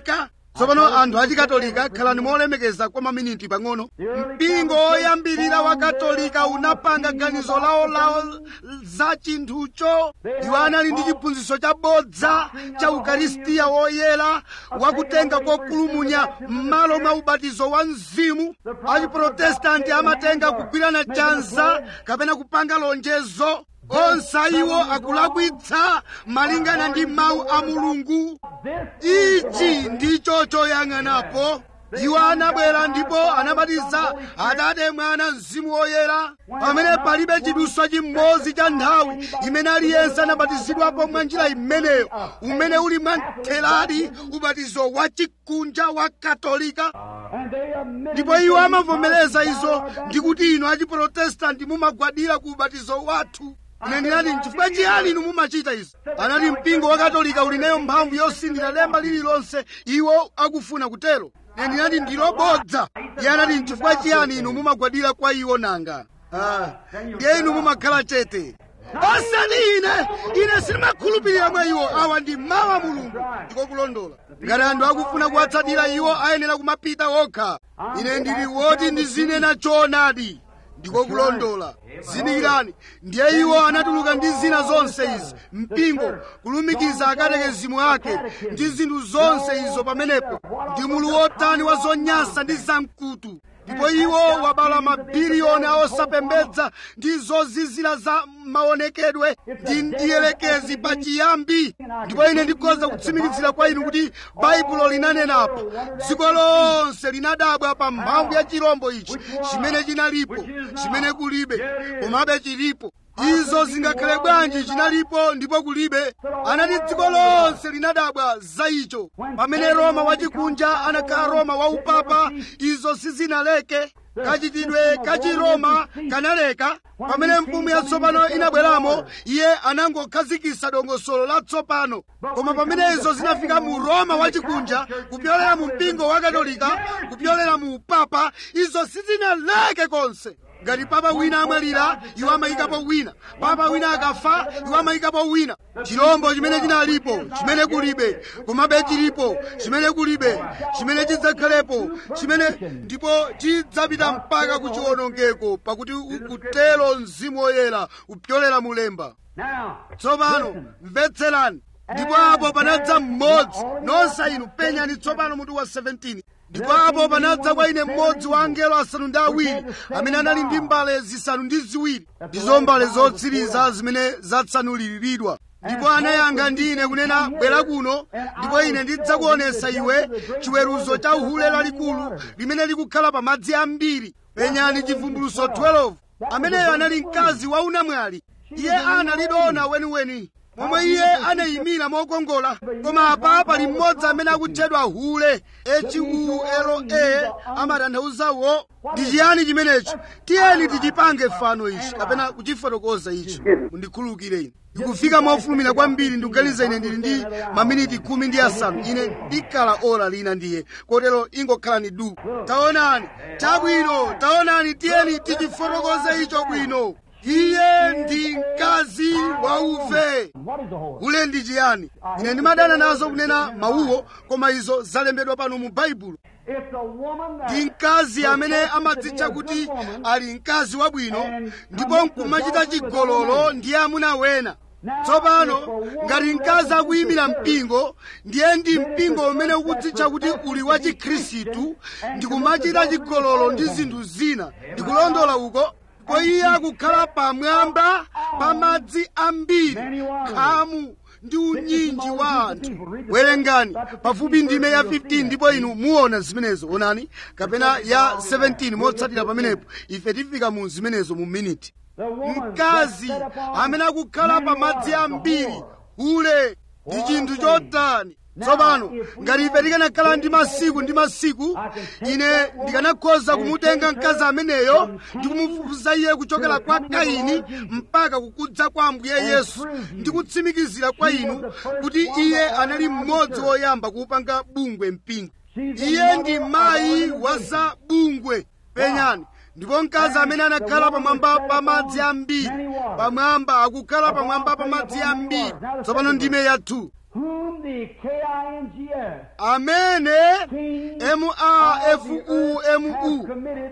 tsopano anthu achikatolika khalani molemekeza kwa maminiti pang'ono mpingo woyambirira wa katolika unapanga ganizo lawolawo za chinthucho iwo anali ndi chiphunzitso chabodza cha ukaristiya woyera wakutenga kokulumunya m'malo mwa ubatizo wa mzimu achiprotestanti amatenga kugwirana chanza kapena kupanga lonjezo onse iwo akulakwitsa malingana ndi mawu a mulungu ichi ndicho choyang'anapo iwo anabwera ndipo anabatiza atate mwana mzimu woyera pamene palibe chiduswa chimodzi cha nthawi imene aliyense anabatizidwapo mwa njira imeneyo umene uli mwamtheradi ubatizo wa chikunja wa katolika ndipo iwo amavomereza izo ndikuti inu achiprotestanti mumagwadira ku ubatizo wathu ine ndinati nchifukwa chiyani inu mumachita izi anati mpingo wa katolika uli nayo mphamvu yosindira lemba lililonse iwo akufuna kutero ine ndinati ndilobodza iye anati nchifukwa chiyani inu mumagwadira kwa iwo nanga Ah, ndiye inu mumakhala chete osati ine ine sindimakhulupirira mwa iwo awa ndi mawu a mulungu ndiko kulondola ngati anthu akufuna kuwatsatira iwo ayenera kumapita okha ine ndili woti ndizinena choonadi ndiko kulondola zindikirani ndiye iwo anatuluka ndi zina zonse izi mpingo kulumikiza akatekezimu ake ndi zinthu zonse izo pamenepo ndi mulu wotani wa zonyansa ndi zamkutu ndipo iwo wabala mabiliyoni a osapembedza ndi zozizira za maonekedwe ndi ndiyelekezi pa chiyambi ndipo ine ndikhoza kutsimikizira kwa inu kuti baibulo linanenapo dziko lonse linadabwa pa mphamvu ya chirombo ichi chimene chinalipo chimene kulibe komabe chilipo izo zingakhale bwanji chinalipo ndipo kulibe anati dziko lonse linadabwa za icho pamene roma wachikunja anakhala roma waupapa izo sizinaleke kachitidwe ka chiroma kanaleka pamene mfumu yatsopano inabweramo iye anangokhazikitsa dongosolo latsopano koma pamene izo zinafika mu roma wachikunja kupyolera mu mpingo wa katolika kupyolera mu upapa izo sizinaleke konse ngati papa wina amwalira iwo amayikapo wina papa wina akafa iwo amayikapo wina chirombo chimene chinalipo chimene kulibe komabe chilipo chimene kulibe chimene chidzakhalepo chimene ndipo chidzapita mpaka ku chiwonongeko pakuti ukutero mzimu woyera upyolera mulemba Now, tsopano listen. mvetserani ndipo apo panadza mmodzi nonse inu penyani tsopano mutu wa 17 ndipo apo panadza kwa ine mmodzi wa angelo asanu ndi awiri amene anali ndi mbale zisanu ndi ziwiri ndizo mbale zotsiriza zimene zatsanuliridwa ndipo anayankha ndi ine kunena bwera kuno ndipo ine ndidzakuonesa iwe chiweruzo cha uhule lalikulu limene likukhala pa madzi ambiri penyani chivumbuluso 12 ameneyo anali mkazi wa unamwali iye analidona weniweni momwe iye anayimira mokongola koma apa pali mmodzi amene akutchedwa hule hule amatanthauzawo ndi chiyani chimenecho tiyeni tichipange fano ichi kapena kuchifotokoza ichi mundikhululukire ine ndikufika mofulumira kwambiri ndikuganiza ine ndili ndi maminiti khumi ndi asanu ine ndikhala ora lina ndiye kotero ingokhalani du taonani chabwino taonani tiyeni tichifotokoze icho bwino iye ndi mkazi wa uve What is the whole? ule ndi chiyani ine ndimadana nazo kunena mawuwo koma izo zalembedwa pano mu baibulo It's a woman that ndi mkazi amene amadzitcha kuti ali mkazi wabwino ndipo nkumachita chigololo ndi amuna wena tsopano ngati mkazi akuyimira mpingo ndiye ndi mpingo umene ukudzitcha kuti uli wa chikhristu ndikumachita chigololo ndi zinthu zina ndikulondola uko ndipo iye akukhala pamwamba pa madzi ambiri khamu ndi unyinji wa anthu werengani pafupi ndime ya 15 ndipo inu muona zimenezo onani kapena ya 17 motsatira pamenepo ife tifika mu zimenezo mu miniti the woman mkazi that set upon amene akukhala pa madzi many ambiri waters, ule ndi chinthu chotani tsopano ngati ife tikanakhala ndi masiku ndi masiku ine ndikanakhoza kumutenga mkazi ameneyo ndi kumufufuza iye kuchokera kwa kaini mpaka kukudza kwa ambuye yesu ndi kutsimikizira kwa inu kuti iye anali mmodzi woyamba kuupanga bungwe mpingo iye ndi mayi wa za bungwe penyani ndipo mkazi amene anakhala pamwamba pa madzi ambiri pamwamba akukhala pamwamba pa madzi ambiri tsopano ndime ya 2 whom the the K-I-N-G-S. amene King mafumu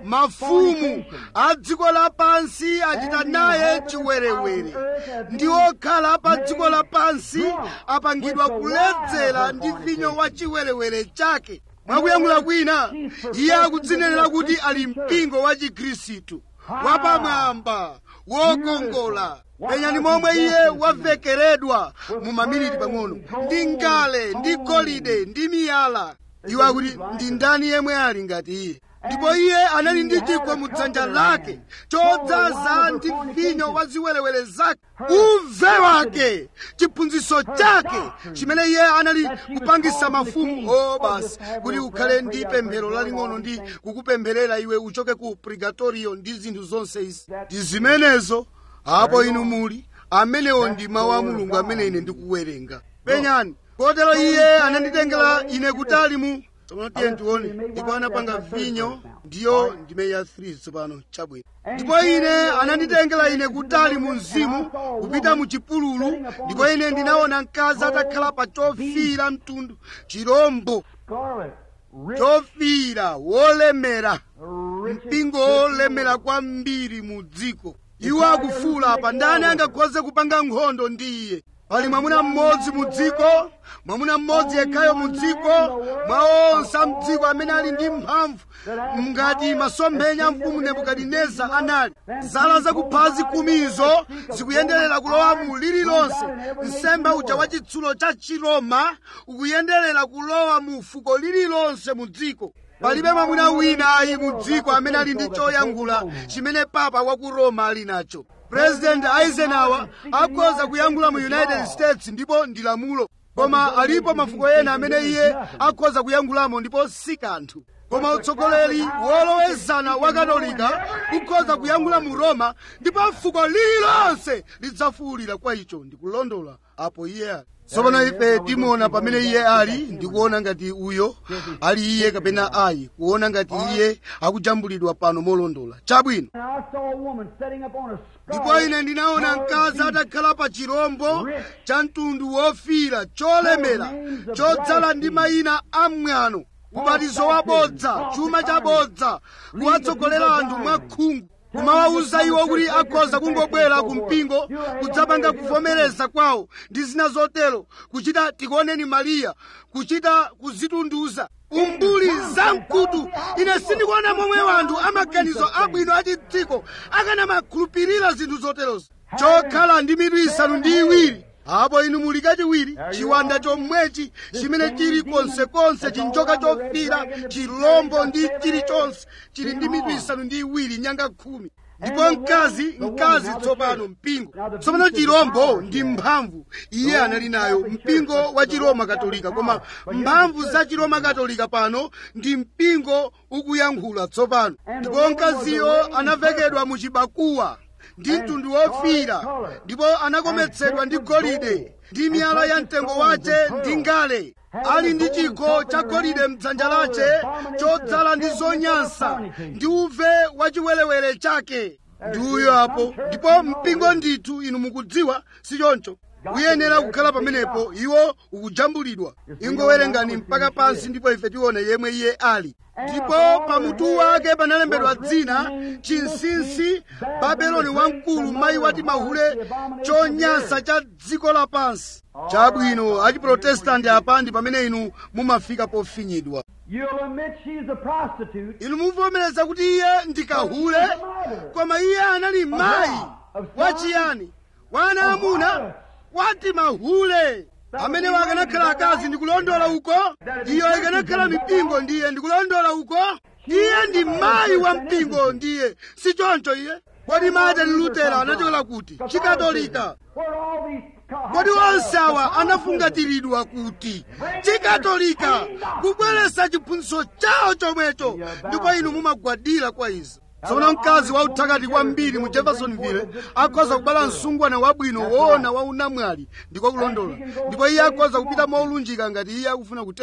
mafumu a dziko lapansi achita naye chiwerewere ndi okhala pa dziko lapansi apangidwa kuledzera ndi vinyo wa chiwerewere chake mwakuyankhula kwina iye akudzinenera kuti ali mpingo wa chikhristu wapamwamba wokongola penyani momwe iye wavekeredwa mu maminiti pang'ono ndi ngale ndi golide ndi miyala iwo akuti ndi ndani yemwe ali ngati iye ndipo iye anali ndi chikho mu dzanja lake chodzaza ndi vinyo wa ziwerewere zake uve wake chiphunzitso chake chimene iye anali kupangisa mafumu o basi kuti ukhale ndi pemphero laling'ono ndi kukupempherera iwe uchoke ku purgatorio ndi zinthu zonse izi ndi zimenezo apo inu muli amenewo ndi mawu a mulungu amene ine ndikuwerenga penyani kotero iye ananditengera ine kutali mu tsopano tiye tione ndipo anapanga vinyo ndiyo ndime ya 3 tsopano chabwino ndipo ine ananditengera ine kutali mu mzimu kupita mu chipululu ndipo ine ndinaona mkazi atakhala pa chofira mtundu chirombo Scarlet. Rich. chofira wolemera Richest mpingo wolemera kwambiri mu dziko iwo akufuula apa ndani angakhoze kupanga nkhondo ndi iye pali mwamuna mmodzi mu dziko mwamuna mmodzi yekhayo mu dziko mwa onse a mdziko amene ali ndi mphamvu ngati masomphenya a mfumu nebukadineza anali zala zakuphazi kumizo zikuyenderera kulowa mu lililonse nsembe uja wa chitsulo cha chiroma ukuyenderera kulowa mu fuko lililonse mu dziko palibe mwamuna wina ayi mu dziko amene ali ndi choyankhula chimene papa wa ku roma ali nacho president eisenhower akhoza kuyankhula mu united states ndipo ndi lamulo koma alipo mafuko ena amene iye akhoza kuyankhulamo ndipo si kanthu koma utsogoleri wolowezana wa katolika ukhoza kuyankhula mu roma ndipo fuko lililonse lidzafuwulira kwa icho ndikulondola apo iye ali tsopano ife timuona pamene iye ali ndikuona ngati uyo ali iye kapena ayi kuona ngati iye akujambulidwa pano molondola chabwino And I saw a woman sitting up on a ndipo scarlet ine ndinaona mkazi atakhala pa chirombo cha mtundu wofira cholemera chodzala ndi mayina amwano ubatizo wabodza chuma chabodza kuwatsogolera anthu mwakhungu kumawawuza iwo kuti akhoza kungobwera ku mpingo kudzapanga kuvomereza kwawo ndi zina zotero kuchita tikuoneni mariya kuchita kuzitunduza umbuli zamkutu ine sindikuona momwe wanthu amaganizo abwino achidziko akanamakhulupirira zinthu zoterozo chokhala ndi mitu isanu ndi iwiri apo inu muli kachiwiri chiwanda chomwechi chimene chili konsekonse chinjoka chofira chilombo ndi chilichonse chili ndi mitu isanu ndi iwiri nyanga khumi ndipo mkazi mkazi tsopano mpingo tsopano chirombo ndi mphamvu iye anali nayo mpingo wa chiroma katolika koma mphamvu za chiroma katolika pano ndi mpingo ukuyankhula tsopano ndipo mkaziyo anavekedwa mu chibakuwa ndi mtundu wofira ndipo anakometsedwa ndi golide ndi miyala ya mtengo wace ndi ngale ali ndi chikho cha golide mdzanja lace chodzala ndi zonyansa ndi uve wa chiwerewere chake ndi uyo apo ndipo mpingo ndithu inu mukudziwa si choncho uyenera kukhala pamenepo iwo ukujambulidwa ingowerengani mpaka pansi ndipo ife tione yemwe iye ali ndipo pamutu wake panalembedwa dzina chinsinsi babeloni wamkulu mayi wati mahule chonyansa cha dziko lapansi chabwino achiprotestanti apa ndi pamene inu mumafika pofinyidwa You'll admit she's a prostitute. inu muvomereza kuti iye ndi kahule koma iye anali mayi wachiyani wana amuna wati mahule amene akanakhala akazi ndikulondola uko iyo ikanakhala mipingo ndiye ndikulondola uko iye ndi mayi wa mpingo ndiye si choncho iye kodi martin luther anachokera kuti chikatolika Where all these co- kodi onse awa anafungatiridwa kuti chikatolika kubweretsa chiphunzitso chawo chomwecho ndipo inu mumagwadira kwa izi tsono mkazi wa uthakati kwambiri mu jeffersonville akhoza kubala msungwana wabwino woona wa unamwali ndiko kulondola ndipo iye akhoza kupita molunjika ngati iye akufuna kutero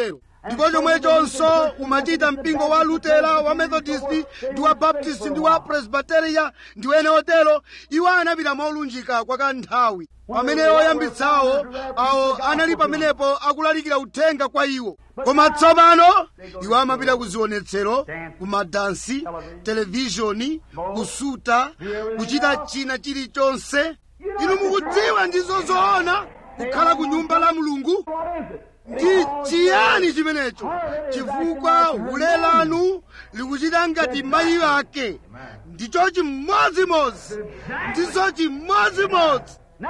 ndipo chomwechonso umachita mpingo wa lutera wa methodist ndi wa baptist ndi wa presbyteria ndi wene otero iwo anapita molunjika kwa kanthawi pamene oyambitsawo awo anali pamenepo akulalikira uthenga kwa iwo koma tsopano iwo amapita ku zionetsero ku madansi televishoni kusuta kuchita china chilichonse inu mukudziwa ndizo zoona kukhala ku nyumba la mulungu ndi chiyani chimenecho chifukwa hule lanu likuchita ngati mayi ake ndicho chimodzimodzi ndizo chimodzimodzi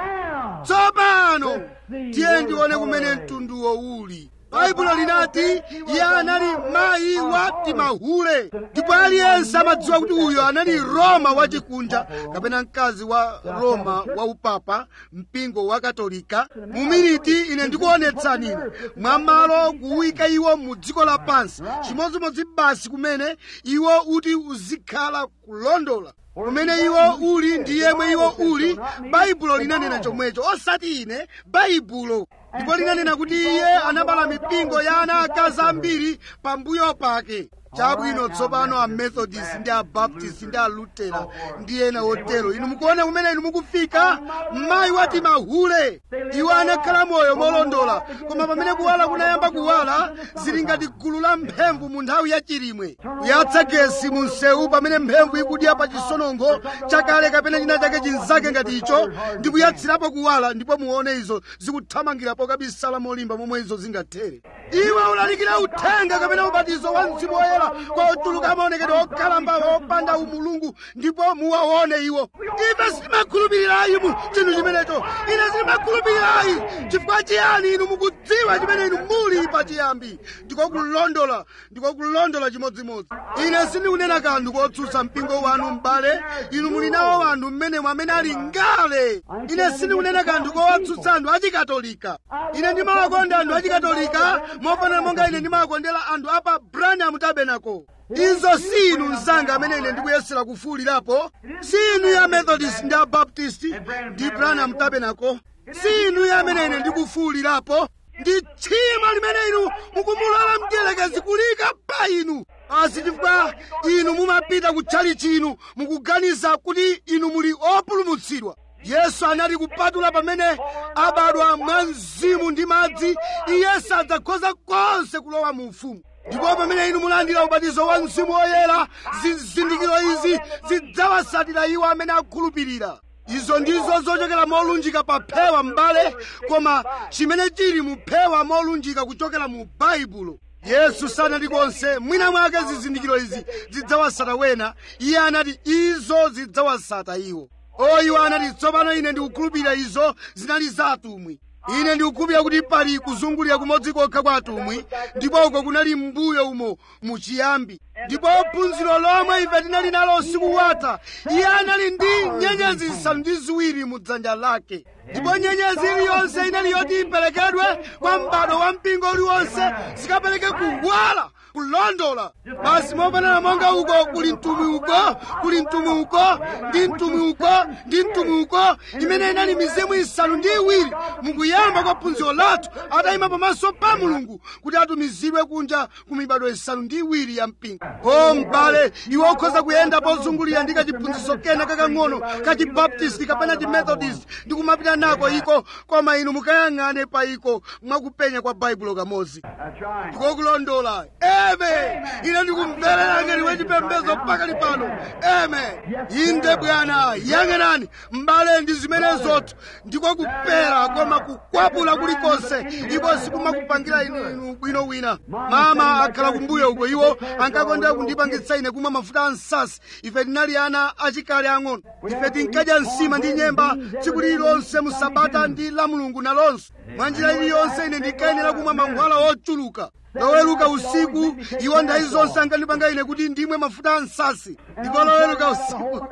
tsopano tiye ndione kumene mtunduwo uli baibulo linati iye anali mayi wa timahule ndipo aliyense amadziwa kuti uyo anali roma wachikunja kapena mkazi wa roma wa upapa mpingo wa katolika mu miniti ine ndikuonetsani ine mwamalo kuwika iwo mu dziko lapansi chimodzimodzi basi kumene iwo uti uzikhala kulondola kumene iwo uli ndi yemwe iwo uli baibulo linanena chomwecho osati ine baibulo ndipo linanena kuti iye anabala mipingo ya ana akazi ambiri pambuyo pake chabwino tsopano amethodist ndi abaptist ndi alutera ndi ena otero inu mukuona kumene inu mukufika mayi wati mahule iwo anakhala moyo molondola koma pamene kuwala kunayamba kuwala zili ngati gulu la mphemvu mu nthawi ya chilimwe kuyatsa gesi mu msewu pamene mphemvu ikudya pa chisonongo chakale kapena china chake chinzake ngati icho ndi kuyatsirapo kuwala ndipo muone izo zikuthamangirapo kabisala molimba momwe izo zingathere iwe ulalikira uthenga kapena ubatizo wa mzimu woyera kwa ochuluka maonekedwe okhalamba opanda umulungu ndipo muwaone iwo ife sitimakhulupirirayi mu chinthu chimenecho ine sitimakhulupirirayi chifukwa chiyani inu mukudziwa chimene inu muli pachiyambi ndiko kulondola ndiko kulondola chimodzimodzi ine sindikunena kanthu kotsutsa mpingo wanu m'bale inu muli nawo anthu mmenemo amene ali ngale ine sindikunena kanthu kowatsutsa anthu achikatolika ine ndimawakonda anthu achikatolika mofanana monga ine ndimawakondera anthu apa branham tabernacle izo si inu mzanga amene ine ndikuyesera kufuwulirapo si inu ya methodist ndi abaptist ndi branham tabernacle si inu ya amene ine ndikufuwulirapo ndi tchimo limene inu mukumulola mdierekezi kulika pa inu asi chifukwa inu mumapita kutchali chinu mukuganiza kuti inu muli opulumutsidwa yesu anati kupatula pamene abadwa mwa mzimu ndi madzi iye sadzakhoza konse kulowa mu ufumu ndipo pamene inu mulandira ubatizo wa mzimu woyera zizindikiro izi zidzawasatira iwo amene akhulupirira izo ndizo zochokera molunjika pa phewa m'bale koma chimene chili mu phewa molunjika kuchokera mu baibulo yesu sanati konse mwina mwake zizindikiro izi zidzawasata wena iye anati izo zidzawasata iwo oyiwo anati tsopano ine ndikukhulupirira izo zinali za atumwi ine ndikukhulupirira kuti pali kuzungulira kumodzi kokha kwa atumwi ndipo uko kunali mbuyo umo muchiyambi ndipo phunziro lomwe ife tinali nalo usiku watha iye anali ndi nyenyezi zisanu ndi ziwiri mu dzanja lake ndipo nyenyezi iliyonse inali yoti iperekedwe kwa m'bado wa mpingo uliwonse zikapereke kuwala kulondola basi mofanana monga uko kuli mtumwi uko kuli mtumwi uko ndi mtumwi uko ndi mtumwi uko imene inali mizimu isanu ndi iwiri mukuyamba kwa phunziro lathu atayima pamaso pa mulungu kuti atumizidwe kunja ku mibado isanu ndi iwiri ya mpingo o m'bale iwe ukhoza kuyenda pozungulira ndi kachiphunzitso kena kakang'ono kachibaptisti kapena chimethodist ndi kumapita nako iko koma inu mukayang'ane pa iko mwakupenya kwa baibulo kamodzi ndikokulondola eme ine ndikumverera ngati wachipembedzo pakali pano eme inde bwana yang'anani m'bale ndi zimenezotu ndiko kupera koma kukwapula kulikonse ipo sikumakupangira inu bwino wina mama akhala kumbuyo uko iwo ankakondera kundipangitsa ine kumwa mafuta a nsasi ife tinali ana achikale ang'ono ife tinkadya nsima ndi nyemba tsiku lililonse mu sabata ndi la mulungu nalonso mwa njira iliyonse ine ndinkayenera kumwa mankhwala ochuluka loweruka usiku iwo ndayi zonse ankandipanga ine kuti ndimwe mafuta a nsasi ndipo loweruka usiku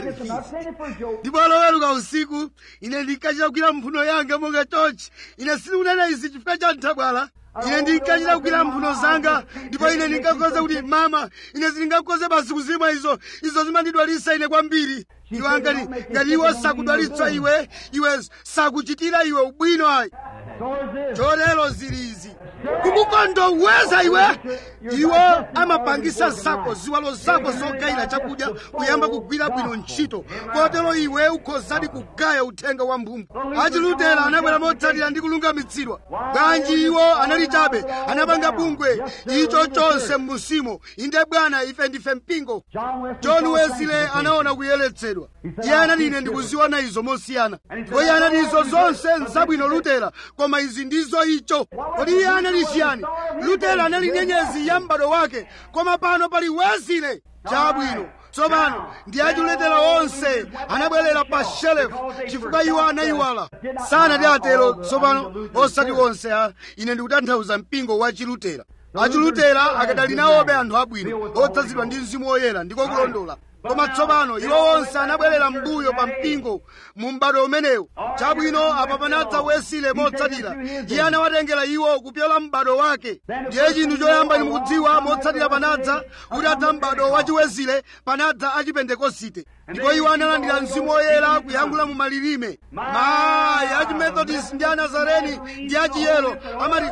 ndipo loweruka usiku ine ndinkachita kugwira mphuno yanga monga chonchi ine sindikunena izi chifukwa cha nthabwala ine ndinkachita kugwira mphuno zanga ndipo ine ndinkakhoza kuti mama ine sindingakhoze basi kuzimwa izo izo zimandidwalitsa ine kwambiri iwo angati ngati iwo sakudwalitsa iwe iwe sakuchitira iwe ubwino ayi chotero zili izi kumukondoweza iwe iwo amapangisa zako ziwalo zako zogayira chakudya kuyamba kugwira bwino ntchito kotero iwe ukhozadi kugaya uthenga wa mphumvu achilutera anabwera motsatira ndi kulungamitsidwa bwanji iwo anali chabe anapanga bungwe icho chonse m'musimo inde bwana ife ndife mpingo john wesley anaona kuyeretsedwa iye anati ine ndikuziona izo mosiyana ndipo iye anati izo zonse nzabwino lutera koma izi ndizo icho kodi iye anali chiyani lutera anali nyenyezi ya m'bado wake koma pano pali wesley chabwino tsopano ndi achiletera onse anabwerera pa shelefu chifukwa iwo anayiwala sanati atero tsopano osati onse a ine ndikutanthauza mpingo wa chilutera achilutera akadali nawobe anthu abwino odzazidwa ndi mzimu woyera ndiko kulondola koma tsopano iwo onse anabwerera mbuyo pa mpingo mu m'bado umenewu chabwino apa panadza wesile motsatira iye anawatengera iwo kupyola m'bado wake ndiye chinthu choyamba ndimukudziwa motsatira panadza kuti adza m'bado wachiwesile panadza achipentekosite ndipo iwo analandira mzimu woyera kuyankhula mu malilime mayi achimethodist ndi anazareni ndi achiyelo amati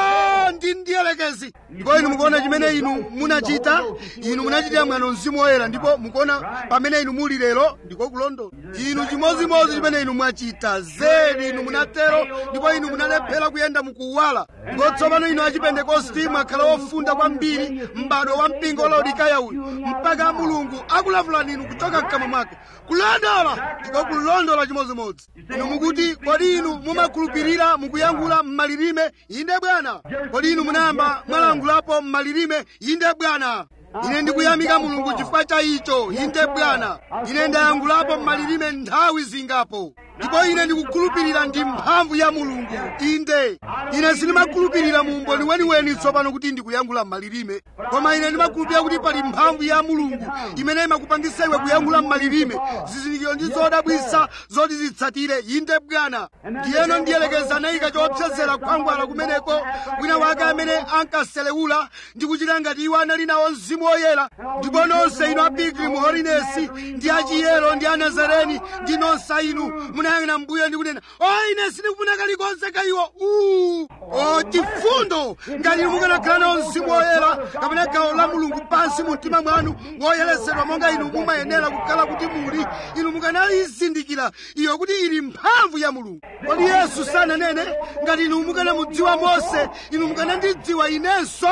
o ndi ndiyelekezi ndipo inu mukuona chimene inu munachita inu munachitira mwano mzimu woyera ndipo mukuona pamene inu muli lero ndiko kulondola inu chimodzimodzi chimene inu mwachita zedi inu munatero ndipo inu munalephera kuyenda mukuwala ndipo tsopano inu achipentekosti mwakhala ofunda kwambiri m'bado wa mpingo laodikaya uyu mpaka mulungu akulavulani inu kuchoka mkamwa mwake kulondola ndiko kulondola chimodzimodzi inu mukuti kodi inu mumakhulupirira mukuyankhula m'malilime inde bwana kodi inu munayamba mwalangulapo m'malilime inde bwana ine ndikuyamika mulungu chifukwa cha icho inde bwana ine ndayankhulapo m'malilime nthawi zingapo ndipo ine ndikukhulupirira ndi mphamvu ya mulungu inde ine sindimakhulupirira mu umboni weniweni tsopano kuti ndikuyankhula m'malilime koma ine ndimakhulupirira kuti pali mphamvu ya mulungu imene imakupangisa iwe kuyankhula m'malilime zizindikiro ndi zodabwisa zoti zitsatire inde bwana ndiyeno ndiyelekeza anayika choopsezera khwangwala kumeneko wina wake amene ankaselewula ndi kuchita ngati iwo anali nawo mzimu woyera ndipo nonse inu apigiri mu holinesi ndi achiyero ndi anazareni ndi nonse inu munayang'ana mbuyo ndi kunena o ine sindikufuna kalikonse ka iwo uu o chifundo ngati inu mukanakhala nawo mzimu woyera kapena gawo la mulungu pansi mu mtima mwanu woyeretsedwa monga inu mumayenera kukhala kuti muli inu mukanalizindikira iyo kuti ili mphamvu ya mulungu kodi yesu sananene ngati inu mukanamudziwa mose inu mukanandidziwa inenso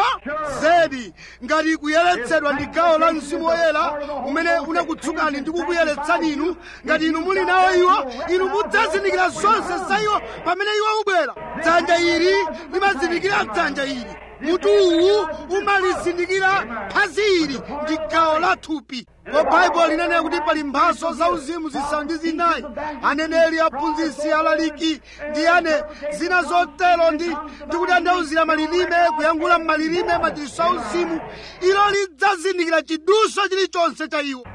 zedi ngati kuyeretsedwa ndi gawo la mzimu woyera umene unakutsukani ndi kukuyeretsani inu ngati inu muli nawo iwo inu mudzazindikira zonse za iwo pamene iwo ubwera dzanja ili limazindikira dzanja ili mutu uwu umalizindikira phazi ili ndi gawo la thupi ko baibulo linanena kuti pali mphaso zauzimu zisanu ndi zinayi aneneri aphunzitsi alaliki ndi ane zina zotero ndi ndikutandauzira malilime kuyankhula m'malilime machiritso auzimu ilo lidzazindikira chiduso chilichonse cha iwo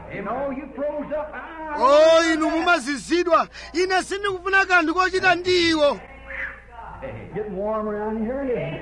o inu mumazizidwa ine sindikufuna kanthu kochita ndi iwo Getting warm around here.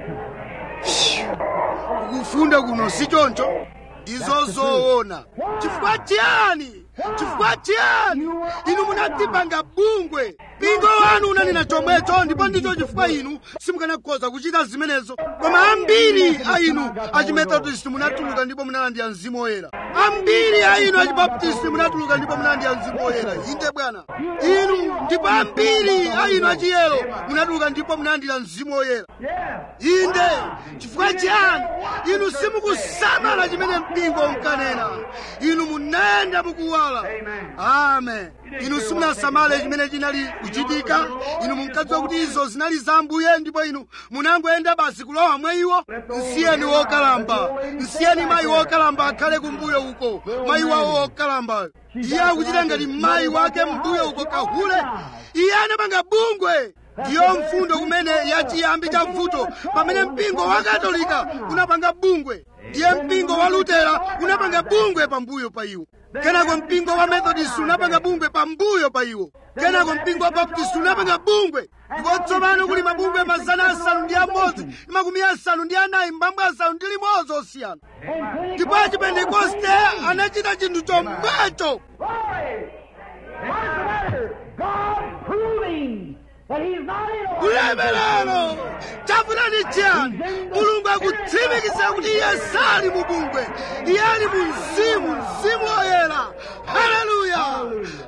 kufunda kuno si choncho ndizo zoona chifukwa chiyani chifukwa chiyani inu munadzipanga bungwe mpingo wanu unanena chomwecho ndipo ndicho chifukwa inu simukanakhoza kuchita zimenezo koma ambiri a inu achimethodist munatuluka ndipo munalandira mzimu woyera ambiri a inu achibaptisti munatuluka ndipo munalandira mzimu woyera inde bwana inu ndipo ambiri a inu achiyero munatuluka ndipo munalandira mzimu woyera inde chifukwa chiyani inu simukusamala chimene mpingo unkanena inu munayenda mukuwala amen inu simunasamale chimene chinali kuchitika inu munkadziwa kuti izo zinali za ambuye ndipo inu munangoyenda basi kulowa mwa iwo nsiyeni wokalamba nsiyeni mayi wokalamba akhale kumbuyo uko mayi wawo wokalamba iye akuchita ngati mayi wake mbuyo uko kahule iye anapanga bungwe ndiyo mfundo kumene yachiyambi cha vuto pamene mpingo wa katolika unapanga bungwe ndiye mpingo wa lutera unapanga bungwe pambuyo pa iwo kenako mpingo wa methodist unapanga bungwe pambuyo pa iwo kenako mpingo wa baptist unapanga bungwe ndipo tsopano kuli mabungwe mazana asanu ndi amodzi ndi makumi asanu ndi anayi mbambo asanu ndi limodzi osiyana ndipo achipentekoste anachita chinthu chomwecho Why? What's the matter? God proving that He's not in order. ulemerero chafuna chiyani chiyani mulungu akutsimikiza kuti iye sali mu bungwe iye ali mu mzimu mzimu woyera haleluya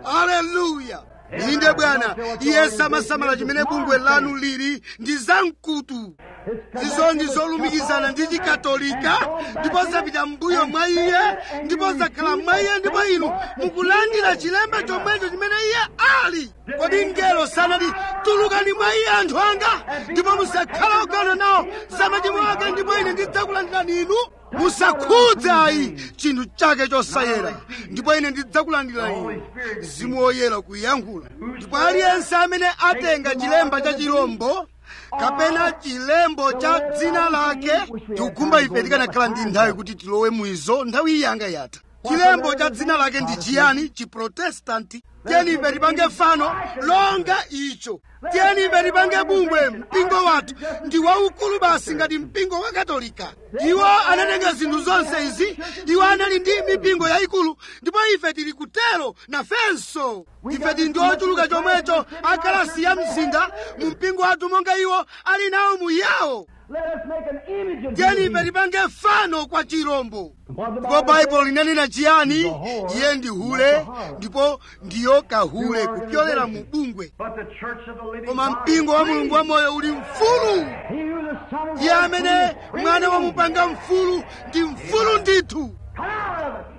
haleluya inde bwana iye samasamala chimene bungwe lanu lili ndi zamkutu izo ndi zolumikizana ndi chikatolika ndipo zapita mbuyo mwa iye ndipo zakhala mwa iye ndipo inu mukulandira chilemba chomwecho chimene iye ali kodi mngelo sanati tulukani mwa iye anthu anga ndipo musakhala ogana nawo za machimo ake ndipo ine ndidzakulandirani inu musakhudze ayi chinthu chake chosayera ndipo ine ndidzakulandirani inu mzimu woyera kuyankhula ndipo aliyense amene atenga chilemba cha chirombo kapena chilembo cha dzina lake tikukumba ife tikanakhala ndi nthawi kuti tilowe muizo nthawi iyi yanga yatha chilembo cha dzina lake ndi chiyani chiprotestanti tiyeni ife tipange fano longa icho tiyeni ife tipange bungwe mpingo wathu ndi waukulu basi ngati mpingo wa katolika iwo anatenga zinthu zonse izi iwo anali ndi mipingo yayikulu ndipo ife tili kutero nafenso ife tili ndi ochuluka chomwecho akalasi ya mzinda mu mpingo wathu monga iwo ali nawo muyawo Let us make an image of tiyeni thee. ife tipange fano kwa chirombo What the ndipo Bible baibulo linanena chiyani The whore, iye ndi hule ndipo ndiyo kahule kupyolera mu bungwe But the church of the living koma God mpingo wa is free. mulungu wamoyo uli mfulu He who the Son of iye God amene frees free. mwana wamupanga mfulu ndi mfulu ndithu Come out of it.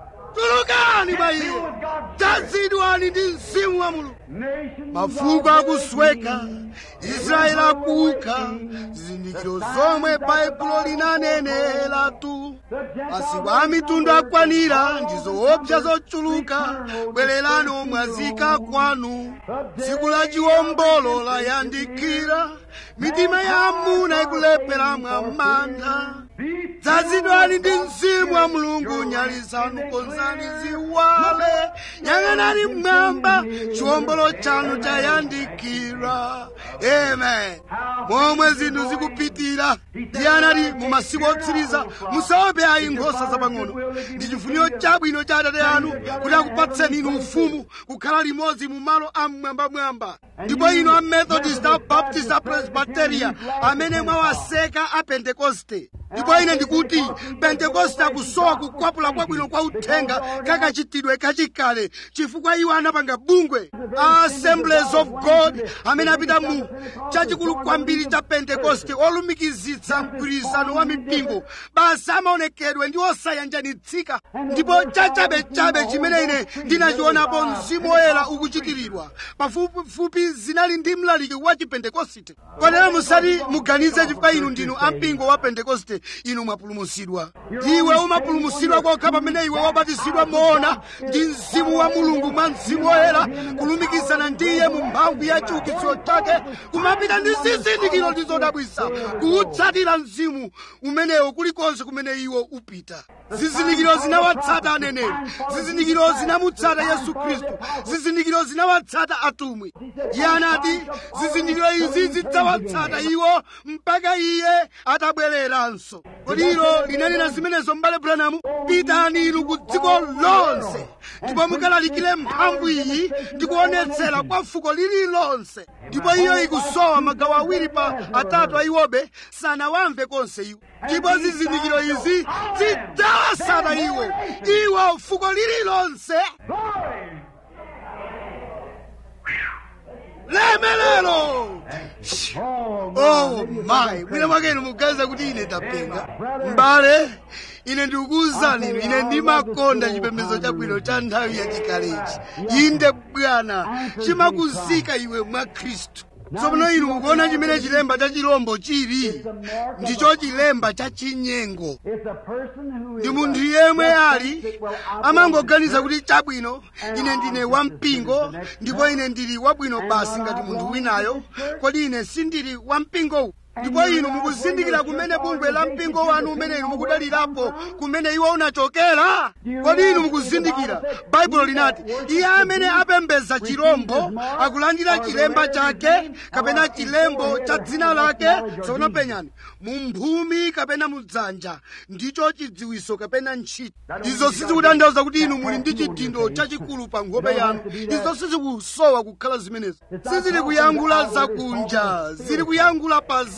tulukani mwa iye tazidwani ndi mzimu wa mulungu Nations mafuko of akusweka israeli akuuka zizindikiro zomwe baibulo linaneneratu masiku a mitundu akwanira ndi zoopsa zochuluka bwererani omwazika kwanu tsiku la chiwombolo layandikira mitima ya amuna ikulephera mwa mantha dzazidwani ndi mzimu wa mulungu nyali zanu konzani ziwale yang'anani mmwamba chiwombolo chanu chayandikira amen momwe zinthu zikupitira iye anati mu masiku otsiriza musaope ayi nkhosa zapang'ono ndi chifuniro chabwino cha atate anu kuti akupatseni inu ufumu kukhala limodzi mu malo amwambamwamba ndipo inu a methodist a baptist a presbyteria amene mwawaseka a pentekoste ndipo ine ndikuti pentekoste akusowa kukwapula kwabwino kwa uthenga kakachitidwe kachikale chifukwa iwo anapanga bungwe a assemblies of god amene apita mu chachikulu kwambiri cha pentekoste olumikizitsa mgwirizano wa mipingo basi amaonekedwe ndi osayanjanitsika ndipo chachabechabe chimene ine ndinachionapo mzimu woyera ukuchitiridwa pafupifupi zinali ndi mlaliki wa chipentekoste kotero musati muganize chifukwa inu ndinu ampingo wa pentekoste inu mwapulumutsidwa iwe umapulumutsidwa kokha pamene iwe wabatizidwa moona ndi mzimu wa mulungu mwa mzimu woyera kulumikizana ndi iye mu mphamvu ya chiukitsiro chake kumapita ndi zizindikiro ndi zodabwitsa kuutsatira mzimu umenewo kulikonse kumene iwo upita zizindikiro zinawatsata aneneri zizindikiro zinamutsata yesu khristu zizindikiro zinawatsata atumwi iye anati zizindikiro izi zidzawatsata iwo mpaka iye atabwereranso kodi ilo linanena zimenezo m'bale branamu pitani inu ku dziko lonse ndipo mukalalikire mphamvu iyi ndi kuonetsera kwa fuko lililonse ndipo iyo ikusowa magawo awiri pa atatu a iwobe sanawamve konse iwo ndipo zizindikiro izi zidzawatsata iwo iwo fuko lililonse Glory. lemelero Oh, oh my mwina mwakenu muganiza kuti ine tapenga mbale ine ndikukuwuzani inu ine ndimakonda chipembedzo chabwino cha nthawi yachikalechi inde bwana chimakuzika iwe mwa khristu tsopano inu mukuona chimene chilemba cha chirombo chili ndicho chilemba cha chinyengo It's a person who ndi is munthu yemwe ali amangoganiza kuti chabwino ine ndine wampingo ndipo ine ndili wabwino basi ngati munthu winayo kodi ine sindili wampingowu ndipo inu mukuzindikira kumene bungwe la mpingo wanu umene inu mukudalirapo kumene iwo unachokera kodi inu mukuzindikira baibulo linati iye amene apembedza chirombo akulandira chilemba chake kapena chilembo cha dzina lake tsopano penyani mu mphumi kapena mu dzanja ndicho chidziwiso kapena ntchito izo sizikutanthauza kuti inu muli ndi chidindo chachikulu pa nkhope yanu izo sizikusowa kukhala zimenezo sizili kuyankhula zakunja zili kuyankhula pa za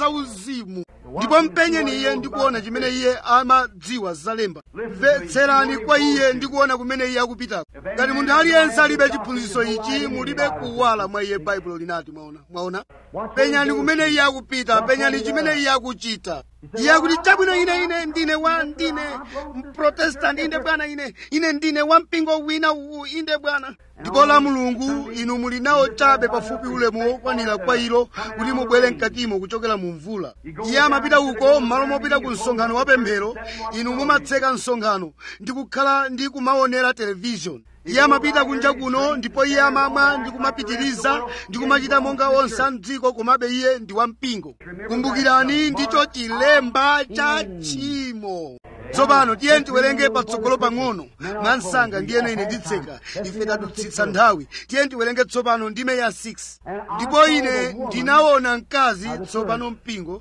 zauzimu ndipo mpenyeni iye ndikuona chimene iye amadziwa zalemba mvetserani kwa iye ndikuona kumene iye akupitako ngati munthu aliyense alibe chiphunzitso ichi mulibe kuwala mwa iye baibulo linati mwaona mwaona penyani kumene iye akupita penyani chimene iye akuchita iye akuti chabwino ine ine ndine wa ndine mprotestant inde bwana ine ine ndine wa mpingo wina uwu inde bwana ndipo la mulungu inu muli nawo chabe pafupi ulemu wokwanira kwa ilo kuti mubwere mkatimo kuchokera mu mvula iye amapita uko m'malo mopita ku msonkhano wa pemphero inu mumatseka msonkhano ndi kukhala ndi kumaonera televishoni iye amapita kunja kuno ndipo iye amamwa ndi kumapitiriza ndi kumachita monga onse a mdziko komabe iye ndi wampingo kumbukirani ndicho chilemba cha tchimo tsopano tiye tiwerenge patsogolo pang'ono mwa msanga ndiyene ine nditseka ife tadutsitsa nthawi tiye tiwerenge tsopano ndime ya 6 ndipo ine ndinaona mkazi tsopano mpingo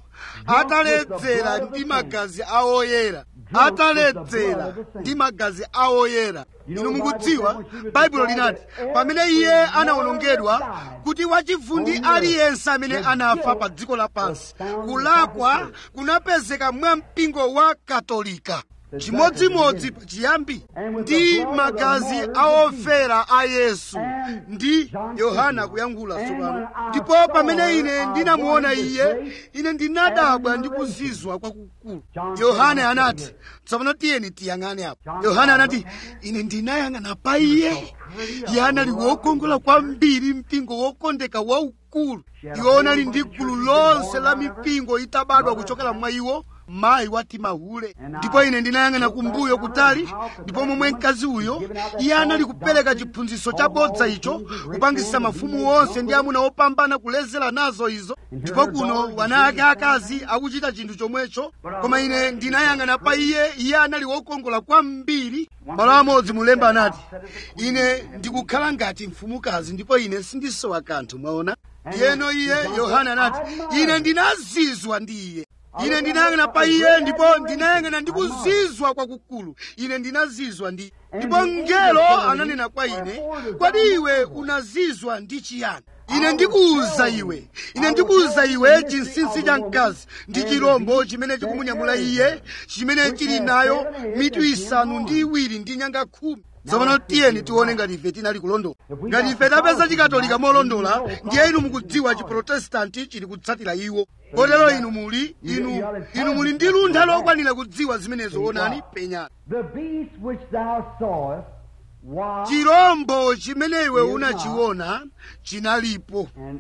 ataledzera ndi magazi awoyera ataledzera ndi magazi awoyera inu mukudziwa baibulo linati pamene iye anawonongedwa kuti wachivundi aliyense amene anafa pa dziko lapansi kulakwa kunapezeka mwa mpingo wa katolika chimodzimodzi chiyambi ndi magazi aofera a yesu ndi yohana kuyankhula tsopano ndipo pamene ine ndinamuona iye ine ndinadabwa ndi kuzizwa kwakukulu yohana anati tsopano tiyeni tiyang'ane apo yohana anati ine ndinayang'ana pa iye iye anali wokongola kwambiri mpingo wokondeka waukulu iwo anali ndi gulu lonse la mipingo itabadwa kuchokera mwa iwo mayi wati mahule ndipo ine ndinayang'ana kumbuyo kutali ndipo momwe mkazi uyo iye anali kupereka chiphunzitso chabodza icho kupangisa mafumu onse ndi amuna opambana kulezera nazo izo ndipo kuno wana ake akazi akuchita chinthu chomwecho koma ine ndinayang'ana pa iye iye anali wokongola kwambiri malo amodzi mulemba anati ine ndikukhala ngati mfumukazi ndipo ine sindisowa kanthu mwaona ndiyeno iye yohana anati ine ndinazizwa ndi iye ine ndinayang'ana pa iye ndipo ndinayang'ana ndi kuzizwa kwakukulu ine ndinazizwa ndi ndipo mngelo ananena kwa ine kodi iwe unazizwa ndi chiyani ine ndikuwuza iwe ine ndikuwuza iwe chinsinsi cha mkazi ndi chirombo chimene chikumunyamula iye chimene chili nayo mitu isanu ndi iwiri ndi nyanga khumi tsopano tiyeni tione ngati ife tinali kulondola ngati ife tapeza chikatolika molondola ndiye inu mukudziwa chiprotestanti chili kutsatira iwo kotero inu muli inu inu muli ndi luntha lokwanira kudziwa zimenezo onani penyani The beast which thou sawest was chirombo chimene iwe unachiona chinalipo and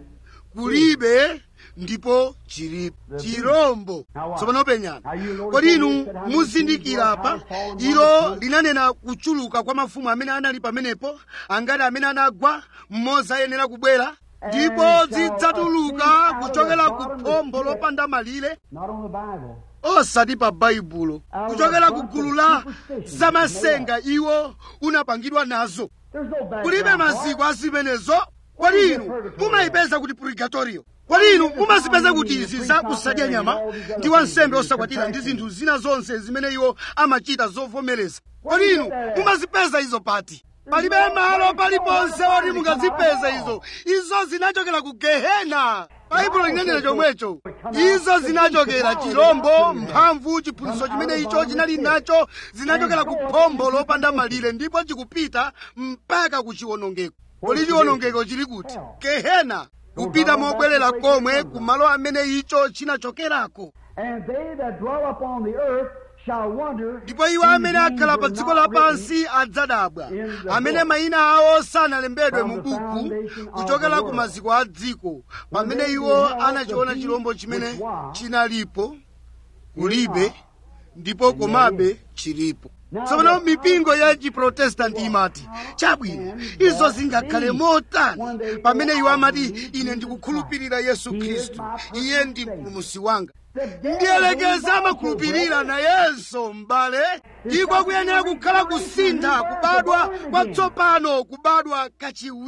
kulibe ndipo chilipo chirombo tsopano penyani kodi inu muzindikira apa ilo linanena kuchuluka kwa mafumu amene anali pamenepo angati amene anagwa mmodzi ayenera kubwera ndipo zidzatuluka kuchokera ku phombo lopanda malire not on the Bible. osati pa baibulo kuchokera ku gulu la zamasenga iwo unapangidwa nazo There's no background. kulibe maziko a zimenezo kodi inu mumayipeza kuti purgatorio kodi inu mumazipeza kuti izi za kusadya nyama ndi wansembe osakwatira ndi zinthu zina zonse zimene iwo amachita zovomereza kodi inu mumazipeza izo pati palibe malo paliponse oti mungazipeza izo izo zinachokera ku gehena baibulo linanena chomwecho izo zinachokera chirombo mphamvu chiphunzitso chimene icho chinali nacho zinachokera ku phombo lopanda malire ndipo chikupita mpaka ku chiwonongeko kodi chiwonongeko chili kuti gehena kupita mobwerera komwe ku malo amene icho chinachokerako And they that dwell upon the earth shall wonder. ndipo iwo amene akhala pa dziko lapansi adzadabwa amene mayina awo sanalembedwe mu buku kuchokera ku maziko a dziko pamene iwo anachiona chirombo chimene chinalipo kulibe ndipo komabe chilipo tsopano mipingo ya chiprotestanti imati chabwino izo zingakhale motani pamene iwo amati ine ndikukhulupirira yesu khristu iye ndi mpulumusi wanga ndiyelekeza amakhulupirira nayenso m'bale iko kuyenera kukhala kusintha kubadwa kwatsopano kubadwa kachiwiri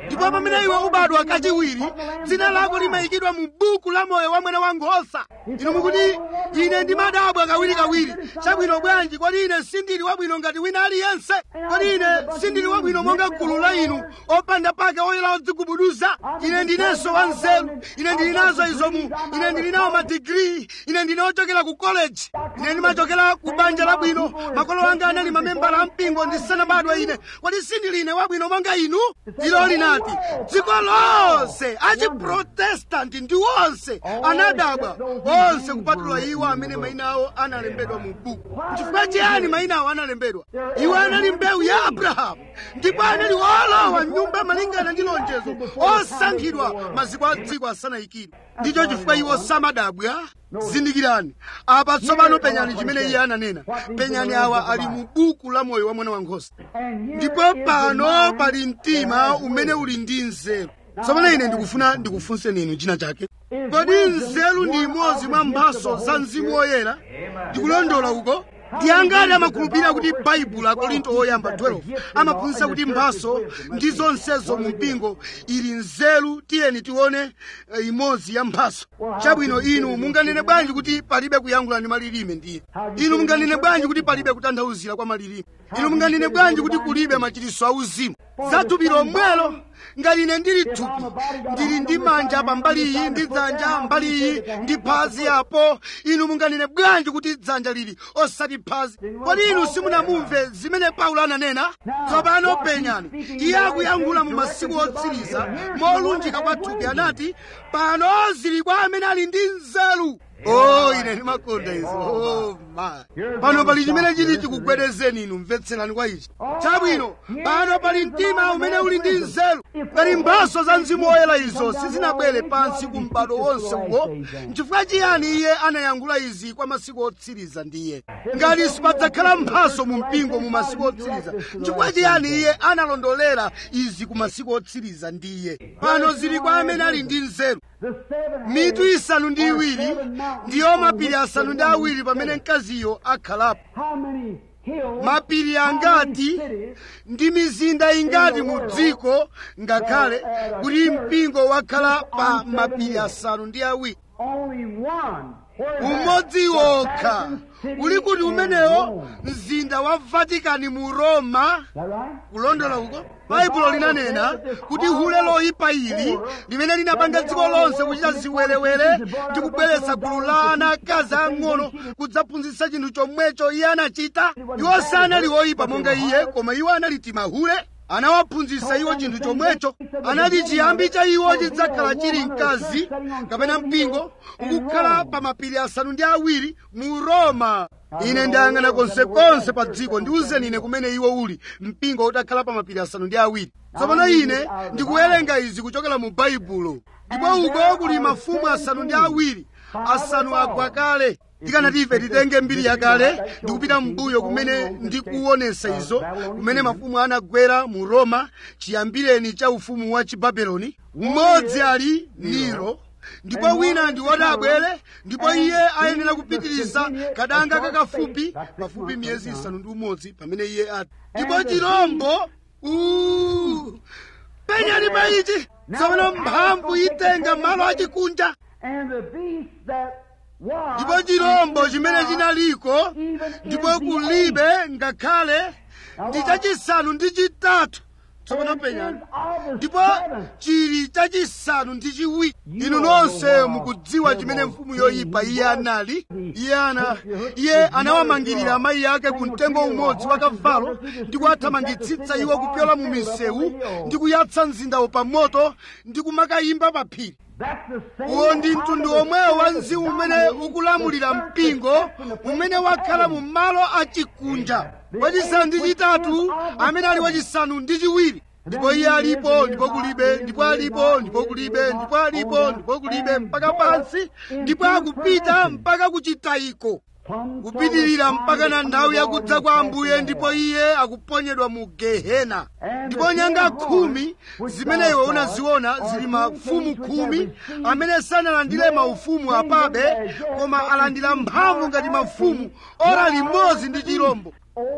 ndipo pamene iwe ubadwa kachiwiri dzina lako limayikidwa mu buku la moyo wa mwana wankhosa inu mukuti ine ndimadabwa kawirikawiri chabwino bwanji kodi ine sindili wabwino ngati wina aliyense kodi ine sindili wabwino monga gulu la inu opanda pake oyera odzigubuduza ine ndinenso wanzeru ine ndili nazo izomu ine ndili nawo madigiri ine ndine ochokera ku koleji ine ndimachokera ku banja labwino makolo anga anali mamembala ampingo ndisanabadwe ine kodi sindili ine wabwino monga inu ilo linati dziko lonse achiprotestanti ndi onse anadabwa onse kupatula iwo amene mayina awo analembedwa mu buku chifukwa chiyani mayina awo analembedwa iwo anali mbewu ya abrahamu ndipo anali olowa mnyumba malingana ndi lonjezo osankhidwa maziko a dziko asanayikidwe ndicho chifukwa iwo samadabwa zindikirani apa tsopano penyani chimene iye ananena penyani awa ali mu buku la moyo wa mwana wankhosa ndipo pano pali mtima umene uli ndi nzeru tsopano ine ndikufuna ndikufunseni inu china chake kodi nzeru ndi imodzi mwa mphaso za mzimu woyera ndikulondola uko ndi angati amakhulupirira kuti baibulo akorinto oyamba 12 amaphunzitsa kuti mphaso ndi zonsezo mu mpingo ili nzeru tiyeni tione eh, imodzi ya mphaso chabwino inu munganene bwanji kuti palibe kuyankhula ndi malilime ndiye inu munganene bwanji kuti palibe kutanthauzira kwa malilime inu munganene bwanji kuti kulibe machitiso auzimu za thupi lomwelo ngati ine ndili thupi ndili ndi manja pambali iyi ndi dzanja mbali iyi ndi phazi apo inu munganene bwanji kuti dzanja lili osati phazi kodi inu simunamumve zimene paulo ananena tsopano penyani iye akuyankhula mu masiku otsiriza molunjika kwa thupi anati pano zili kwa amene ali ndi nzeru oh ine ndimakonda izo oh my pano pali chimene chiti chikugwedezeni inu mvetserani kwa ichi chabwino pano pali mtima umene uli ndi nzeru ngati mphaso za mzimu woyera izo sizinabwere pansi ku m'bado wonse uwo nchifukwa chiyani iye anayankhula izi kwa masiku otsiriza ndiye ngati sipadzakhala mphaso mu mpingo mu masiku otsiriza nchifukwa chiyani iye analondolera izi ku masiku otsiriza ndiye pano zili kwa amene ali ndi nzeru mitu isanu ndi iwiri ndiyo mapiri asanu ndi awiri pamene mkaziyo akhalapo mapiri angati ndi mizinda ingati mu dziko ngakhale kuti mpingo wakhala pa mapiri asanu ndi awiri umodzi wokha uli kuti umenewo mzinda wa vatikani mu roma kulondola uko baibulo linanena kuti hule loyipa ili limene linapanga dziko lonse kuchita ziwerewere ndi kubweretsa gulu la ana akazi ang'ono kudzaphunzitsa chinthu chomwecho iye anachita iwo sanali oyipa monga iye koma iwo anali timahule anawaphunzitsa iwo chinthu chomwecho anati chiyambi cha iwo chidzakhala chili mkazi kapena mpingo ukukhala pa mapiri asanu ndi awiri mu roma ine ndayang'ana konsekonse pa dziko ndiwuzeni ine kumene iwo uli mpingo utakhala pa mapiri asanu ndi awiri tsopano ine ndikuwerenga izi kuchokera mu baibulo ndipo uko kuli mafumu asanu ndi awiri asanu agwa kale tikanati ife titenge mbiri yakale ndikupita mbuyo kumene ndikuonesa izo kumene mafumu anagwera mu roma chiyambireni cha ufumu wa chibabeloni mmodzi ali nero ndipo wina ndi woti abwere ndipo iye ayenera kupitiriza kadanga kakafupi pafupi miyezi isanu ndi umodzi pamene iye ati ndipo chirombo uh, penyani pa ichi tsopano mphamvu itenga malo achikunja ndipo chirombo chimene chinaliko ndipo kulibe ngakhale ndi chachisanu ndi chitatu tsopano penyani ndipo chili chachisanu ndi chiwiri inu nonse mukudziwa chimene mfumu yoyipa iye anali iye ana iye anawamangirira amayi ake ku mtengo umodzi wa kavalo ndi kuwathamangitsitsa iwo kupyola mu misewu ndi kuyatsa mzindawo pa moto ndi kumakayimba pa phiri uwo ndi mtundu omwewo wa mzimu umene ukulamulira mpingo umene wakhala mu malo achikunja wachisanu ndi chitatu amene ali wachisanu ndi chiwiri ndipo iye alipo ndipo kulibe ndipo alipo ndipo kulibe ndipo alipo ndipo kulibe mpaka pansi ndipo akupita mpaka kuchitayiko kupitirira mpaka na nthawi yakudza kwa ambuye ndipo iye akuponyedwa mu gehena ndipo nyanga khumi zimene iwe unaziona zili mafumu khumi amene sanalandire maufumu apabe koma alandira mphamvu ngati mafumu ora limodzi ndi chirombo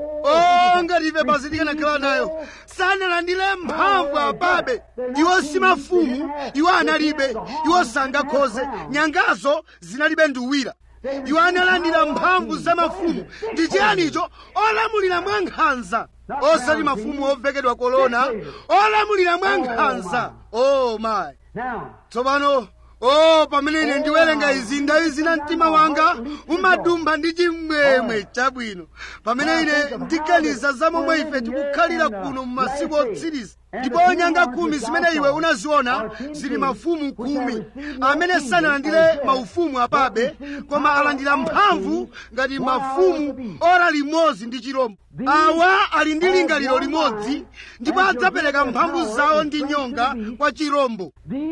o ngati ife basi tikanakhala nayo sanalandire mphamvu apabe iwo si mafumu iwo analibe iwo sangakhoze nyangazo zinalibe nduwira iwo analandira mphamvu za mafumu ndi chiyanicho olamulira mwa nkhanza osati mafumu ovekedwa kolona olamulira mwa nkhanza o mayi tsopano o pamene ine ndiwerenga izi nthawi zina mtima wanga umadumpha ndi chimwemwe chabwino pamene ine ndiganiza za momwe ife tikukhalira kuno mu masiku otsiriza ndipo nyanga khumi zimene iwe unaziona zili mafumu khumi amene sanalandire maufumu apabe koma alandira mphamvu ngati mafumu ora limodzi ndi chirombo awa ali ndi lingaliro limodzi ndipo adzapereka mphamvu zawo ndi nyonga kwa chirombo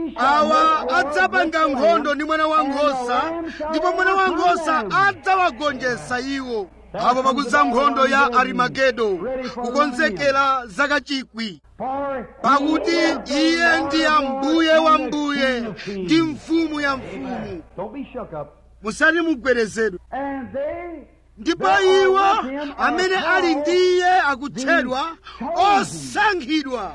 awa adzapanga nkhondo ndi mwana wankhosa ndipo mwana wankhosa adzawagonjetsa iwo apo pakudza nkhondo ya arimagedo kukonzekera zakachikwi pakuti iye ndi ambuye wa mbuye ndi mfumu ya mfumu musati mugwerezedwe ndipo iwo amene ali ndi iye akutchedwa osankhidwa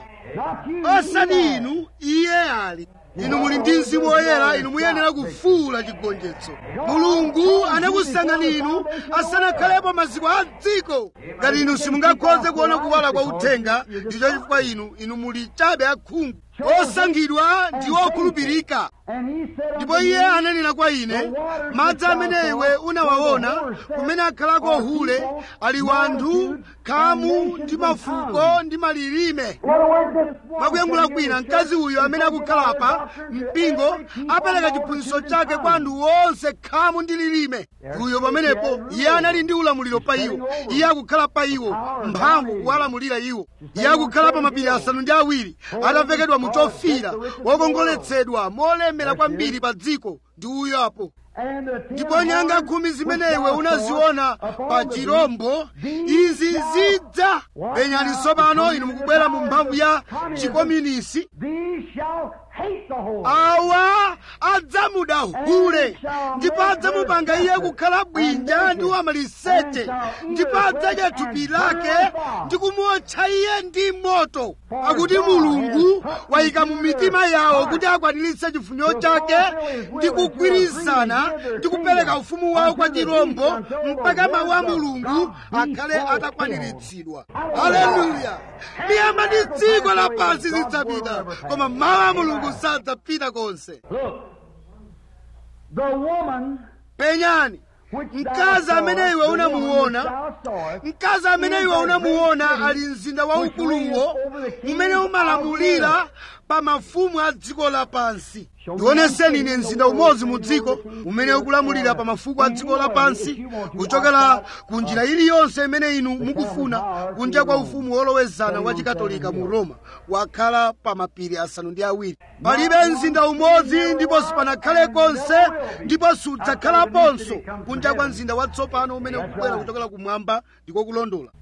osati inu iye ali inu muli ndi mzimu woyera inu muyenera kufuula chigonjetso mulungu anakusankhani inu asanakhalepo maziko a dziko ngati inu simungakhoze kuona kuwala kwa uthenga ndicho chifukwa inu inu muli chabe akhungu osankhidwa ndi okhulupirika ndipo iye ananena kwa ine madzi amene iwe unawaona kumene akhalako hule ali wanthu khamu ndi mafuko ndi malilime mwakuyankhula kwina mkazi uyu amene akukhala apa mpingo apereka chiphunzitso chake kwa anthu onse khamu ndi lilime uyo pamenepo iye anali ndi ulamuliro pa iwo iye akukhala pa iwo mphamvu kuwalamulira iwo iye akukhala pa mapiri asanu ndi awiri atavekedwa mu chofira wokongoletsedwa molemera kwambiri pa dziko ndi uyo apo ndipo nyanga khumi zimene iwe unaziona pa chirombo izi zidza penyani tsopano inu mukubwera mu mphamvu ya chikomunisi awa adzamuda hule ndipo adzamupanga iye kukhala bwinja ndi wamaliseche ndipo adzadya thupi lake ndi kumuotcha iye ndi moto akuti mulungu wayika mu mitima yawo kuti akwaniritse chifuniro chake ndi kugwirizana ndi kupereka ufumu wawo kwa chirombo mpaka mawu a mulungu akhale atakwaniritsidwa haleluya miyamba ndi dziko lapansi zidzapita koma mawu a mulungu sadzapita konse penyani mkazi amene iwe unamuona mkazi amene iwe unamuona ali mzinda waukuluwo umene umalamulira pa mafumu a dziko lapansi ndioneseni ine mzinda umodzi mu dziko umene ukulamulira pa mafuko a dziko lapansi kuchokera ku njira iliyonse imene inu mukufuna kunja kwa ufumu wolowezana wa chikatolika mu roma wakhala pa mapiri asanu ndi awiri palibe mzinda umodzi ndipo sipanakhale konse ndipo sudzakhalaponso kunja kwa mzinda watsopano umene ukubwera kuchokera kumwamba ndiko kulondola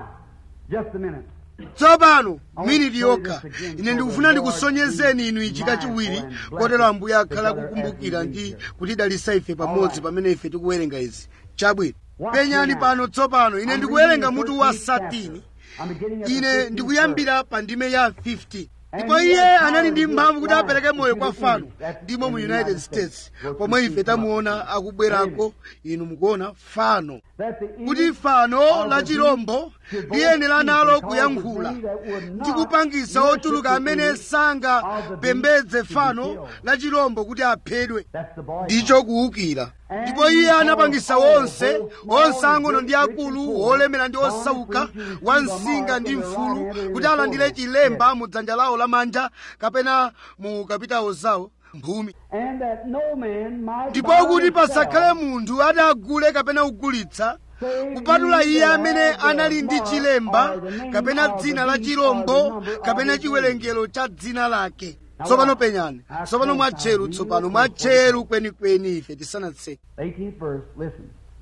tsopano miniti yokha ine ndikufuna ndikusonyezeni inu ichi kachiwiri kotero ambuye akhala akukumbukira ndi kutidalitsa ife pamodzi pamene ife tikuwerenga izi chabwino penyani pano tsopano ine ndikuwerenga mutu wa satini ine ndikuyambira pa ndime ya 15 ndipo iye anali ndi mphamvu kuti apereke moyo kwa fano ndimo mu united states pomwe ife tamuona akubwerako inu mukuona fano kuti fano la chirombo liyenera nalo kuyankhula ndi kupangisa ochuluka amene sangapembedze fano la chirombo kuti aphedwe ndicho kuwukira ndipo iye anapangisa wonse onse ang'ono ndi akulu olemera ndi osauka wansinga ndi mfulu kuti alandire chilemba mu dzanja lawo lamanja kapena mu kapitawo zawo mphumi ndipo kuti pasakhale munthu ati agule kapena kugulitsa kupatula iye amene anali ndi chilemba kapena dzina la chirombo kapena chiwerengero cha dzina lake tsopano penyani tsopano mwatcheru tsopano mwatcheru kwenikweni ife tisanatseke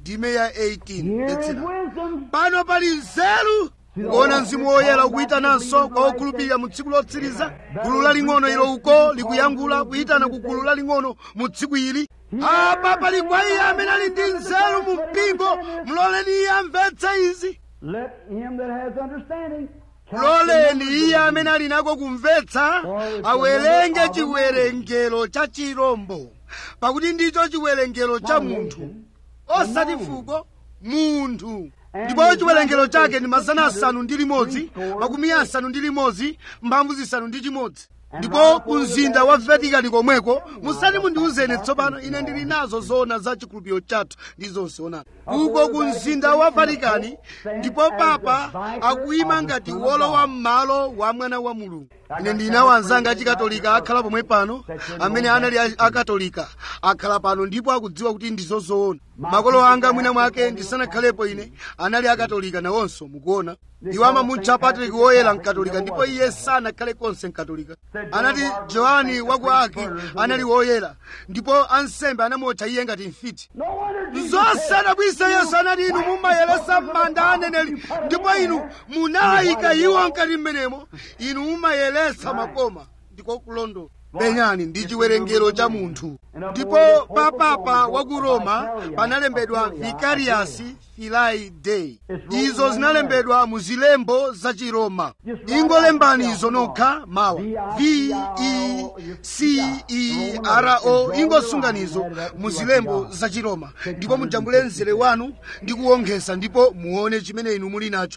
ndime ya 18 Here is mvetsera wisdom. pano pali nzeru kuona mzimu woyera ukuyitananso kwa okhulupirira mu tsiku lotsiriza gulu laling'ono ilo uko likuyankhula kuyitana ku gulu laling'ono mu tsiku ili apa pali kwa iye amene ali ndi nzeru mu mpingo muloleni iye amvetse izi Let him that has understanding. count the loleni numbers iye of amene ali nako kumvetsa awerenge chiwerengero cha chirombo pakuti ndicho chiwerengero cha munthu osati fuko munthu ndipo chiwerengero chake ndi mazana asanu ndi limodzi makumi asanu ndi limodzi mphamvu zisanu ndi chimodzi ndipo ku mzinda wa vatikani komweko musati mundiwuzeni tsopano ine ndili nazo zoona za chikhulupiriro chathu ndi zonse onani uko ku mzinda wa vatikani ndipo papa akuyima ngati wolowa m'malo wa mwana wa mulungu ine ndina wanzanga achikatolika akhala pomwe pano amene anali a- akatolika akhala pano ndipo akudziwa kuti ndizo zoona makolo anga mwina mwake ndisanakhalepo ine anali akatolika nawonso mukuona iwo amamutcha patrick woyera mkatolika ndipo iye sanakhale konse mkatolika anati johani waku aki anali woyera ndipo ansembe anamutcha iye ngati mfiti No wonder Jesus zonse adabwisa yesu anati inu mumayeresa m'manda aneneri ndipo inu munayika iwo mkati mmenemo inu mumayeresa makoma ndiko kulondola penyani ndi chiwerengero cha munthu ndipo papapa wa ku roma panalembedwa vicarius filai dei izo zinalembedwa mu zilembo za chiroma ingolembani izo nokha mawa v e c e r o ingosunganizo mu zilembo za chiroma ndipo mujambule mzere wanu ndi kuwonkhesa ndipo muone chimene inu muli nacho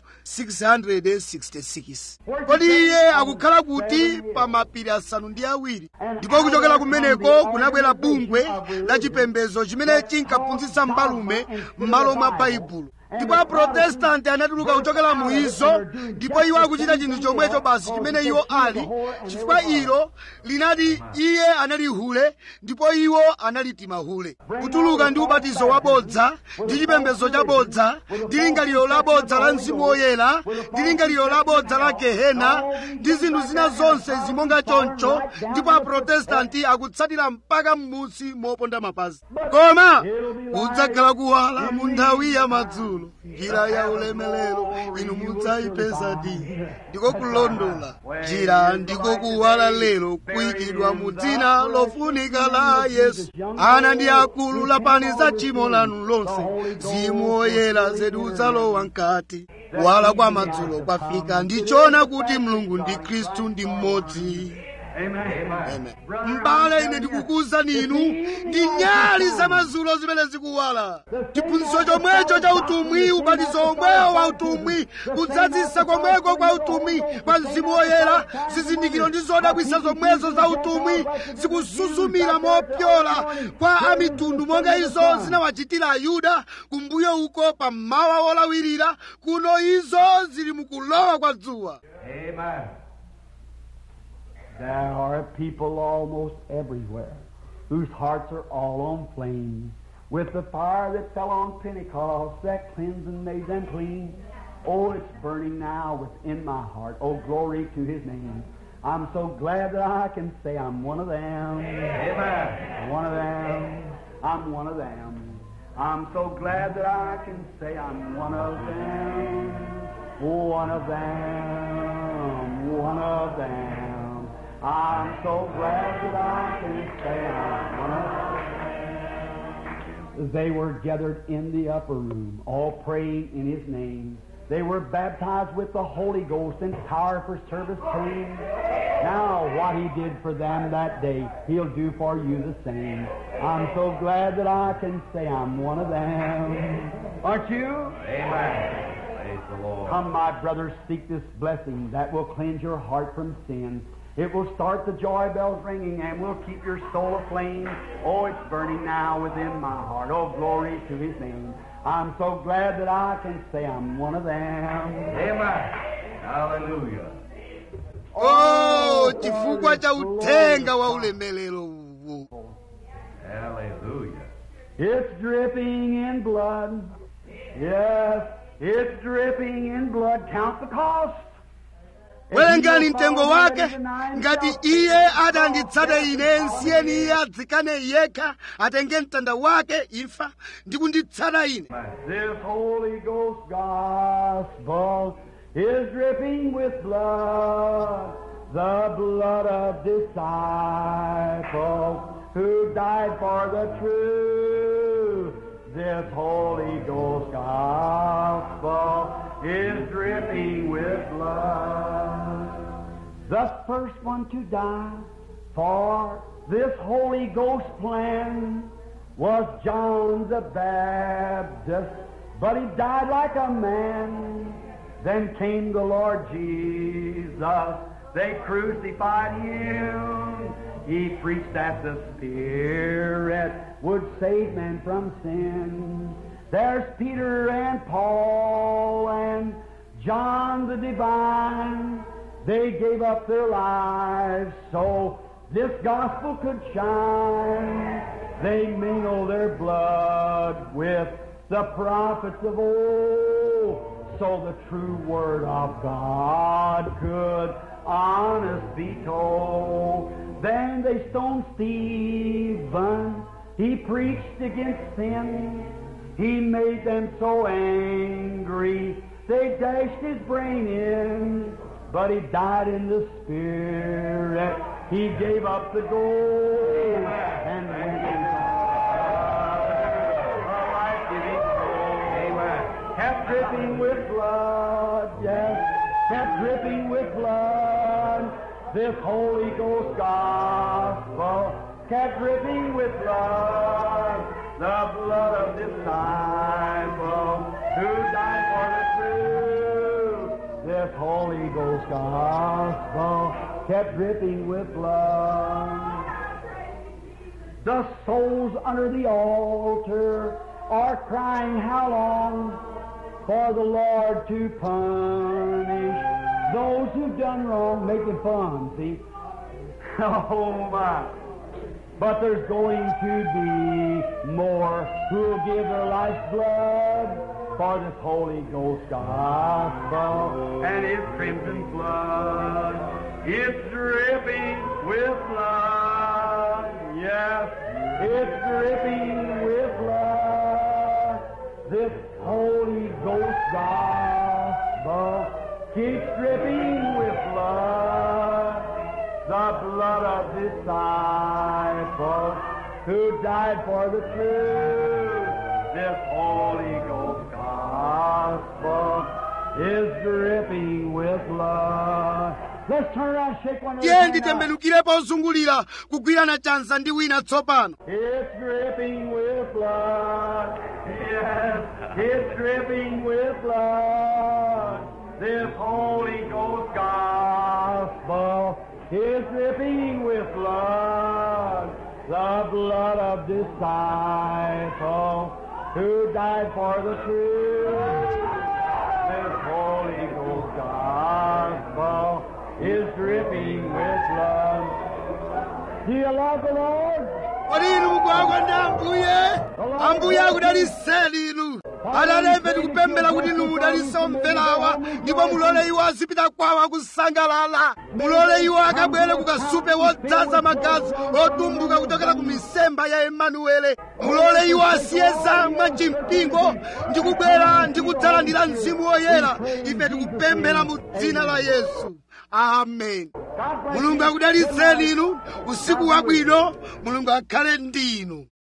666 kodi iye akukhala kuti pa mapiri asanu ndi awiri ndipo kuchokera kumeneko kunabwera bungwe la chipembedzo chimene chinkaphunzitsa mbalume m'malo mwa baibulo ndipo aprotestanti anatuluka kuchokera mu izo ndipo iwo akuchita chinthu chomwecho basi chimene iwo ali chifukwa ilo linati iye anali hule ndipo iwo anali timahule kutuluka ndi ubatizo wabodza ndi chipembedzo chabodza ndi lingaliro labodza la mzimu woyera ndi lingaliro labodza la gehena ndi zinthu zina zonse zimonga choncho ndipo aprotestanti akutsatira mpaka m'munsi moponda mapazi koma kudzakhala kuwala mu nthawi ya madzulo njira ya ulemelero inu mudzayipeza di ndiko kulondola njira ndiko kuwala lero kuyikidwa mu dzina lofunika la yesu ana ndi akulu lapani za tchimo lanu lonse mzimu woyera zedu udzalowa mkati kuwala kwa madzulo kwafika ndichoona kuti mulungu ndi khristu ndi mmodzi Amen. mbale ine ndikukuwuzani inu ndi nyali za madzulo zimene zikuwala chiphunzitso chomwecho cha utumwi ubatizo omwewo wa utumwi kudzazisa komweko kwa utumwi kwa mzimu woyera zizindikiro ndi zodabwisa zomwezo za utumwi zikusuzumira mopyola kwa amitundu monga izo zinawachitira ayuda kumbuyo uko pa mmawa wolawirira kuno izo zili mukulowa kwa dzuwa Amen. There are people almost everywhere whose hearts are all on flame with the fire that fell on Pentecost that cleansed and made them clean. Oh, it's burning now within my heart. Oh, glory to His name. I'm so glad that I can say I'm one of them. Amen. One of them. I'm one of them. I'm so glad that I can say I'm one of them. One of them. One of them. I'm so glad that I can say I'm one of them. They were gathered in the upper room, all praying in His name. They were baptized with the Holy Ghost and power for service came. Now, what He did for them that day, He'll do for you the same. I'm so glad that I can say I'm one of them. Aren't you? Amen. Praise the Lord. Come, my brothers, seek this blessing that will cleanse your heart from sin. It will start the joy bells ringing and will keep your soul aflame. Oh, it's burning now within my heart. Oh, glory to His name. I'm so glad that I can say I'm one of them. Amen. Hallelujah. oh chifukwa cha uthenga wa ulemelero uwu Hallelujah. It's dripping in blood. Yes, it's dripping in blood. Count the cost. werengani mtengo wake ngati iye atanditsate ine nsiyeni iye adzikane yekha atenge mtanda wake imfa ndi kunditsata ine This Holy Ghost gospel is dripping with blood, the blood of disciples who died for the truth. This Holy Ghost gospel is dripping with blood. The first one to die for this Holy Ghost plan was John the Baptist, but he died like a man. Then came the Lord Jesus. They crucified him. He preached that the Spirit would save men from sin. There's Peter and Paul and John the Divine. They gave up their lives so this gospel could shine. They mingled their blood with the prophets of old, so the true word of God could honest be told. Then they stoned Stephen. He preached against sin. He made them so angry. They dashed his brain in. But he died in the spirit. He gave up the gold and went into a life-giving soul. Kept dripping with blood, yes, kept dripping with blood. This Holy Ghost gospel kept dripping with blood, the blood of disciples who died for the truth. This Holy Ghost gospel kept dripping with blood. The souls under the altar are crying, How long? For the Lord to punish those who've done wrong, making fun, see? Oh my. But there's going to be more who'll give their life's blood for this Holy Ghost gospel and His crimson blood. It's dripping with blood. Yes, it's dripping with blood. This Holy Ghost gospel keeps dripping with blood. The blood of disciples who died for the truth. This Holy Ghost gospel is dripping with blood. Let's turn around, shake one tiye another. nditembenukire pozungulira kugwirana chanza ndi wina tsopano It's dripping with blood. Yes, it's dripping with blood. This Holy Ghost gospel is dripping with blood. The blood of disciples who died for the truth. This Holy Ghost gospel is dripping with blood. Do you love the Lord? kodi inu mukugwa ndi ambuye ambuye akudaliseni inu atate tikupemphera kuti inu mudalitse omverawa ndipo mulole iwo azipita kwawo akusangalala mulole iwo akabwere kukasupe wodzaza magazi otumbuka kuchokera ku misemba ya emanuele mulole iwo asiye zamwa chimpingo ndi kubwera ndi kudzalandira mzimu woyera ife tikupemphera mu dzina la yesu amen mulungu akudalitseni inu usiku wabwino mulungu akhale ndi inu